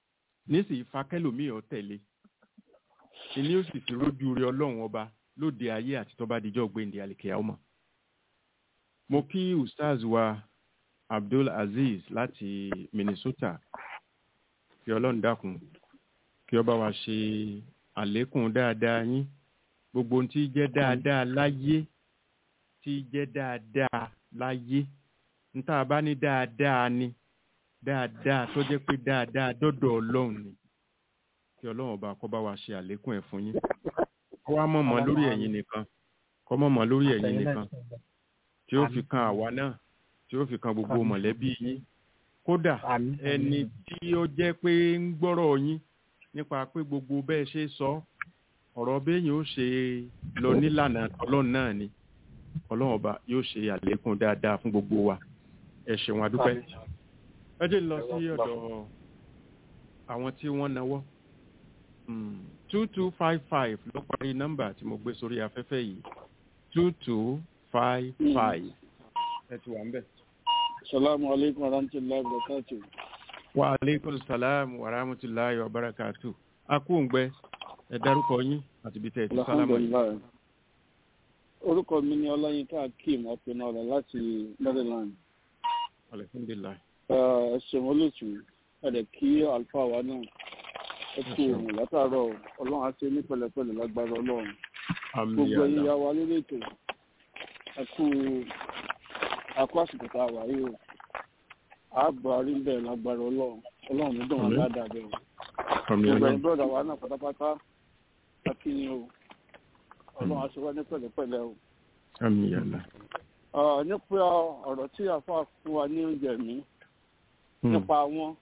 nísìnyí fakẹ́lòmíì ọ tẹ̀lé ìní ó sì ti rójú rí ọlọ́run ọba lóde ayé àti tọ́ba díjọ́ gbẹ̀ǹdé àlìkèyà ọmọ. mo kí ustaz wa abdul aziz láti minnesota kí ọlọ́run dákun kí ọba wa ṣe àlékún dáadáa yín gbogbo ohun tí jẹ́ dáadáa láyé tí jẹ́ dáadáa láyé níta bá ní dáadáa ni dáadáa tó jẹ́ pé dáadáa dọ́dọ̀ ọlọ́run ni kí ọlọ́run ọba kó bá wa ṣe àlékún ẹ̀ fún yín kó wá mọ̀mọ́ lórí ẹ̀yin nìkan kó mọ̀mọ́ lórí ẹ̀yin nìkan tí ó fi kan àwa náà tí ó fi kan gbogbo mọ̀lẹ́bí yín kódà ẹni tí ó jẹ́ pé ń gbọ́rọ̀ yín nípa pé gbogbo bẹ́ẹ̀ ṣe sọ ọ̀rọ̀ béèyàn ó ṣe lọ nílànà ọlọ́run náà ni ọlọ́run ọba yóò ṣe àlékún dáadáa fún gbogbo wa ẹ ṣeun adúpẹ́ ẹ jẹ́ lọ sí ọ̀dọ̀ àwọn tí wọ́n náwó two two five five ló parí nọ́mbà tí mo gbé sórí afẹ́fẹ́ yìí two two five five ẹ ti wà ń bẹ̀. Salamu alaikum warahmatullahi wabarakatuh. wa aleykum salaam wa rahmatulahi wa barakatu akóǹgbẹ ẹ dárúkọ yín àti ibi tẹ ẹ ti sálámà yìí. Alhamdulillah. Orúkọ mi ni Ọláyínká Akeem Ọ̀pẹ̀nàrà láti Maryland. alhamdulilayi Ẹ ṣeun olóòtú, ẹ̀dẹ̀ kí àlùfáà wa náà. Ẹ kú ṣeun. òun látàárọ̀ Ọlọ́run á ṣe ní pẹ̀lẹ́pẹ̀lẹ́ lágbára Ọlọ́run. àmì Gbogbo ẹ̀yin àdá ya wa lórí ètò. Ẹ kú akú àsìkò tá a wà yìí o. Ààbò àrí ń bẹ̀rẹ̀ lágbára Ọlọ́run. Ọlọ́run ní dùn wọn Àmín. ládàá bẹ̀rẹ̀. àmì gbogbo àdá ẹ̀yin bọ́ọ̀dà wa náà pátápátá akínyìn o ọlọ́run aṣọ wa ní pẹ̀lẹ́pẹ̀lẹ́ o. àmì àdá. Ah, nípa ọ̀rọ̀ tí àfa fún wa ní oúnjẹ mi nípa wọn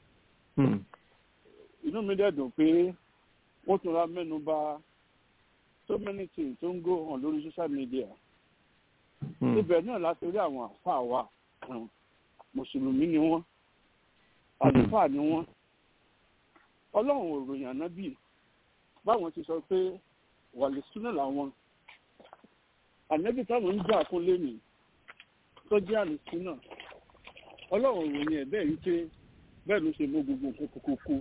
inú mi dẹ̀ dùn pé wọ́n tún ra mẹ́nu bà so many things tó ń go on lórí social media ibẹ̀ náà láti rí àwọn àfa wa kan mùsùlùmí ni wọ́n àlùfáà ni wọ́n ọlọ́run ò ròyìn ànábì báwọn ti sọ pé wàlẹ̀ súnà làwọn ànábì táwọn ń jà fún lẹ́nu tó jẹ́ àlùsúnà ọlọ́run ò ròyìn ẹ̀ bẹ́ẹ̀ wípé bẹ́ẹ̀ ló ṣe mú gbogbo nǹkan kókókó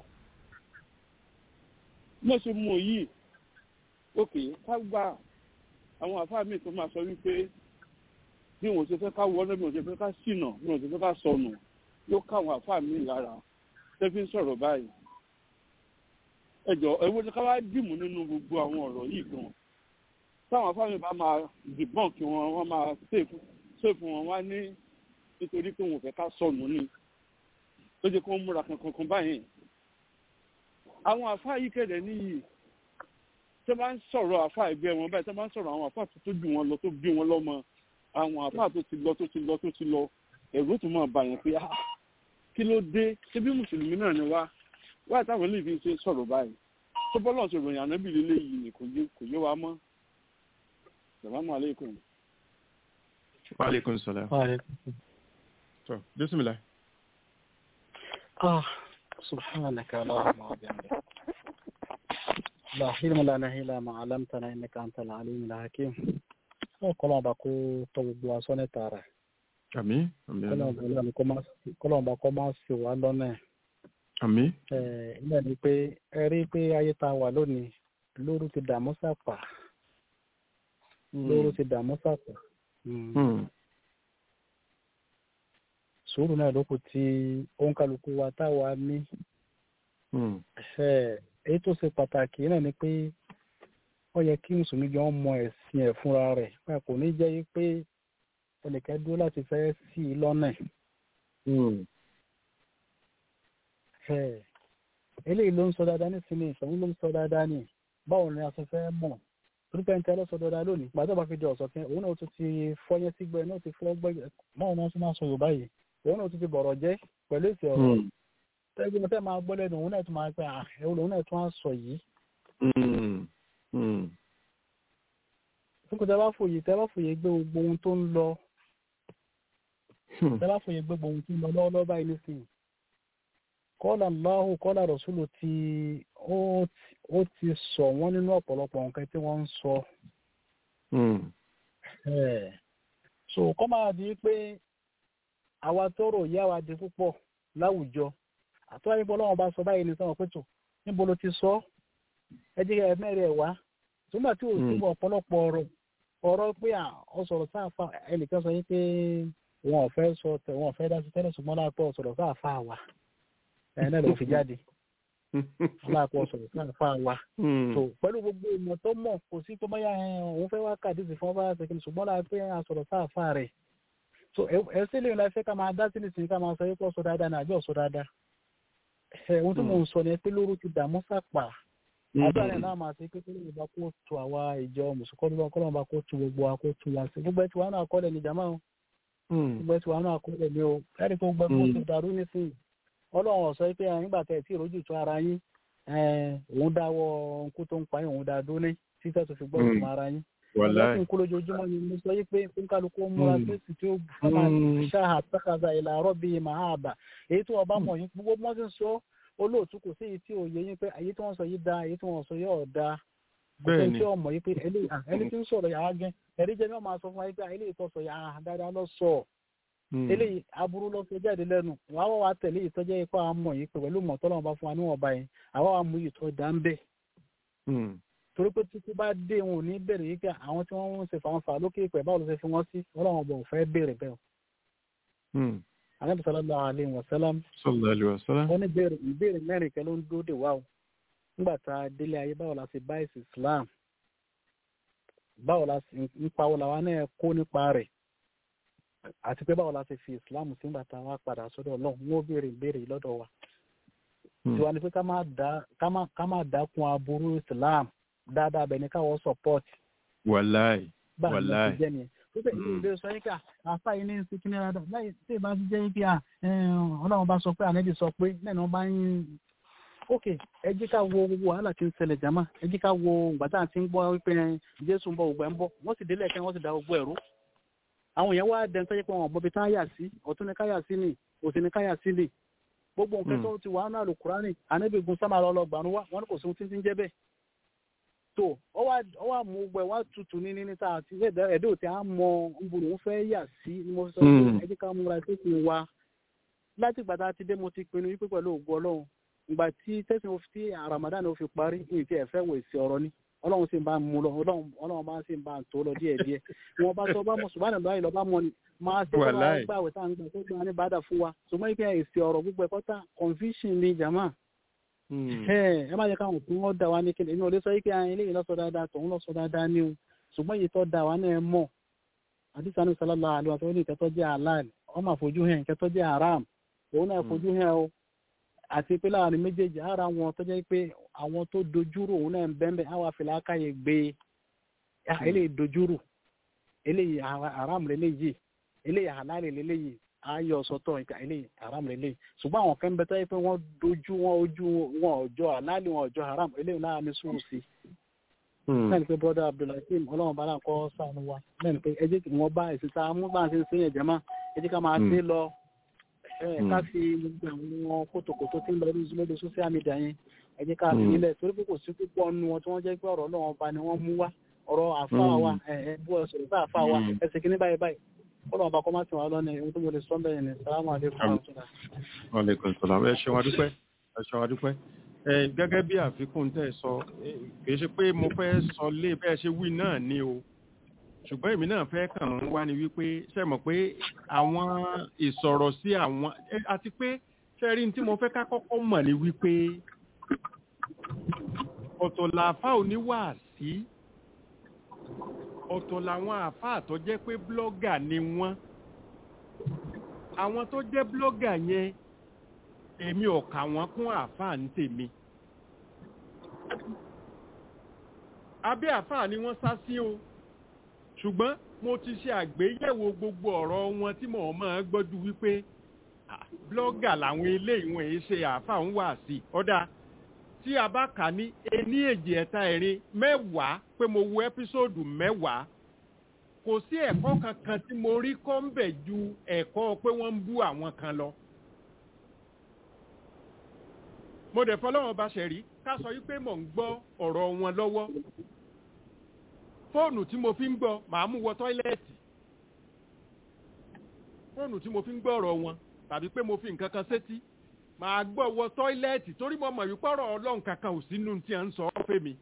mo ṣe mú yìí òkè ká gba àwọn àfáà míì tó máa sọ wípé bí wọn ò ṣe fẹ́ ká wọlé bí wọn ò ṣe fẹ́ ká ṣìnà bí wọn ò ṣe fẹ́ ká sọnù yóò ká àwọn àfáà míì lára tẹ́fí ń sọ̀rọ̀ báyìí ẹjọ́ ẹwọ́n ní ká wá dìmú nínú gbogbo àwọn ọ̀rọ̀ yìí gan táwọn afáàmì bá máa dìbọn kí wọn wọn máa ṣèfù wọn wá ní nítorí pé wọn ò fẹ́ ká sọnù ni tó jẹ́ kó ń múra kankan kan báyìí àwọn àfáà yìí kẹ̀dẹ̀ níyì tó bá ń sọ̀rọ̀ àfáà ẹgbẹ́ wọn báyìí tó bá ń sọ̀rọ̀ àwọn àfáà tó jù wọn lọ tó bí wọn lọ́mọ àwọn àfáà tó ti lọ tó ti lọ tó ti lọ ẹ̀rù tó máa bà yẹn pé ah kí ló dé ṣé bí mùsùlùmí náà ni wá wáyé táwọn eléyìí fi ṣe sọ̀rọ̀ báyìí tó bọ́lá ṣe ròyìn ànábì lílé yìí ni kò yé kò yé wa mọ́ salamu aleykum. wa aleykum salaam. tó bisimilah. آه سبحانك اللهم وبحمدك لا حلم لنا إلا ما علمتنا إنك أنت العليم الحكيم kọlọ́n bá kó tọ́ gbogbo aṣọ ní tààrà àmì àmì kọlọ́n bá kọ́ máa ṣe wá lọ́nà ẹ̀ àmì ilé ni pé ẹ rí pé ayé tá a wà lónìí lóru ti dààmú sàpà lóru ti dààmú sàpà sùúrù náà ló kù tí òǹkàlùkù wa táwa ní èyí tó ṣe pàtàkì náà ni pé ó yẹ kí mùsùlùmí jọ ń mọ ẹ̀sìn ẹ̀ fúnra rẹ̀ pé kò ní jẹ́ yí pé ẹnìkan dúró láti fẹ́ sí i lọ́nà eléyìí ló ń sọ dáadáa nísìnyí ìṣòwò ló ń sọ dáadáa ní báwo ni a ṣe fẹ́ mọ̀ torípé ń tẹ́lẹ̀ sọ dáadáa lónìí pàtó bá fi di ọ̀sọ̀ kí òun náà tún ti fọyín sígbẹ́ náà ti fọ́ gbẹ́gbẹ́ báwo ni wọ́n ṣe máa sọ Yorùbá yìí òun náà tún ti bọ̀rọ̀ jẹ́ pẹ̀lú èsì ọ̀rọ̀ tẹ́gbẹ́ mi fẹ́ máa gbọ́ lẹ́nu òun náà tún máa pẹ́ ẹ̀wọ̀n òun náà tún á sọ yìí. Fúnkù tẹ́ bá fòye tẹ́ bá fòye gbé gbogbo ohun tó ń lọ tẹ́ bá fòye gbé gbogbo ohun tó ń lọ lọ́wọ́lọ́wọ́ báyìí nísìnyí kọ́lá Allahu kọ́lá Rasulu ti ó ti sọ wọ́n nínú ọ̀pọ̀lọpọ̀ nǹkan tí wọ́n ń sọ. so kọ́ máa di pé àwa tọrọ ìyá wa di púpọ̀ láwùjọ àtúwáyé bọ́ lọ́wọ́ bá sọ báyìí ní sọ́wọ́ pé tó níbo ló ti sọ ẹ jẹ́ ẹ mẹ́rin ẹ̀ wá túmọ̀ tí ò sí bọ̀ ọ̀pọ̀lọpọ̀ ọ̀rọ̀ ọ̀rọ̀ pé ọ sọ̀rọ̀ sáàfà ẹnìkan sọ yín pé wọn ò fẹ́ sọ tẹ wọn ò fẹ́ dá sí tẹ́lẹ̀ ṣùgbọ́n láàpọ̀ sọ̀rọ̀ sáàfà wa ẹ̀ náà ló fi jáde láàpọ̀ sọ̀rọ̀ sáàfà wa tó pẹ̀lú gbogbo ìmọ̀ tó mọ̀ kò sí tó báyà òun fẹ́ wá kàdísì fún ọba ṣèkìlì ṣùgbọ́n láàpẹ́ àsọ̀rọ̀ sáàfà rẹ̀ so ẹ sí lè láì fẹ́ ká máa dá sí nìsín ká máa sọ yín pọ̀ sọ dáadáa ní àjọ sọ dáadáa ẹ̀ ohun tí mò ń sọ ni pé lóru ti dààmú sàpà àdúrà rẹ̀ náà máa ṣe pé kí lóun bá kó tu àwa ìjọ mùsùlùmí kọ́ kọ́ lóun bá kó tu gbogbo wa kó tu wa sí gbogbo ẹ̀ tí wàá náà kọ́lẹ̀ ní jàmáà o gbogbo ẹ̀ tí wàá náà kọ́lẹ̀ ní o ẹ̀rí kó gbẹ kó ti dàrú nísìnyí ọlọ́run ọ̀sọ́ pé nígbà tẹ̀ tí ìrójú tó ara yín òun dáwọ́ nkú tó ń pa yín òun dá dúné títẹ́ tó fi gbọ́ ìtumọ̀ ara yín ọlọ́sìn kú lójoojúmọ́ ni mo sọ yí pé kálukú múra fèsì tí ó fọmà ṣáà tẹ́kazà ìlà àrọ́bí màáàbà èyí tó ọba mọ̀ yín gbogbo mọ́ sí sọ olóòtú kò sí èyí tí ò yẹ yín pé èyí tí wọ́n sọ yìí da èyí tí wọ́n sọ yìí ọ̀ da kò sí tí ọmọ yìí pé ẹni tí ń sọ̀rọ̀ yàrá gẹ́ ẹ̀rí jẹ́ mi ọ̀ máa sọ fún wa yìí pé eléyìí tó sọ yàrá dáadáa lọ sọ eléyìí aburú lọ sọ jáde lẹ́nu wàá wà wá tẹ̀lé ìtọ́jẹ́ ipá àmọ̀ yìí pé pẹ̀lú mọ̀tọ́lọ́wọ́n bá fún wa níwọ̀n báyìí àwa wà mú ìtọ́ dá ń bẹ̀ torí pé títí bá dé wọn ò ní bẹ̀rẹ̀ yìí pé àwọn tí wọ́n ń ṣe fàǹfà lókè ìpẹ́ báwo ló ṣe fi wọ́n sí ọlọ́run ọba ò fẹ́ bẹ̀rẹ̀ bẹ́ẹ̀ anabi sallallahu alayhi wa sallam sallallahu alayhi wa sallam. wọ́n ní béèrè ìbéèrè mẹ́rin kan ló ń dúró dè wá o nígbà tá a délé ayé báwo la ṣe bá ẹ̀sìn islam báwo la ṣe nípa wo làwa náà kó nípa rẹ̀ àti pé báwo la ṣe fi islam sí nígbà tá a wá padà sọ́dọ̀ ọlọ́run wọ́n béèrè ìbéèrè lọ́dọ̀ wa. tiwa ni pé ká má dákun aburú islam dáadáa bẹ̀ ní káwọ́ support. wàláì báwo la wàláì. ṣe jẹ́ nìyẹn pípẹ́ ìlú ìlú sọ yín ká àfa yìí ní ń sikin náírà dọ̀ láì tí ì bá ti jẹ́ yín pé ọlọ́run bá sọ pé ànẹ́bí sọ pé lẹ́nu bá ń ok ẹ jẹ́ ká wo gbogbo wàhálà tí ń ṣẹlẹ̀ jàmá ẹ jẹ́ ká wo ìgbà tá à ń ti ń gbọ́ wípé jésù ń bọ̀ ògbà ń bọ̀ wọ́n sì délẹ̀ kẹ́ wọ́n sì da gbogbo ẹ̀rú àwọn èèyàn wá dẹ́n tó jẹ́ pé wọn bọ́bi tá yà sí ọ̀tún ni káyà sí ni òsì ni káyà sí ni gbogbo nǹkan tó ti wà nínú àlùkùránì ànẹ́bí gun sámà lọ lọ gbànú wá wọn kò sí ohun tí ń jẹ́ bẹ́ẹ̀ tó ọ wá mú gbẹ wá tutù ní ní níta àti ẹdẹ òtí à ń mọ nbùrù ń fẹ́ yà sí ni mo sọ pé ẹ jẹ́ ká múra tó fi wa láti ìgbà tá a ti dé mo ti pinnu wípé pẹ̀lú ògùn ọlọ́run ìgbà tí tẹ̀sán tí ramadan ò fi parí ní ti ẹ̀fẹ́ wò sí ọ̀rọ̀ ni ọlọ́run sì ń bá mú lọ ọlọ́run bá sì ń bá tó lọ díẹ̀ díẹ̀ wọn bá sọ bá mọ ṣùgbọ́n àná báyìí lọ bá mọ ni máa ṣe kó máa gbà wẹ̀ tá à ń gbà tó gbà ní bàdà fún wa ṣùgbọ́n ìpín èsì ọ̀rọ̀ gbogbo ẹ̀kọ́ tá confusion ni jama ẹ má jẹ káwọn òkú wọn dà wá ní kíni èmi ò lè sọ yìí pé eléyìí lọ́sọ dáadáa tòun lọ́sọ dáadáa ni o ṣùgbọ́n èyí tó dà wá náà mọ̀ àdìsá ní sọlọ́lá àlọ́ àti oní ìkẹtọ́ jẹ́ halal ọmọ àfojú hàn ìkẹtọ́ jẹ́ haram òun náà fojú hàn o àti pé láàrin méjèèjì ara wọn tó jẹ́ pé àwọn tó dojúrò òun náà ń bẹ́ẹ̀ àwọn àfìlà káyè gbé eléyìí dojúrò eléyìí haram lélẹ́yìí eléyìí halal lélẹ́yìí ayé ọ̀sọ́tọ̀ nǹkan ilé haram lélẹ̀ ṣùgbọ́n àwọn kan bẹ́tẹ́ pé wọ́n dojú wọn ojú wọn ọjọ́ àlálì wọn ọjọ́ haram eléyìí náà ní sùúrù sí. lẹ́nu pé brother abdulhakeem ọlọ́run bá náà kọ́ sànù wa lẹ́nu pé ẹ jẹ́ kí wọ́n bá ẹ̀sìn tá a mú bá a ṣe ń sẹ́yìn ẹ̀jẹ̀ máa ẹ jẹ́ ká máa ṣe lọ ká fi gbogbo àwọn kótókótó tí ń lọ lórí social media yẹn ẹ jẹ́ ká fi nílẹ̀ torí pé kò sí púpọ̀ nu wọn tí wọ́n jẹ́ pé ọ̀rọ̀ ọlọ́run ọba ni wọ́n mú wá ọ̀rọ̀ àfa wa ẹ̀ bú ẹ sọ̀rọ̀ bá àfa wa ẹsẹ̀ kìíní báyìí báyìí kọ́lọ̀ ọba kọ́ máa ti wà lọ́nà ohun tó mo lè sọ bẹ́ẹ̀ ni sàlámù àlékún ọ̀túnla. aleykum salaam ẹ ṣeun adúpẹ́ ẹ ṣeun adúpẹ́ ẹ gẹ́gẹ́ bí àfikún tẹ́ ẹ sọ kì í ṣe pé mo fẹ́ sọ lé bẹ́ẹ̀ ṣe wí náà ni o ṣùgbọ́n èmi náà fẹ́ kàn ń wá ni wípé ṣe mọ̀ pé àwọn ìsọ̀rọ̀ sí àwọn àti pé ṣẹ́rí tí mo fẹ́ ká kọ́kọ́ mọ̀ ni wípé ọ̀tọ̀ làáfà oníwàásí ọ̀tọ̀ làwọn àáfàá tó jẹ́ pé blọ́gà ni wọ́n àwọn tó jẹ́ blọ́gà yẹn èmi ò kà wọ́n kún àáfàá ní tèmi abẹ́ àáfàá ni wọ́n sá sí o ṣùgbọ́n mo ti ṣe àgbéyẹ̀wò gbogbo ọ̀rọ̀ wọn tí mo máa gbọ́dú wípé blọ́gà làwọn eléyìí wọn èyí ṣe àáfàá ń wà sí ọ̀dà tí a bá kà ní ení èjì ẹ̀ta ẹ̀rin mẹ́wàá pé mo wo ẹ́písòdù mẹ́wàá kò sí ẹ̀kọ́ kankan tí mo rí kọ́ ń bẹ̀ ju ẹ̀kọ́ pé wọ́n ń bú àwọn kan lọ. mo dẹ̀ fọlọ́wọ́n bá ṣe rí ká sọ wípé mò ń gbọ́ ọ̀rọ̀ wọn lọ́wọ́ fóònù tí mo fi ń gbọ́ màá mú wọ tọ́ílẹ̀tì fóònù tí mo fi ń gbọ́ ọ̀rọ̀ wọn tàbí pé mo fi nǹkan kan sétí màá gbọ́ wọ tọ́ílẹ̀tì torí mo mọ̀ wípé ọ̀rọ̀ ọlọ́run kankan ò sínú tí à ń sọ ọ́ fẹ́ mi.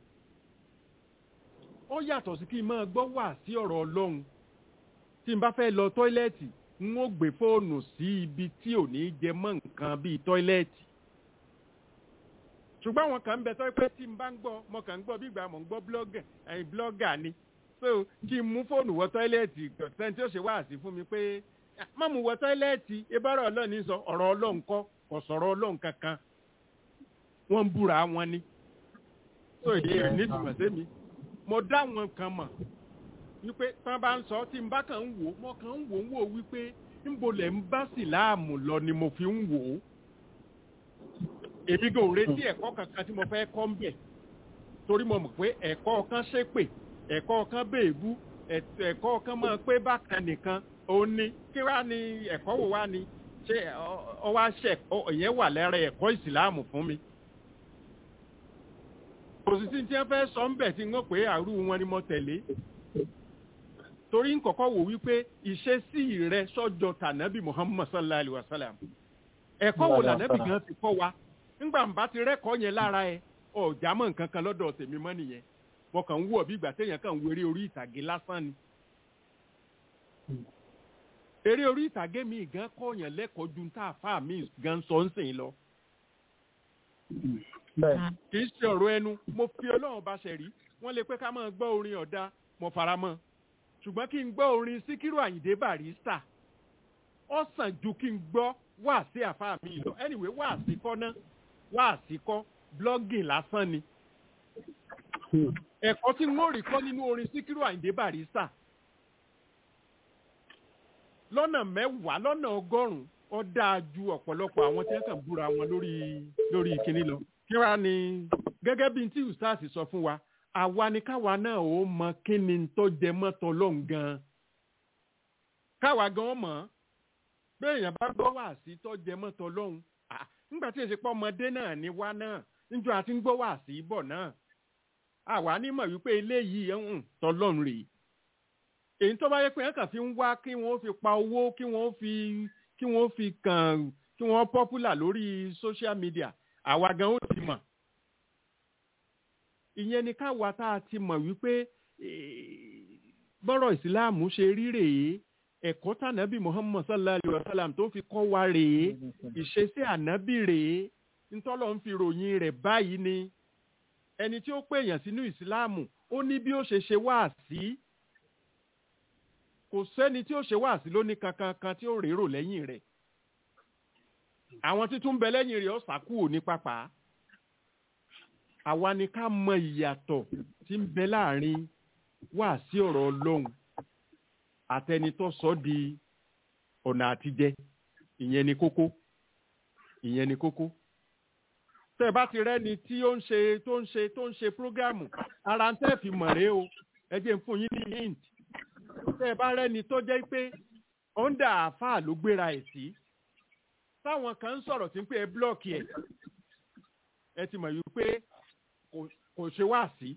ó yàtọ̀ sí kí n máa gbọ́ wà sí ọ̀rọ̀ ọlọ́run tí n bá fẹ́ lọ tọ́ílẹ̀tì n ó gbé fóònù sí ibi tí ò ní jẹ mọ́ nǹkan bíi tọ́ílẹ̀tì. ṣùgbọ́n àwọn kan ń bẹ tọ́ pé tí n bá ń gbọ́ mo kàn ń gbọ́ bí ìgbà mò ń gbọ́ blọ́gà ẹ̀yìn blọ́gà ni so kí n mú fóònù wọ tọ́ílẹ̀tì sẹ́ni tí ó ṣe wáàsí fún mi pé má mú wọ tọ́ílẹ̀tì ebára ọlọ́run ní sọ ọ̀rọ̀ ọlọ́run kọ́ kò sọ̀rọ̀ ọlọ́run kankan wọ́n ń búra wọn ni so èdè rẹ̀ nítumọ̀ sẹ́mi mo dá wọn kan mọ̀ wípé tán bá ń sọ tí n bá kàn ń wò mo kàn ń wò ń wò wípé níbo lẹ̀ ń bá síláàmù lọ ni mo fi ń wò ó èmi kò retí ẹ̀kọ́ kankan tí mo fẹ́ kọ́ ń bẹ̀ torí mo mọ̀ pé ẹ̀kọ́ kan ṣépè ẹ̀kọ́ kan béèbú ẹ̀kọ́ kan máa pé bákan nìkan òun ni kí wá ní ẹ̀kọ́ wò wá ni ṣé ọ wá ṣe ìyẹn wà lára ẹ̀kọ́ ìsìláàmù fún mi. òsìsì tí wọ́n fẹ́ sọ ń bẹ̀ tí wọ́n pé àrú wọn ni mo tẹ̀lé. torí ń kọ́kọ́ wò wípé ìṣesí rẹ sọ́jọ́ tànàbí muhammad sallallahu alayhi wa sallam. ẹ̀kọ́ wo lànàbí gan ti kọ́ wa ńgbà ń bá ti rẹ́kọ̀ọ́ yẹn lára ẹ ọ̀já mọ̀ nǹkan kan lọ́dọ̀ tèmi mọ́ nìyẹn mo kàn ń wọ̀ bí ìgbà téèyàn kàn ń wéré orí ìtàgé lásán ni eré orí ìtàgé mi gan kọ̀ọ̀yàn lẹ́kọ̀ọ́ ju tá a fà mí gan sọ ń sìn lọ. kì í ṣe ọ̀rọ̀ ẹnu mo fi ọlọ́run bá ṣe rí wọ́n lè pé ká máa gbọ́ orin ọ̀dà mo fara mọ́ ṣùgbọ́n kí n gbọ́ orin síkírù àyìndé barista ó sàn ju kí n gbọ́ wá sí àfáà mi lọ anyway wá sí kọ́ ná wá sí kọ́ blogging lásán ni ẹ̀kọ́ tí n ó rí kọ́ nínú orin síkírù àyìndé barista lọ́nà mẹ́wàá lọ́nà ọgọ́rùn-ún ó dáa ju ọ̀pọ̀lọpọ̀ àwọn tí wọ́n kàn búra wọn lórí lórí ìkíní lọ. kí wàá ní gẹ́gẹ́ bí tí ustaz sọ fún wa àwa ni káwa náà ó mọ kí ni tó jẹ mọ́tò lọ́hùn gan-an. káwa gan mọ̀ bẹ́ẹ̀ èèyàn bá gbọ́ wá sí tó jẹ mọ́tò lọ́hùn nígbà tí èsì pọ̀ ọmọdé náà ni wá náà níjọ́ àti ń gbọ́ wá sí bọ̀ náà. àwa ní mọ̀ wípé eléyìí ń tọ́lọ́run rèé èyí tó bá yẹ pé ẹ̀ka fi ń wá kí wọ́n fi pa owó kí wọ́n fi kí wọ́n fi kàn kí wọ́n popular lórí social media àwa gan ó ti mọ̀ ìyẹn ni káwa tá a ti mọ̀ wípé bọ́rọ̀ ìsìláàmù ṣe rí rèé ẹ̀kọ́ tànàbí muhammad sallallahu alayhi wa sallam tó fi kọ́ wa rèé ìṣesí ànábì rèé ntọ́lọ́ ń fi ròyìn rẹ̀ báyìí ni ẹni tí ó pè èèyàn sínú ìsìláàmù ó ní bí ó ṣe ṣe wá sí kò sẹ́ni tí ó ṣe wá sí lóní kankan kan tí ó rérò lẹ́yìn rẹ̀ àwọn títún bẹ lẹ́yìn rẹ̀ ó sàkúò ní pápá àwa ni ká mọ ìyàtọ̀ tí ń bẹ láàrin wá sí ọ̀rọ̀ ọlọ́run àtẹni tó sọ di ọ̀nà àtijẹ ìyẹn ni kókó ìyẹn ni kókó tẹ́ ẹ bá ti rẹ́ni tí ó ń ṣe tó ń ṣe tó ń ṣe prógámù ara ń tẹ́ fi mọ̀ rèé o ẹ jẹ́ n fún yín ní hint tẹ́ ẹ bá rẹ́ni tó jẹ́ pé ọ̀ndà àáfàá ló gbéra ẹ̀ sí táwọn kan ń sọ̀rọ̀ tí ń pé ẹ blọ́ọ̀kì ẹ̀ ẹ ti mọ̀ yìí pé kò ṣe wáàsí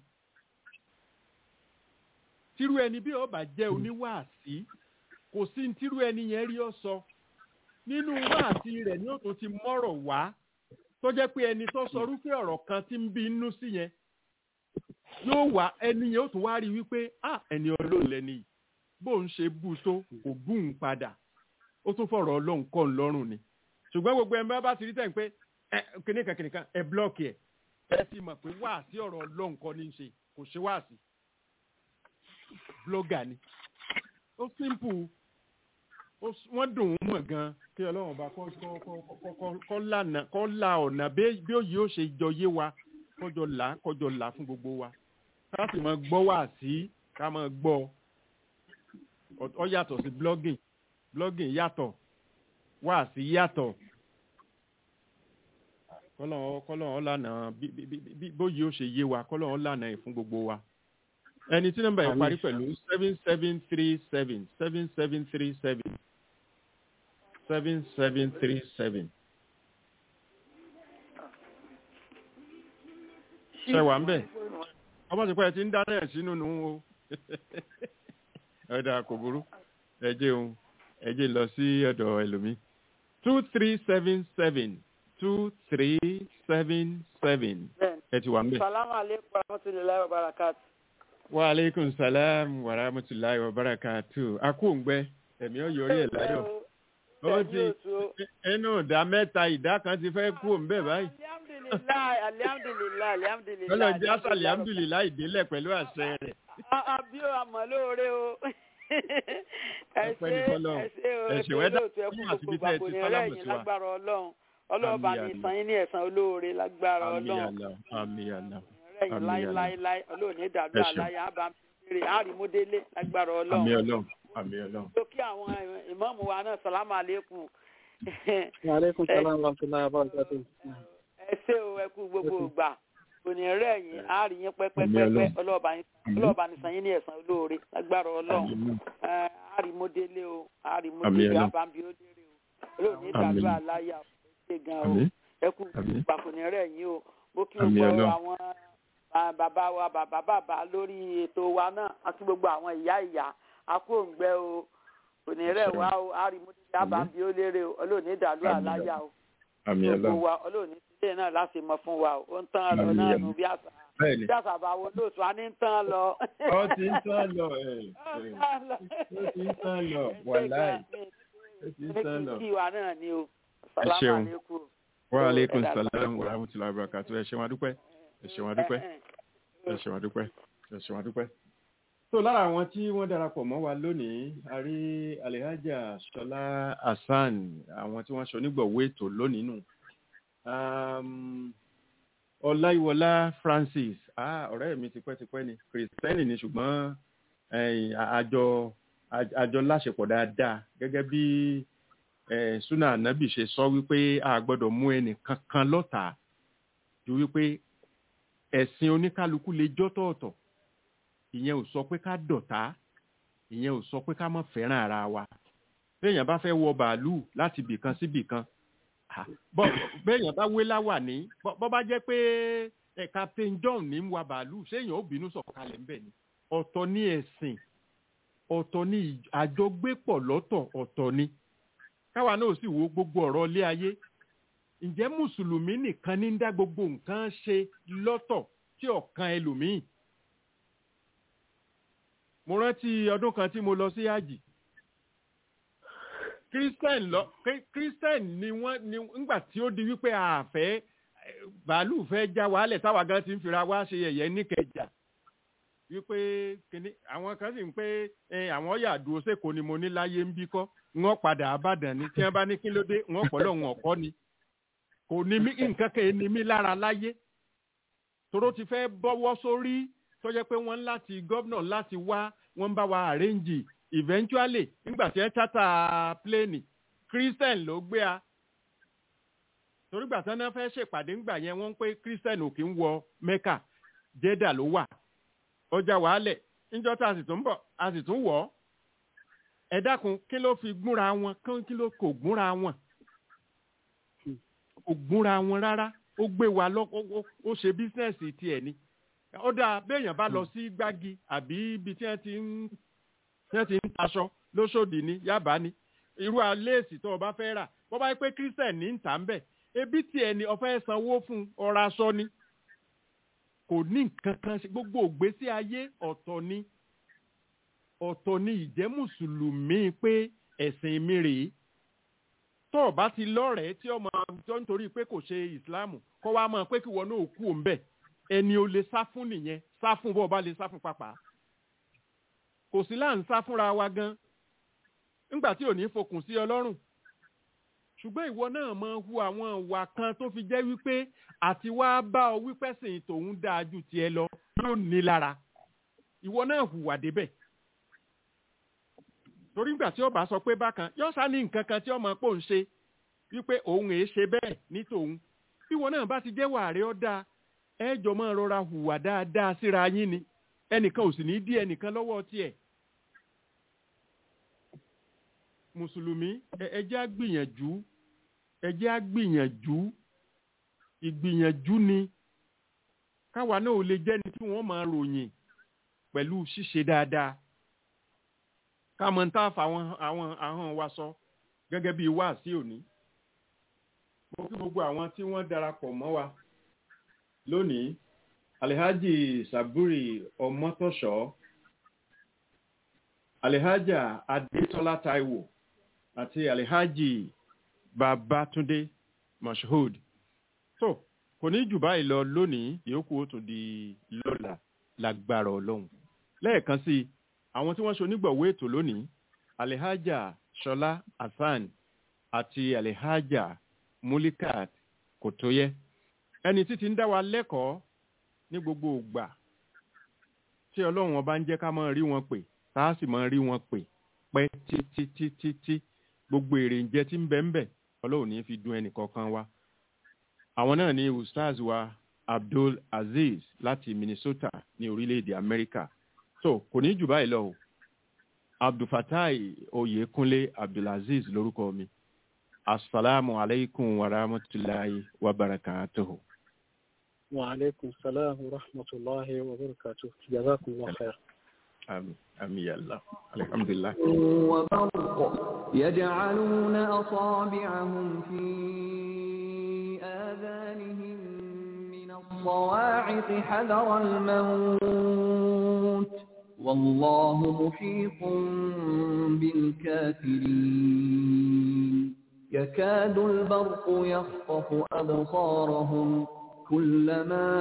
tírú ẹni bí ó bá jẹ́ oníwáàsí kò sí ní tírú ẹni yẹn rí ọ sọ nínú wáàsí rẹ̀ ni ó tún ti mọ́rọ̀ wá tó jẹ́ pé ẹni tó sọ rúfẹ́ ọ̀rọ̀ kan tí ń bí inú sí yẹn yóò wá ẹni yẹn ó tún wá rí wípé ah ẹni ọlọ́run lẹni yìí bó ń ṣe bú tó kò bú ń padà ó tún fọ̀rọ̀ ọlọ́run kọ́ ń lọ́rùn ni ṣùgbọ́n gbogbo ẹ̀ bá ti rí tẹ̀ pé ẹ kìnìkan kìnìkan ẹ blọ́ọ̀kì ẹ̀ ẹ ti mọ̀ pé wáàsí ọ̀rọ̀ ọlọ́run kọ́ ní í ṣe kò ṣe wáàsí blọ́gà ni ó simple wọ́n dùn ún mọ̀ gan kí ọlọ́run bá kọ́ lànà kọ́ la ọ̀nà bí òye ó ṣe jọ yé wa kọjọ là kọjọ là fún gbogbo wa ká sì máa gbọ́ wá sí ká máa gbọ́ ọ yàtọ̀ sí blogging blogging yàtọ̀ wá sí yàtọ̀ kọ́lọ́n kọ́lọ́n lànà bóyá ó ṣe yé wa kọ́lọ́n lànà ẹ̀ fún gbogbo wa ẹni tí nọ́mbà yẹn parí pẹ̀lú seven seven three seven seven seven three seven seven seven three seven. ṣe wà ń bẹ̀ ọmọ ti pẹ́ ẹ ti ń dáná ẹ̀ sínú nù o ẹ̀dà kò burú ẹ̀jẹ̀ òun ẹ̀jẹ̀ lọ sí ọ̀dọ̀ ẹlòmí two three seven seven two three seven seven bẹ́ẹ̀ni ẹ ti wà ń bẹ̀. salamu aleykum warahmatulahi wabarakatu. wa aleykum salam wa rahmatulahi wa barakatu akóńgbẹ ẹ̀mí ọ̀yọ́ rí ẹ̀ láyọ̀ ó ti inú ìdá mẹ́ta ìdá kan ti fẹ́ kú òun bẹ́ẹ̀ báyìí alihamdulilayi alihamdulilayi alihamdulilayi. ọlọ́run jẹ́ àṣàlẹ̀ alhamdulilayi ìdílẹ̀ pẹ̀lú àṣẹ rẹ̀ àbí o àmọ́ lóore o. ẹ Ọpẹ́ ṣe ní fọ́lọ́run. ẹ ṣe o Ẹ ẹ ṣe ṣe wẹ́dà olóòtú ẹ kú fún àti gbogbo bí tẹ́ ẹ ti àpòní sálámù ẹlẹ́yìn sí wa. lágbára ọlọ́run ọlọ́ọ̀bá Àmín, ní àmín. san yín ní ẹ̀san olóore lágbára àmì ọlọ́run àlà àmì àlà ẹ̀yìn àmín, láéláéláé ọlọ́ọ̀ni ìdàlú Ẹ ṣeun. àláyé àbámẹ́rẹ́ àrímúdélé lágbára àmì ọlọ́run ọlọ́run àmì ọlọ́run. tó kí àwọn ìmọ̀ọ́mù wa náà sàlámù àlékún Aleykum salaam wa rahmatullahi wa barakatuh. ẹ ṣé o ẹ kú gbogbo ìgbà òní rẹ̀ yín àárín yín Àmín pẹ́pẹ́pẹ́pẹ́ Ọlọ́run. ọlọ́ọ̀bá yín Àmín. ọlọ́ọ̀bá ní san yín ní ẹ̀san olóore lágbára ọlọ́run Àmín. ẹ àrímúdélé o Àmín àrímúdélé Ọlọ́run. àbámbí ó lérè o olóòní Àmín. ìdàlú àláyé àwọn ṣe gan o Àmín. ẹ kú Àmín. ìgbà kò ní rẹ̀ yín o mo kí Àmín gbogbo Ọlọ́run. àwọn ah, bàbá wa bàbá bàbá lórí ètò wa náà àti gbogbo àwọn ìyá ìyá akóǹgbẹ o òní rẹ̀ Àṣẹ. wá o àrímúdélé àbámbí ó lérè o olóòní ìdàlú Àmín àláyà o àmì gbogbo ọlọ́run. wa olóòní sílé náà láti mọ fún wa o ó ń tán lọ Àmín, náà àmín. nù bí àṣà bẹ́ẹ̀ni bí àṣà bá wo lóòtú a ní ń tán lọ. ọ ti ń tán lọ ẹ Ó ń ẹ tán lọ. ó ti ń tán lọ Ẹ ṣé wàláì gan-an, ó ti ń ní tán kí lọ. kí wa náà ni o. ṣeun. Sàlámù àlékún. wa aleykum Ẹ dàgbà. salam wa rahmatulahi wa barakatu ẹ ṣeun adúpẹ́ ẹ ṣeun adúpẹ́ ẹ ṣeun adúpẹ́ ẹ ṣeun adúpẹ́. tó lára àwọn tí wọ́n darapọ̀ mọ́ wa lónìí a rí alihaja ṣọlá hasan àwọn tí wọ́n ṣe onígbọ̀wọ́ ètò lónìí nù. Um, ọláyíwọlá francis ah, ọ̀rẹ́ mi tipẹ́tipẹ́ ni kìrìsìtẹ́nì ni ṣùgbọ́n ẹ̀yìn, àjọ àjọ láṣepọ̀ dáadáa gẹ́gẹ́ bí eh, suna anabi ṣe sọ wípé a gbọ́dọ̀ mú ẹnì kankan lọ́tàá ju wípé ẹ̀sìn oníkálukú lè jọ́tọ̀ọ̀tọ̀ ìyẹn ò sọ pé ká dọ̀tá ìyẹn ò sọ pé ká má fẹ́ràn ara wa béèyàn bá fẹ́ wọ bàálù láti bìkan sí bìkan ah, bọ́ béèyàn bá wé láwàní bọ́ bọ́ bá jẹ́ pé eh, captain john ní ń wa bàálù séèyàn ó bínú sọ̀kalẹ̀ ńbẹ̀ ni ọ̀tọ̀ ní ẹ̀sìn ọ̀tọ̀ ní ìj- àjọgbépọ̀ lọ́tọ̀ ọ̀tọ̀ ni káwa náà sì wo gbogbo ọ̀rọ̀ ilé ayé ǹjẹ́ mùsùlùmí nìkan ní ń dá gbogbo nǹkan ṣe lọ́tọ̀ tí ọ̀kan ẹlòmíì mo rántí ọdún kan tí mo lọ sí àjì christian lọ Kí- christian ni wọ́n ni ńgbà tí ó di wípé àfẹ́ bàálù fẹ́ já wàhálẹ̀ táwa gan ti ń fira wá ṣe yẹ̀yẹ́ níkẹjà wípé kíní àwọn kan sì ń pé ẹ, àwọn yàdúró sẹ́kọ̀ọ́ ni mo ní láyé ń bí kọ́ wọ́n padà àbàdàn ni tí wọ́n bá ní kí ló dé wọ́n pọ̀ lọ́wọ́n ọ̀kọ́ ni kò ní mí nǹkan kan ní mí lára láyé toró ti fẹ́ bọ́wọ́ sórí tó jẹ́ pé wọ́n ń láti gómìnà láti wá wọ́n ń bá wa àrẹ́ǹjì eventually nígbà tí ẹ tata pléènì christian ló gbé a torí gbà tán náà fẹ́ ṣèpàdé ńgbà yẹn wọ́n ń pé christian ò kí ń wọ mecca jeddah ló wà ọjà wàhálẹ̀ níjọ́ tá a sì tún bọ̀ a sì tún wọ̀ ọ́ ẹ dákun kí ló fi gúnra wọn kí- kí ló kò gúnra wọn kò gúnra wọn rárá ó gbé wa lọ ó- ó- ó ṣe bísínẹ́sì tiẹ̀ ni ó dáa béèyàn bá lọ sí gbági àbí ibi tí wọ́n ti ń tí wọ́n ti ń taṣọ lóṣòdì ní yábà ni irú aléèsì tó o bá fẹ́ rà bó bá yẹ pé christian ní ń tà ń bẹ̀ ebi tiẹ̀ ni o fẹ́ sanwó fún ọ̀rọ̀ aṣọ ni kò ní nǹkan kan ṣe gbogbo ògbésí ayé ọ̀tọ̀ ni ọ̀tọ̀ ni ìjẹ́ mùsùlùmí pé ẹ̀sìn mi rèé tó o bá ti lọ́rẹ̀ẹ́ tí ọmọ tó ń torí pé kò ṣe ìsìláàmù kọ́ wa mọ̀ pé kí wọn náà kú òun bẹ̀ ẹni o lè sá fún nìyẹn sá fún bó o bá lè sá fún pàpà kò sí láà ń sá fúnra wa gan nígbà tí ò ní fokùn sí ọlọ́run ṣùgbọ́n ìwọ náà máa hu àwọn ìwà kan tó fi jẹ́ wípé àti wá bá ọ wípé sìn tòun dáa ju tiẹ̀ lọ yóò ní lára ìwọ náà hùwà débẹ̀ torí nígbà tí ó bá sọ pé bákan yóò sá ní nǹkan kan tí ọmọ pò ń ṣe wípé òun èé ṣe bẹ́ẹ̀ ní tòun bí ìwọ náà bá ti jẹ́ wàárẹ̀ ọ́ dáa ẹ jọ máa rọra hùwà dáadáa síra yín ni ẹnìkan ò sì ní dí ẹnìkan lọ́wọ́ tiẹ̀ mùsùlùmí ẹ- ẹ jẹ́ á gbìyànjú ẹ jẹ́ á gbìyànjú ìgbìyànjú ni káwa náà ò lè jẹ́ni tí wọ́n máa ròyìn pẹ̀lú ṣíṣe dáadáa káàmọ́ ń tá àfà àwọn àwọn ahọ́n wa sọ gẹ́gẹ́ bí wáàsí òní mo kí gbogbo àwọn tí wọ́n darapọ̀ mọ́ wa lónìí alihaji saburi ọmọtọ̀ṣọ́ alihaja adetola taiwo àti alihaji babatunde moshood tó kò ní jù báyìí lọ lónìí ìyókù ó tún di lọ́la lágbára ọlọ́run lẹ́ẹ̀kan sí i àwọn tí wọ́n ṣe onígbọ̀wọ́ ètò lónìí alihaja ṣọlá hasan àti alihaja mulikat kòtóyẹ ẹni títí ń dá wa lẹ́kọ̀ọ́ ní gbogbo ìgbà tí ọlọ́run ọba ń jẹ́ ká máa rí wọn pè tá a sì máa rí wọn pè pẹ́ títí títí tí gbogbo èrè ń jẹ tí ń bẹ ń bẹ ọlọ́run ní fi dun ẹnì kọ̀ọ̀kan wa àwọn náà ní ustaz wa abdul aziz láti minnesota ní orílẹ̀-èdè amẹ́ríkà so kò ní jù báyìí lọ o abdulfatai oyekunle abdulaziz lórúkọ mi asalaamu aleykum wa rahmatulahi wa barakatuhu. وعليكم السلام ورحمة الله وبركاته جزاكم الله خير àmì àmì yàlla alhamdulilah. وبرق يجعلون أصابعهم في آذانهم من الصواعق حذر الموت والله محيط بالكافرين يكاد البرق يخطف أبصارهم كلما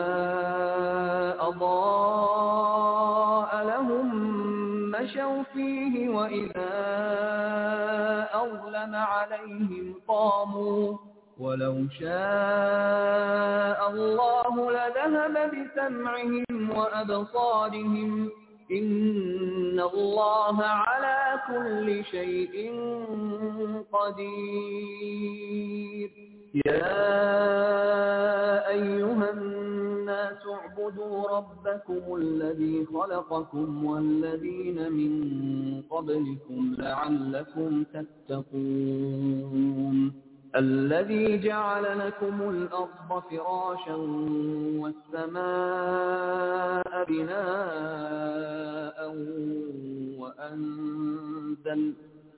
أضاء لهم مشوا فيه وإذا أظلم عليهم قاموا ولو شاء الله لذهب بسمعهم وأبصارهم إن الله على كل شيء قدير يا أيها الناس اعبدوا ربكم الذي خلقكم والذين من قبلكم لعلكم تتقون الذي جعل لكم الأرض فراشا والسماء بناء وأنزل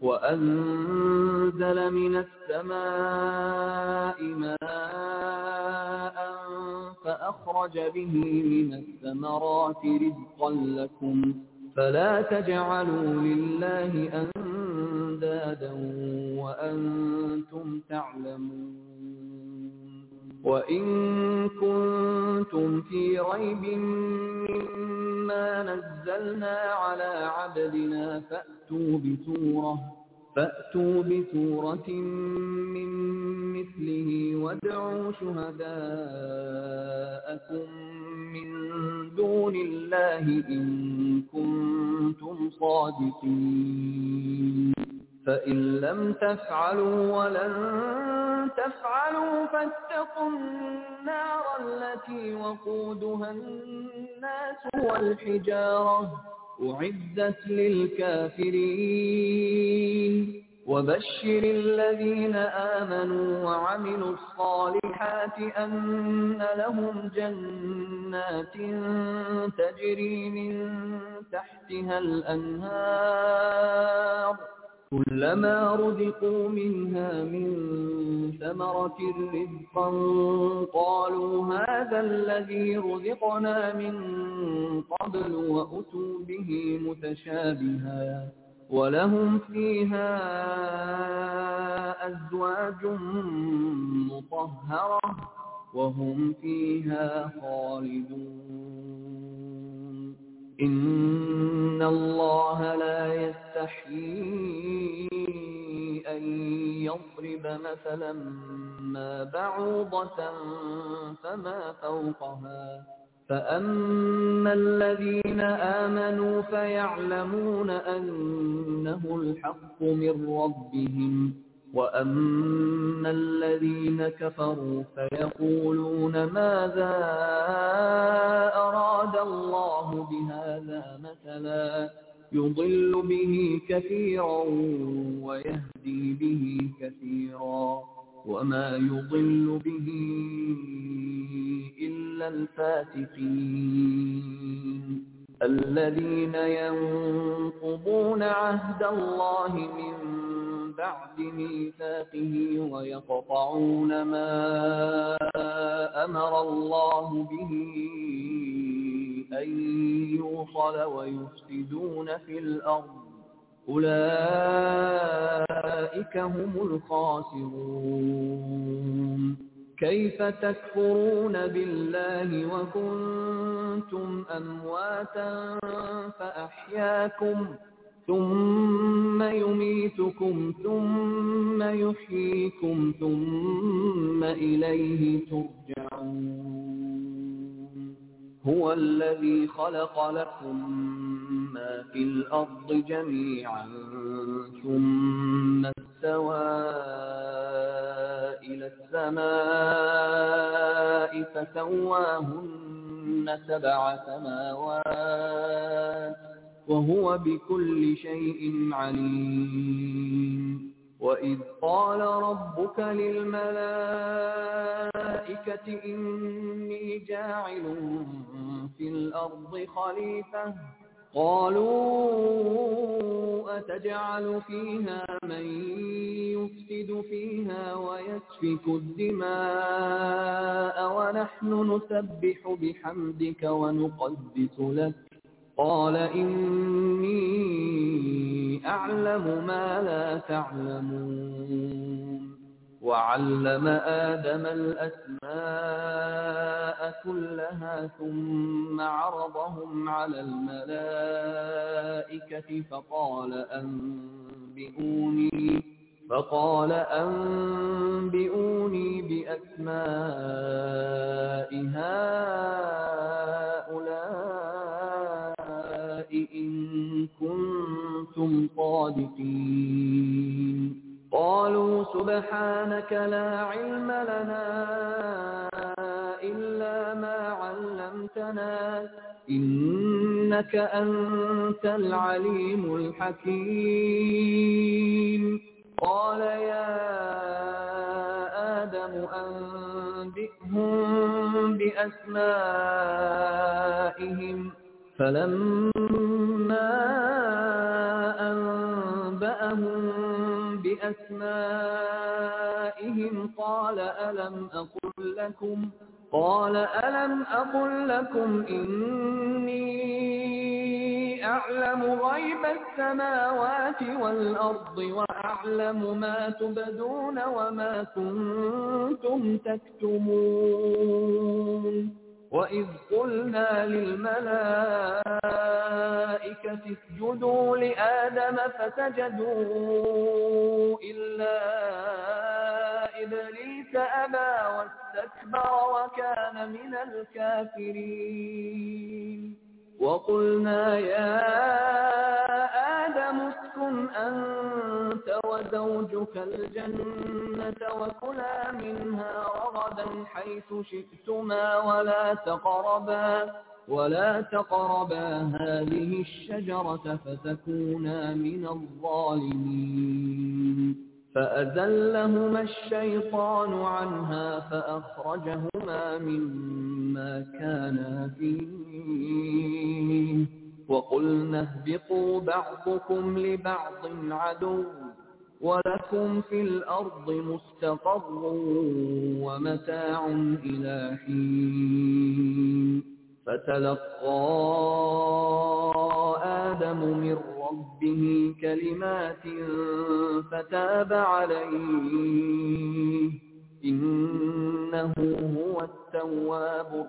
وأنزل من السماء ماء فأخرج به من الثمرات رزقا لكم فلا تجعلوا لله أندادا وأنتم تعلمون وإن كنتم في ريب مما نزلنا على عبدنا فأتوا بسورة فأتوا بسورة من مثله وادعوا شهداءكم من دون الله إن كنتم صادقين فإن لم تفعلوا ولن تفعلوا فاتقوا النار التي وقودها الناس والحجارة أعدت للكافرين وبشر الذين آمنوا وعملوا الصالحات أن لهم جنات تجري من تحتها الأنهار كلما رزقوا منها من ثمرة رزقا قالوا هذا الذي رزقنا من قبل وأتوا به متشابها ولهم فيها أزواج مطهرة وهم فيها خالدون إن الله لا يستحيي أن يضرب مثلا ما بعوضة فما فوقها فأما الذين آمنوا فيعلمون أنه الحق من ربهم وأما الذين كفروا فيقولون ماذا أراد الله بهذا مثلا يضل به كثيرا ويهدي به كثيرا وما يضل به إلا الفاتقين الذين ينقضون عهد الله من بعد ميثاقه ويقطعون ما أمر الله به أن يوصل ويفسدون في الأرض أولئك هم الخاسرون كيف تكفرون بالله وكنتم أمواتا فأحياكم ثم يميتكم ثم يحييكم ثم إليه ترجعون هو الذي خلق لكم ما في الأرض جميعا ثم استوى إلى السماء فسواهن سبع سماوات وهو بكل شيء عليم وإذ قال ربك للملائكة إني جاعل في الأرض خليفة قالوا أتجعل فيها من يفسد فيها ويسفك الدماء ونحن نسبح بحمدك ونقدس لك قال إني أعلم ما لا تعلمون وعلم آدم الأسماء كلها ثم عرضهم على الملائكة فقال أنبئوني فقال أنبئوني بأسماء هؤلاء إن كنتم صادقين قالوا سبحانك لا علم لنا إلا ما علمتنا إنك أنت العليم الحكيم قال يا آدم أنبئهم بأسمائهم فلما أنبأهم بأسمائهم قال ألم أقل لكم قال ألم أقل لكم إني أعلم غيب السماوات والأرض وأعلم ما تبدون وما كنتم تكتمون وإذ قلنا للملائكة اسجدوا لآدم فسجدوا إلا إبليس أبى واستكبر وكان من الكافرين وقلنا يا آدم اسكن أنت وزوجك الجنة وكلا منها رغدا حيث شئتما ولا تقربا ولا تقربا هذه الشجرة فتكونا من الظالمين فأذلهما الشيطان عنها فأخرجهما مما كانا فيه وقلنا اهبطوا بعضكم لبعض عدو ولكم في الأرض مستقر ومتاع إلى حين فتلقى آدم من ربه كلمات فتاب عليه إنه هو التواب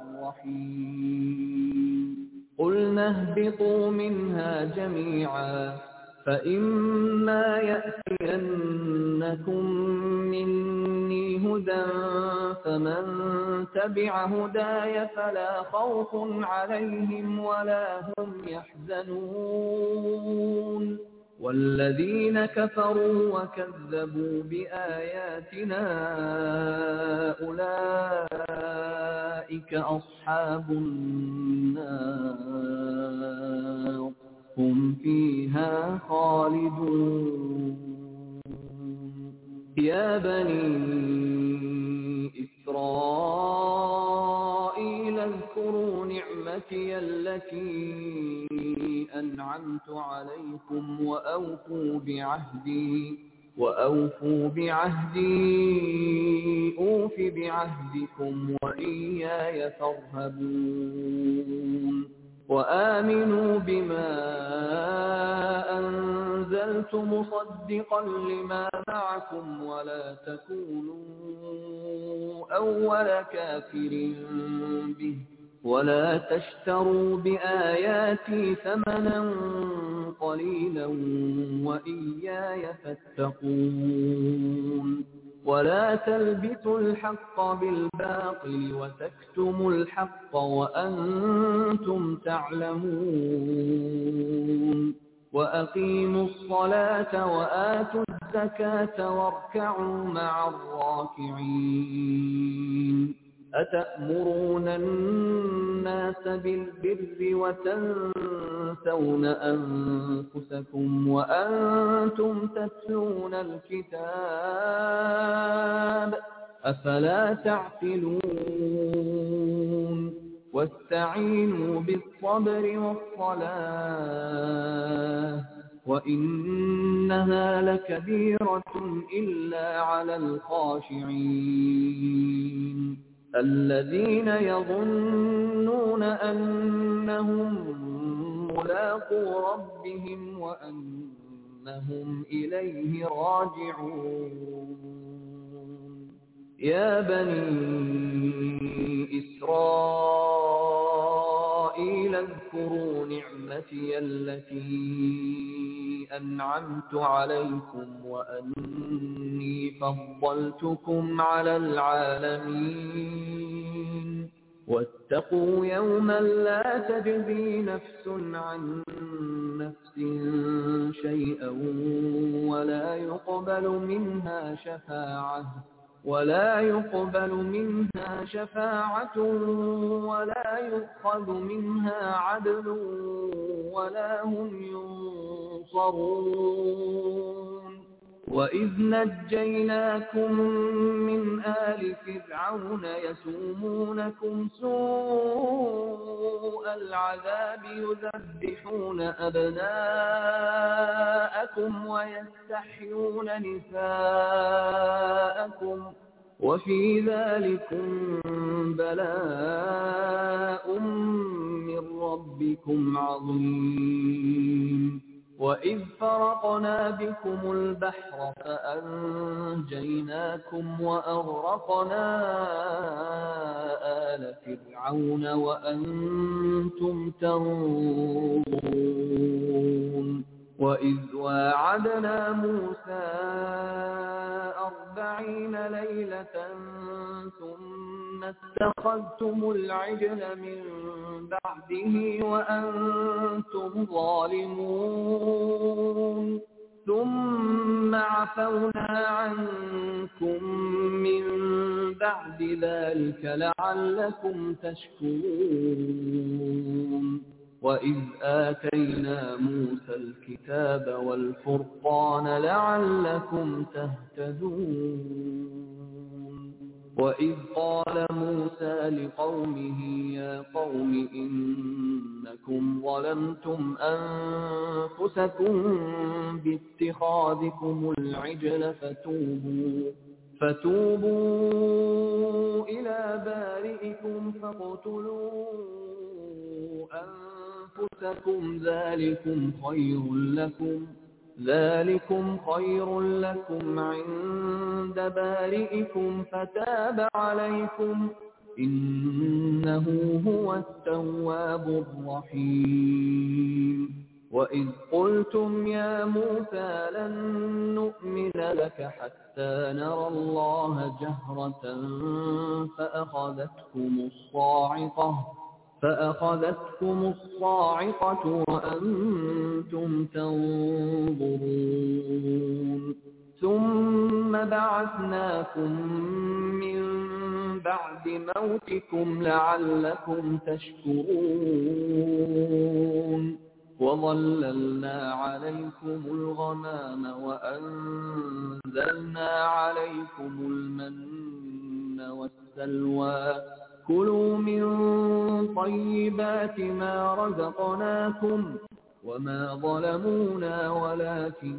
الرحيم قلنا اهبطوا منها جميعا فإما يأتينكم مني هدى فمن تبع هداي فلا خوف عليهم ولا هم يحزنون والذين كفروا وكذبوا بآياتنا أولئك أصحاب النار هم فيها خالدون يا بني إسرائيل اذكروا نعمتي التي أنعمت عليكم وأوفوا بعهدي وأوفوا بعهدي أوف بعهدكم وإياي فارهبون وآمنوا بما أنزلت مصدقا لما معكم ولا تكونوا أول كافر به ولا تشتروا بآياتي ثمنا قليلا وإياي فاتقون ولا تلبسوا الحق بالباطل وتكتموا الحق وأنتم تعلمون وأقيموا الصلاة وآتوا الزكاة واركعوا مع الراكعين أتأمرون الناس بالبر وتنسون أنفسكم وأنتم تتلون الكتاب أفلا تعقلون واستعينوا بالصبر والصلاة وإنها لكبيرة إلا على الخاشعين الذين يظنون أنهم ملاقو ربهم وأنهم إليه راجعون يا بني إسرائيل اذكروا نعمتي التي أنعمت عليكم وأني فضلتكم على العالمين واتقوا يوما لا تجزي نفس عن نفس شيئا ولا يقبل منها شفاعة ولا يقبل منها شفاعة ولا يؤخذ منها عدل ولا هم ينصرون وإذ نجيناكم من آل فرعون يسومونكم سوء العذاب يذبحون أبناءكم ويستحيون نساءكم وفي ذلكم بلاء من ربكم عظيم وإذ فرقنا بكم البحر فأنجيناكم وأغرقنا آل فرعون وأنتم تنظرون وإذ واعدنا موسى أربعين ليلة ثم اتخذتم العجل من بعده وأنتم ظالمون ثم عفونا عنكم من بعد ذلك لعلكم تشكرون وإذ آتينا موسى الكتاب والفرقان لعلكم تهتدون وإذ قال موسى لقومه يا قوم إنكم ظلمتم أنفسكم باتخاذكم العجل فتوبوا فتوبوا إلى بارئكم فاقتلوا أنفسكم ذلكم خير لكم ذلكم خير لكم عند بارئكم فتاب عليكم إنه هو التواب الرحيم وإذ قلتم يا موسى لن نؤمن لك حتى نرى الله جهرة فأخذتكم الصاعقة فأخذتكم الصاعقة وأنتم تنظرون ثم بعثناكم من بعد موتكم لعلكم تشكرون وظللنا عليكم الغمام وأنزلنا عليكم المن والسلوى كلوا من طيبات ما رزقناكم وما ظلمونا ولكن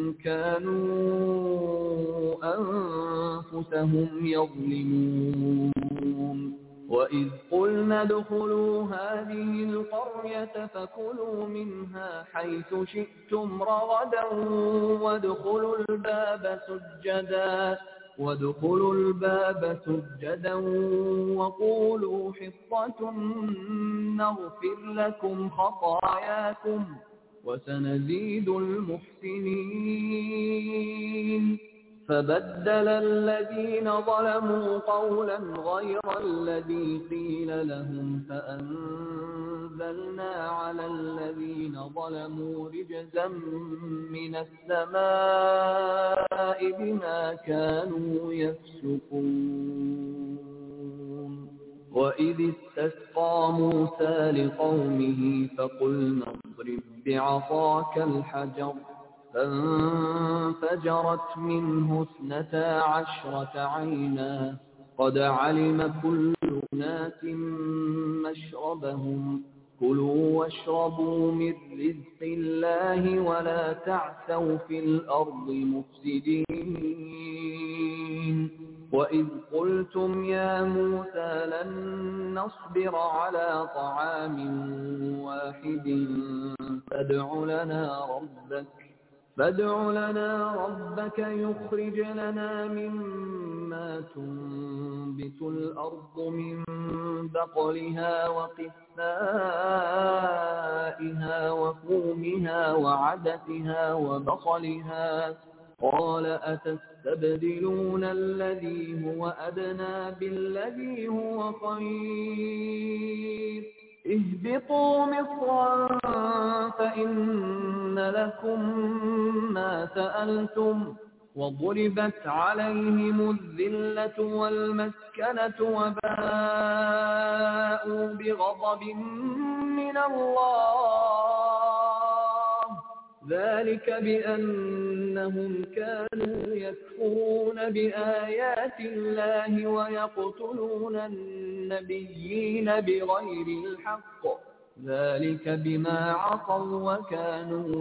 كانوا أنفسهم يظلمون وإذ قلنا ادخلوا هذه القرية فكلوا منها حيث شئتم رغدا وادخلوا الباب سجدا وادخلوا الباب سجدا وقولوا حطة نغفر لكم خطاياكم وسنزيد المحسنين فبدل الذين ظلموا قولا غير الذي قيل لهم فأنزلنا على الذين ظلموا رجزا من السماء بما كانوا يفسقون وإذ استسقى موسى لقومه فقلنا اضرب بعصاك الحجر فانفجرت منه اثنتا عشرة عينا قد علم كل أناس مشربهم كلوا واشربوا من رزق الله ولا تعثوا في الأرض مفسدين وإذ قلتم يا موسى لن نصبر على طعام واحد فادع لنا ربك فادع لنا ربك يخرج لنا مما تنبت الأرض من بقلها وقثائها وفومها وعدتها وبصلها قال أتستبدلون الذي هو أدنى بالذي هو خير اهبطوا مصرا فإن لكم ما سألتم وضربت عليهم الذلة والمسكنة وباءوا بغضب من الله ذلك بأنهم كانوا يكفرون بآيات الله ويقتلون النبيين بغير الحق ذلك بما عصوا وكانوا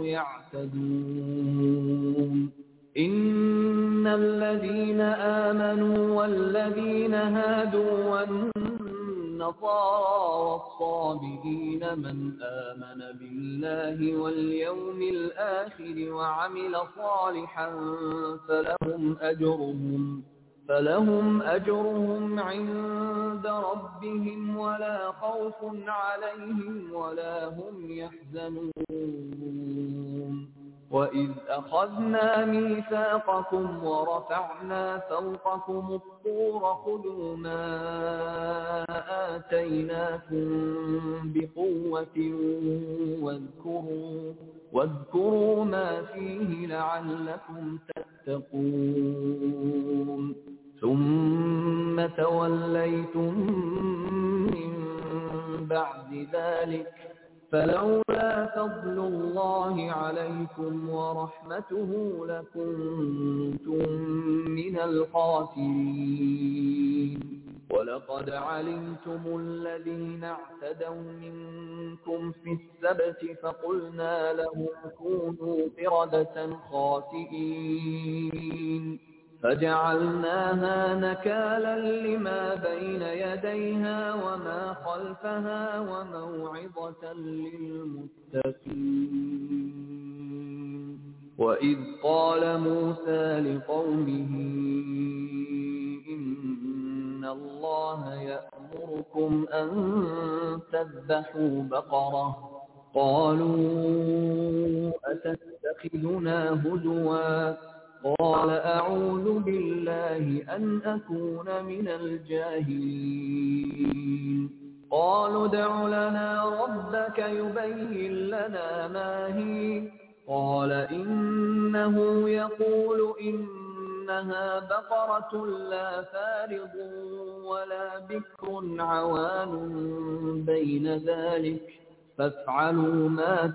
يعتدون إن الذين آمنوا والذين هادوا والنصارى والصابئين من آمن بالله واليوم الآخر وعمل صالحا فلهم أجرهم فلهم أجرهم عند ربهم ولا خوف عليهم ولا هم يحزنون وإذ أخذنا ميثاقكم ورفعنا فوقكم الطور خذوا ما آتيناكم بقوة واذكروا واذكروا ما فيه لعلكم تتقون ثم توليتم من بعد ذلك فلولا فضل الله عليكم ورحمته لكنتم من الخاسرين ولقد علمتم الذين اعتدوا منكم في السبت فقلنا لهم كونوا قردة خاسئين فجعلناها نكالا لما بين يديها وما خلفها وموعظة للمتقين وإذ قال موسى لقومه إن الله يأمركم أن تذبحوا بقرة قالوا أتتخذنا هدوا قال أعوذ بالله أن أكون من الجاهلين قالوا ادع لنا ربك يبين لنا ما هي قال إنه يقول إنها بقرة لا فارض ولا بكر عوان بين ذلك فافعلوا ما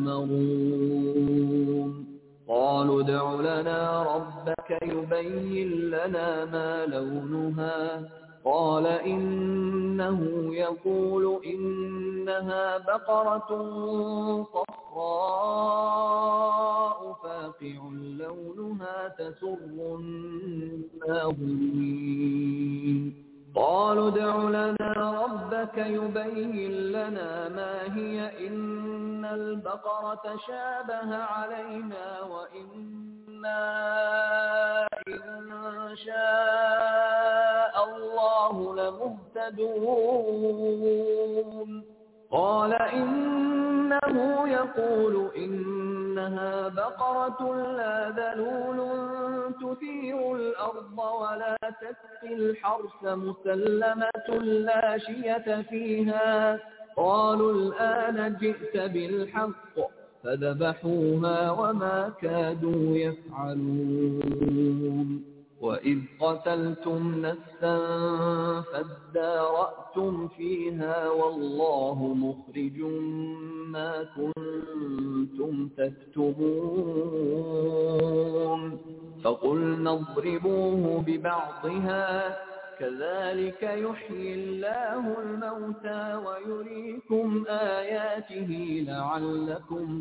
تؤمرون قالوا ادع لنا ربك يبين لنا ما لونها قال إنه يقول إنها بقرة صفراء فاقع لونها تسر الناظرين قالوا ادع لنا ربك يبين لنا ما هي إن البقرة شابه علينا وإنا إن شاء الله لمهتدون قال إنه يقول إنها بقرة لا ذلول تثير الأرض ولا تسقي الحرث مسلمة لا شية فيها قالوا الآن جئت بالحق فذبحوها وما كادوا يفعلون وإذ قتلتم نفسا فادارأتم فيها والله مخرج ما كنتم تكتمون فقلنا اضربوه ببعضها كذلك يحيي الله الموتى ويريكم آياته لعلكم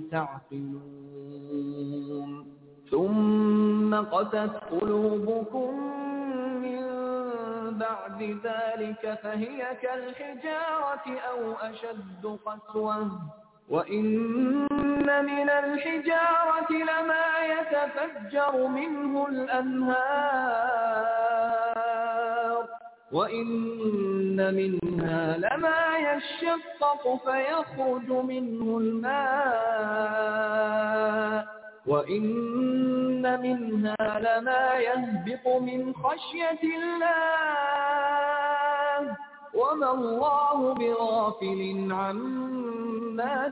تعقلون ثم قست قلوبكم من بعد ذلك فهي كالحجارة أو أشد قسوة وإن من الحجارة لما يتفجر منه الأنهار وإن منها لما يشقق فيخرج منه الماء وإن منها لما يهبط من خشية الله وما الله بغافل عما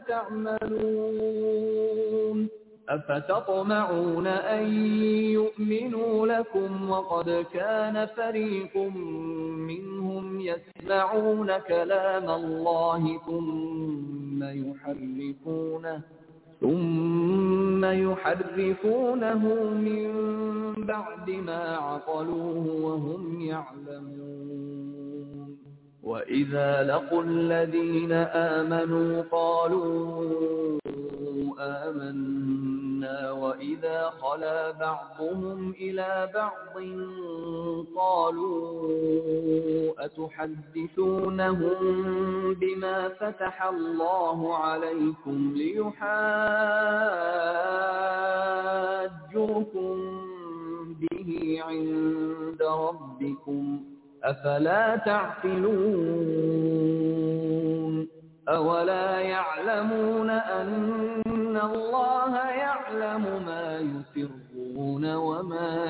تعملون أفتطمعون أن يؤمنوا لكم وقد كان فريق منهم يسمعون كلام الله ثم يحرفونه ثم يحرفونه من بعد ما عقلوه وهم يعلمون وإذا لقوا الذين آمنوا قالوا آمنا وإذا خلا بعضهم إلى بعض قالوا أتحدثونهم بما فتح الله عليكم ليحاجوكم به عند ربكم أفلا تعقلون أولا يعلمون أن الله يعلم ما يسرون وما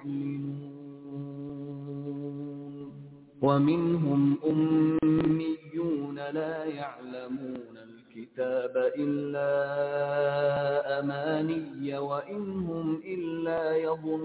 يعلنون ومنهم أميون لا يعلمون الكتاب إلا أماني وإن هم إلا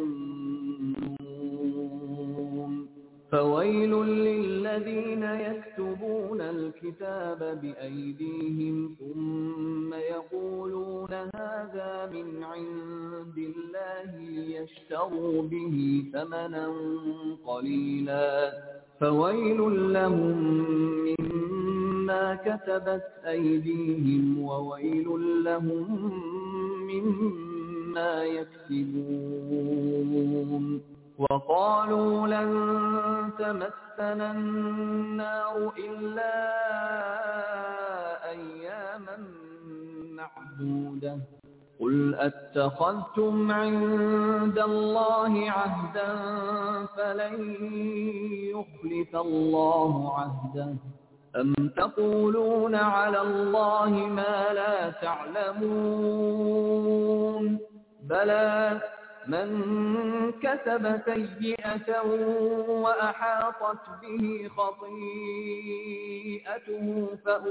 يظنون فويل للذين يكتبون الكتاب بأيديهم ثم يقولون هذا من عند الله ليشتروا به ثمنا قليلا فويل لهم مما كتبت أيديهم وويل لهم مما يكسبون وقالوا لن تمسنا النار إلا أياما معدودة قل أتخذتم عند الله عهدا فلن يخلف الله عهده أم تقولون على الله ما لا تعلمون بلى من كسب سيئة وأحاطت به خطيئته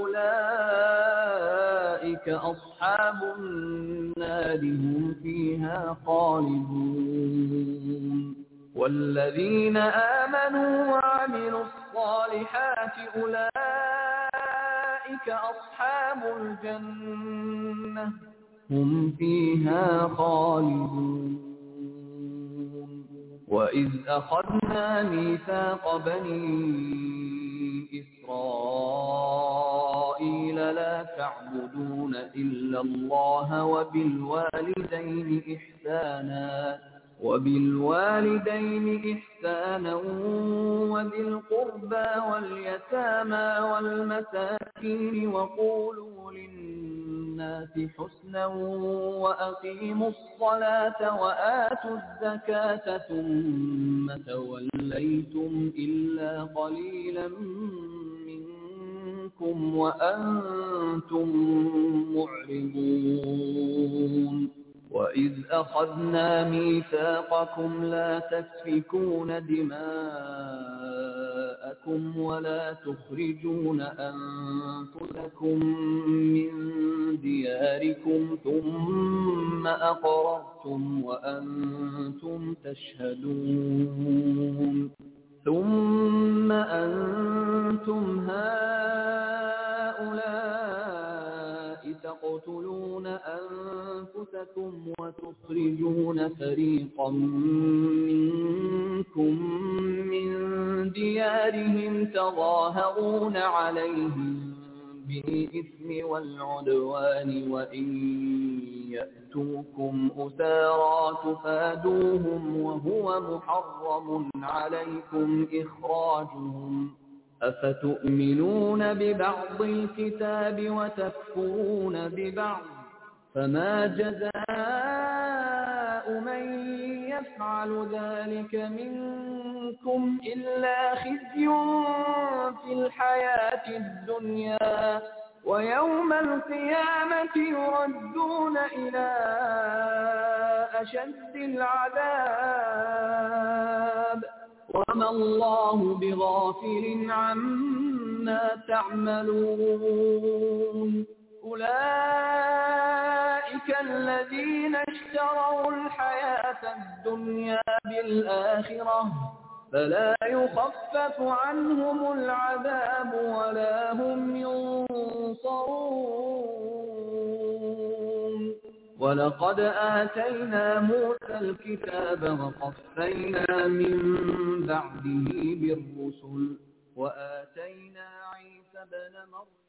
فأولئك أصحاب النار هم فيها خالدون والذين آمنوا وعملوا الصالحات أولئك أصحاب الجنة هم فيها خالدون وإذ أخذنا ميثاق بني إسرائيل لا تعبدون إلا الله وبالوالدين إحسانا وبالوالدين إحسانا وذي القربى واليتامى والمساكين وقولوا للناس حسنا وأقيموا الصلاة وآتوا الزكاة ثم توليتم إلا قليلا منكم وأنتم معرضون وإذ أخذنا ميثاقكم لا تسفكون دماءكم ولا تخرجون أنفسكم من دياركم ثم أقررتم وأنتم تشهدون ثم أنتم هؤلاء تقتلون أنفسكم وتخرجون فريقا منكم من ديارهم تظاهرون عليهم بالإثم والعدوان وإن يأتوكم أسارى تفادوهم وهو محرم عليكم إخراجهم أفتؤمنون ببعض الكتاب وتكفرون ببعض فما جزاء من يفعل ذلك منكم إلا خزي في الحياة الدنيا ويوم القيامة يردون إلى أشد العذاب وما الله بغافل عما تعملون أولئك الذين اشتروا الحياة الدنيا بالآخرة فلا يخفف عنهم العذاب ولا هم ينصرون ولقد آتينا موسى الكتاب وقفينا من بعده بالرسل وآتينا عيسى بن مريم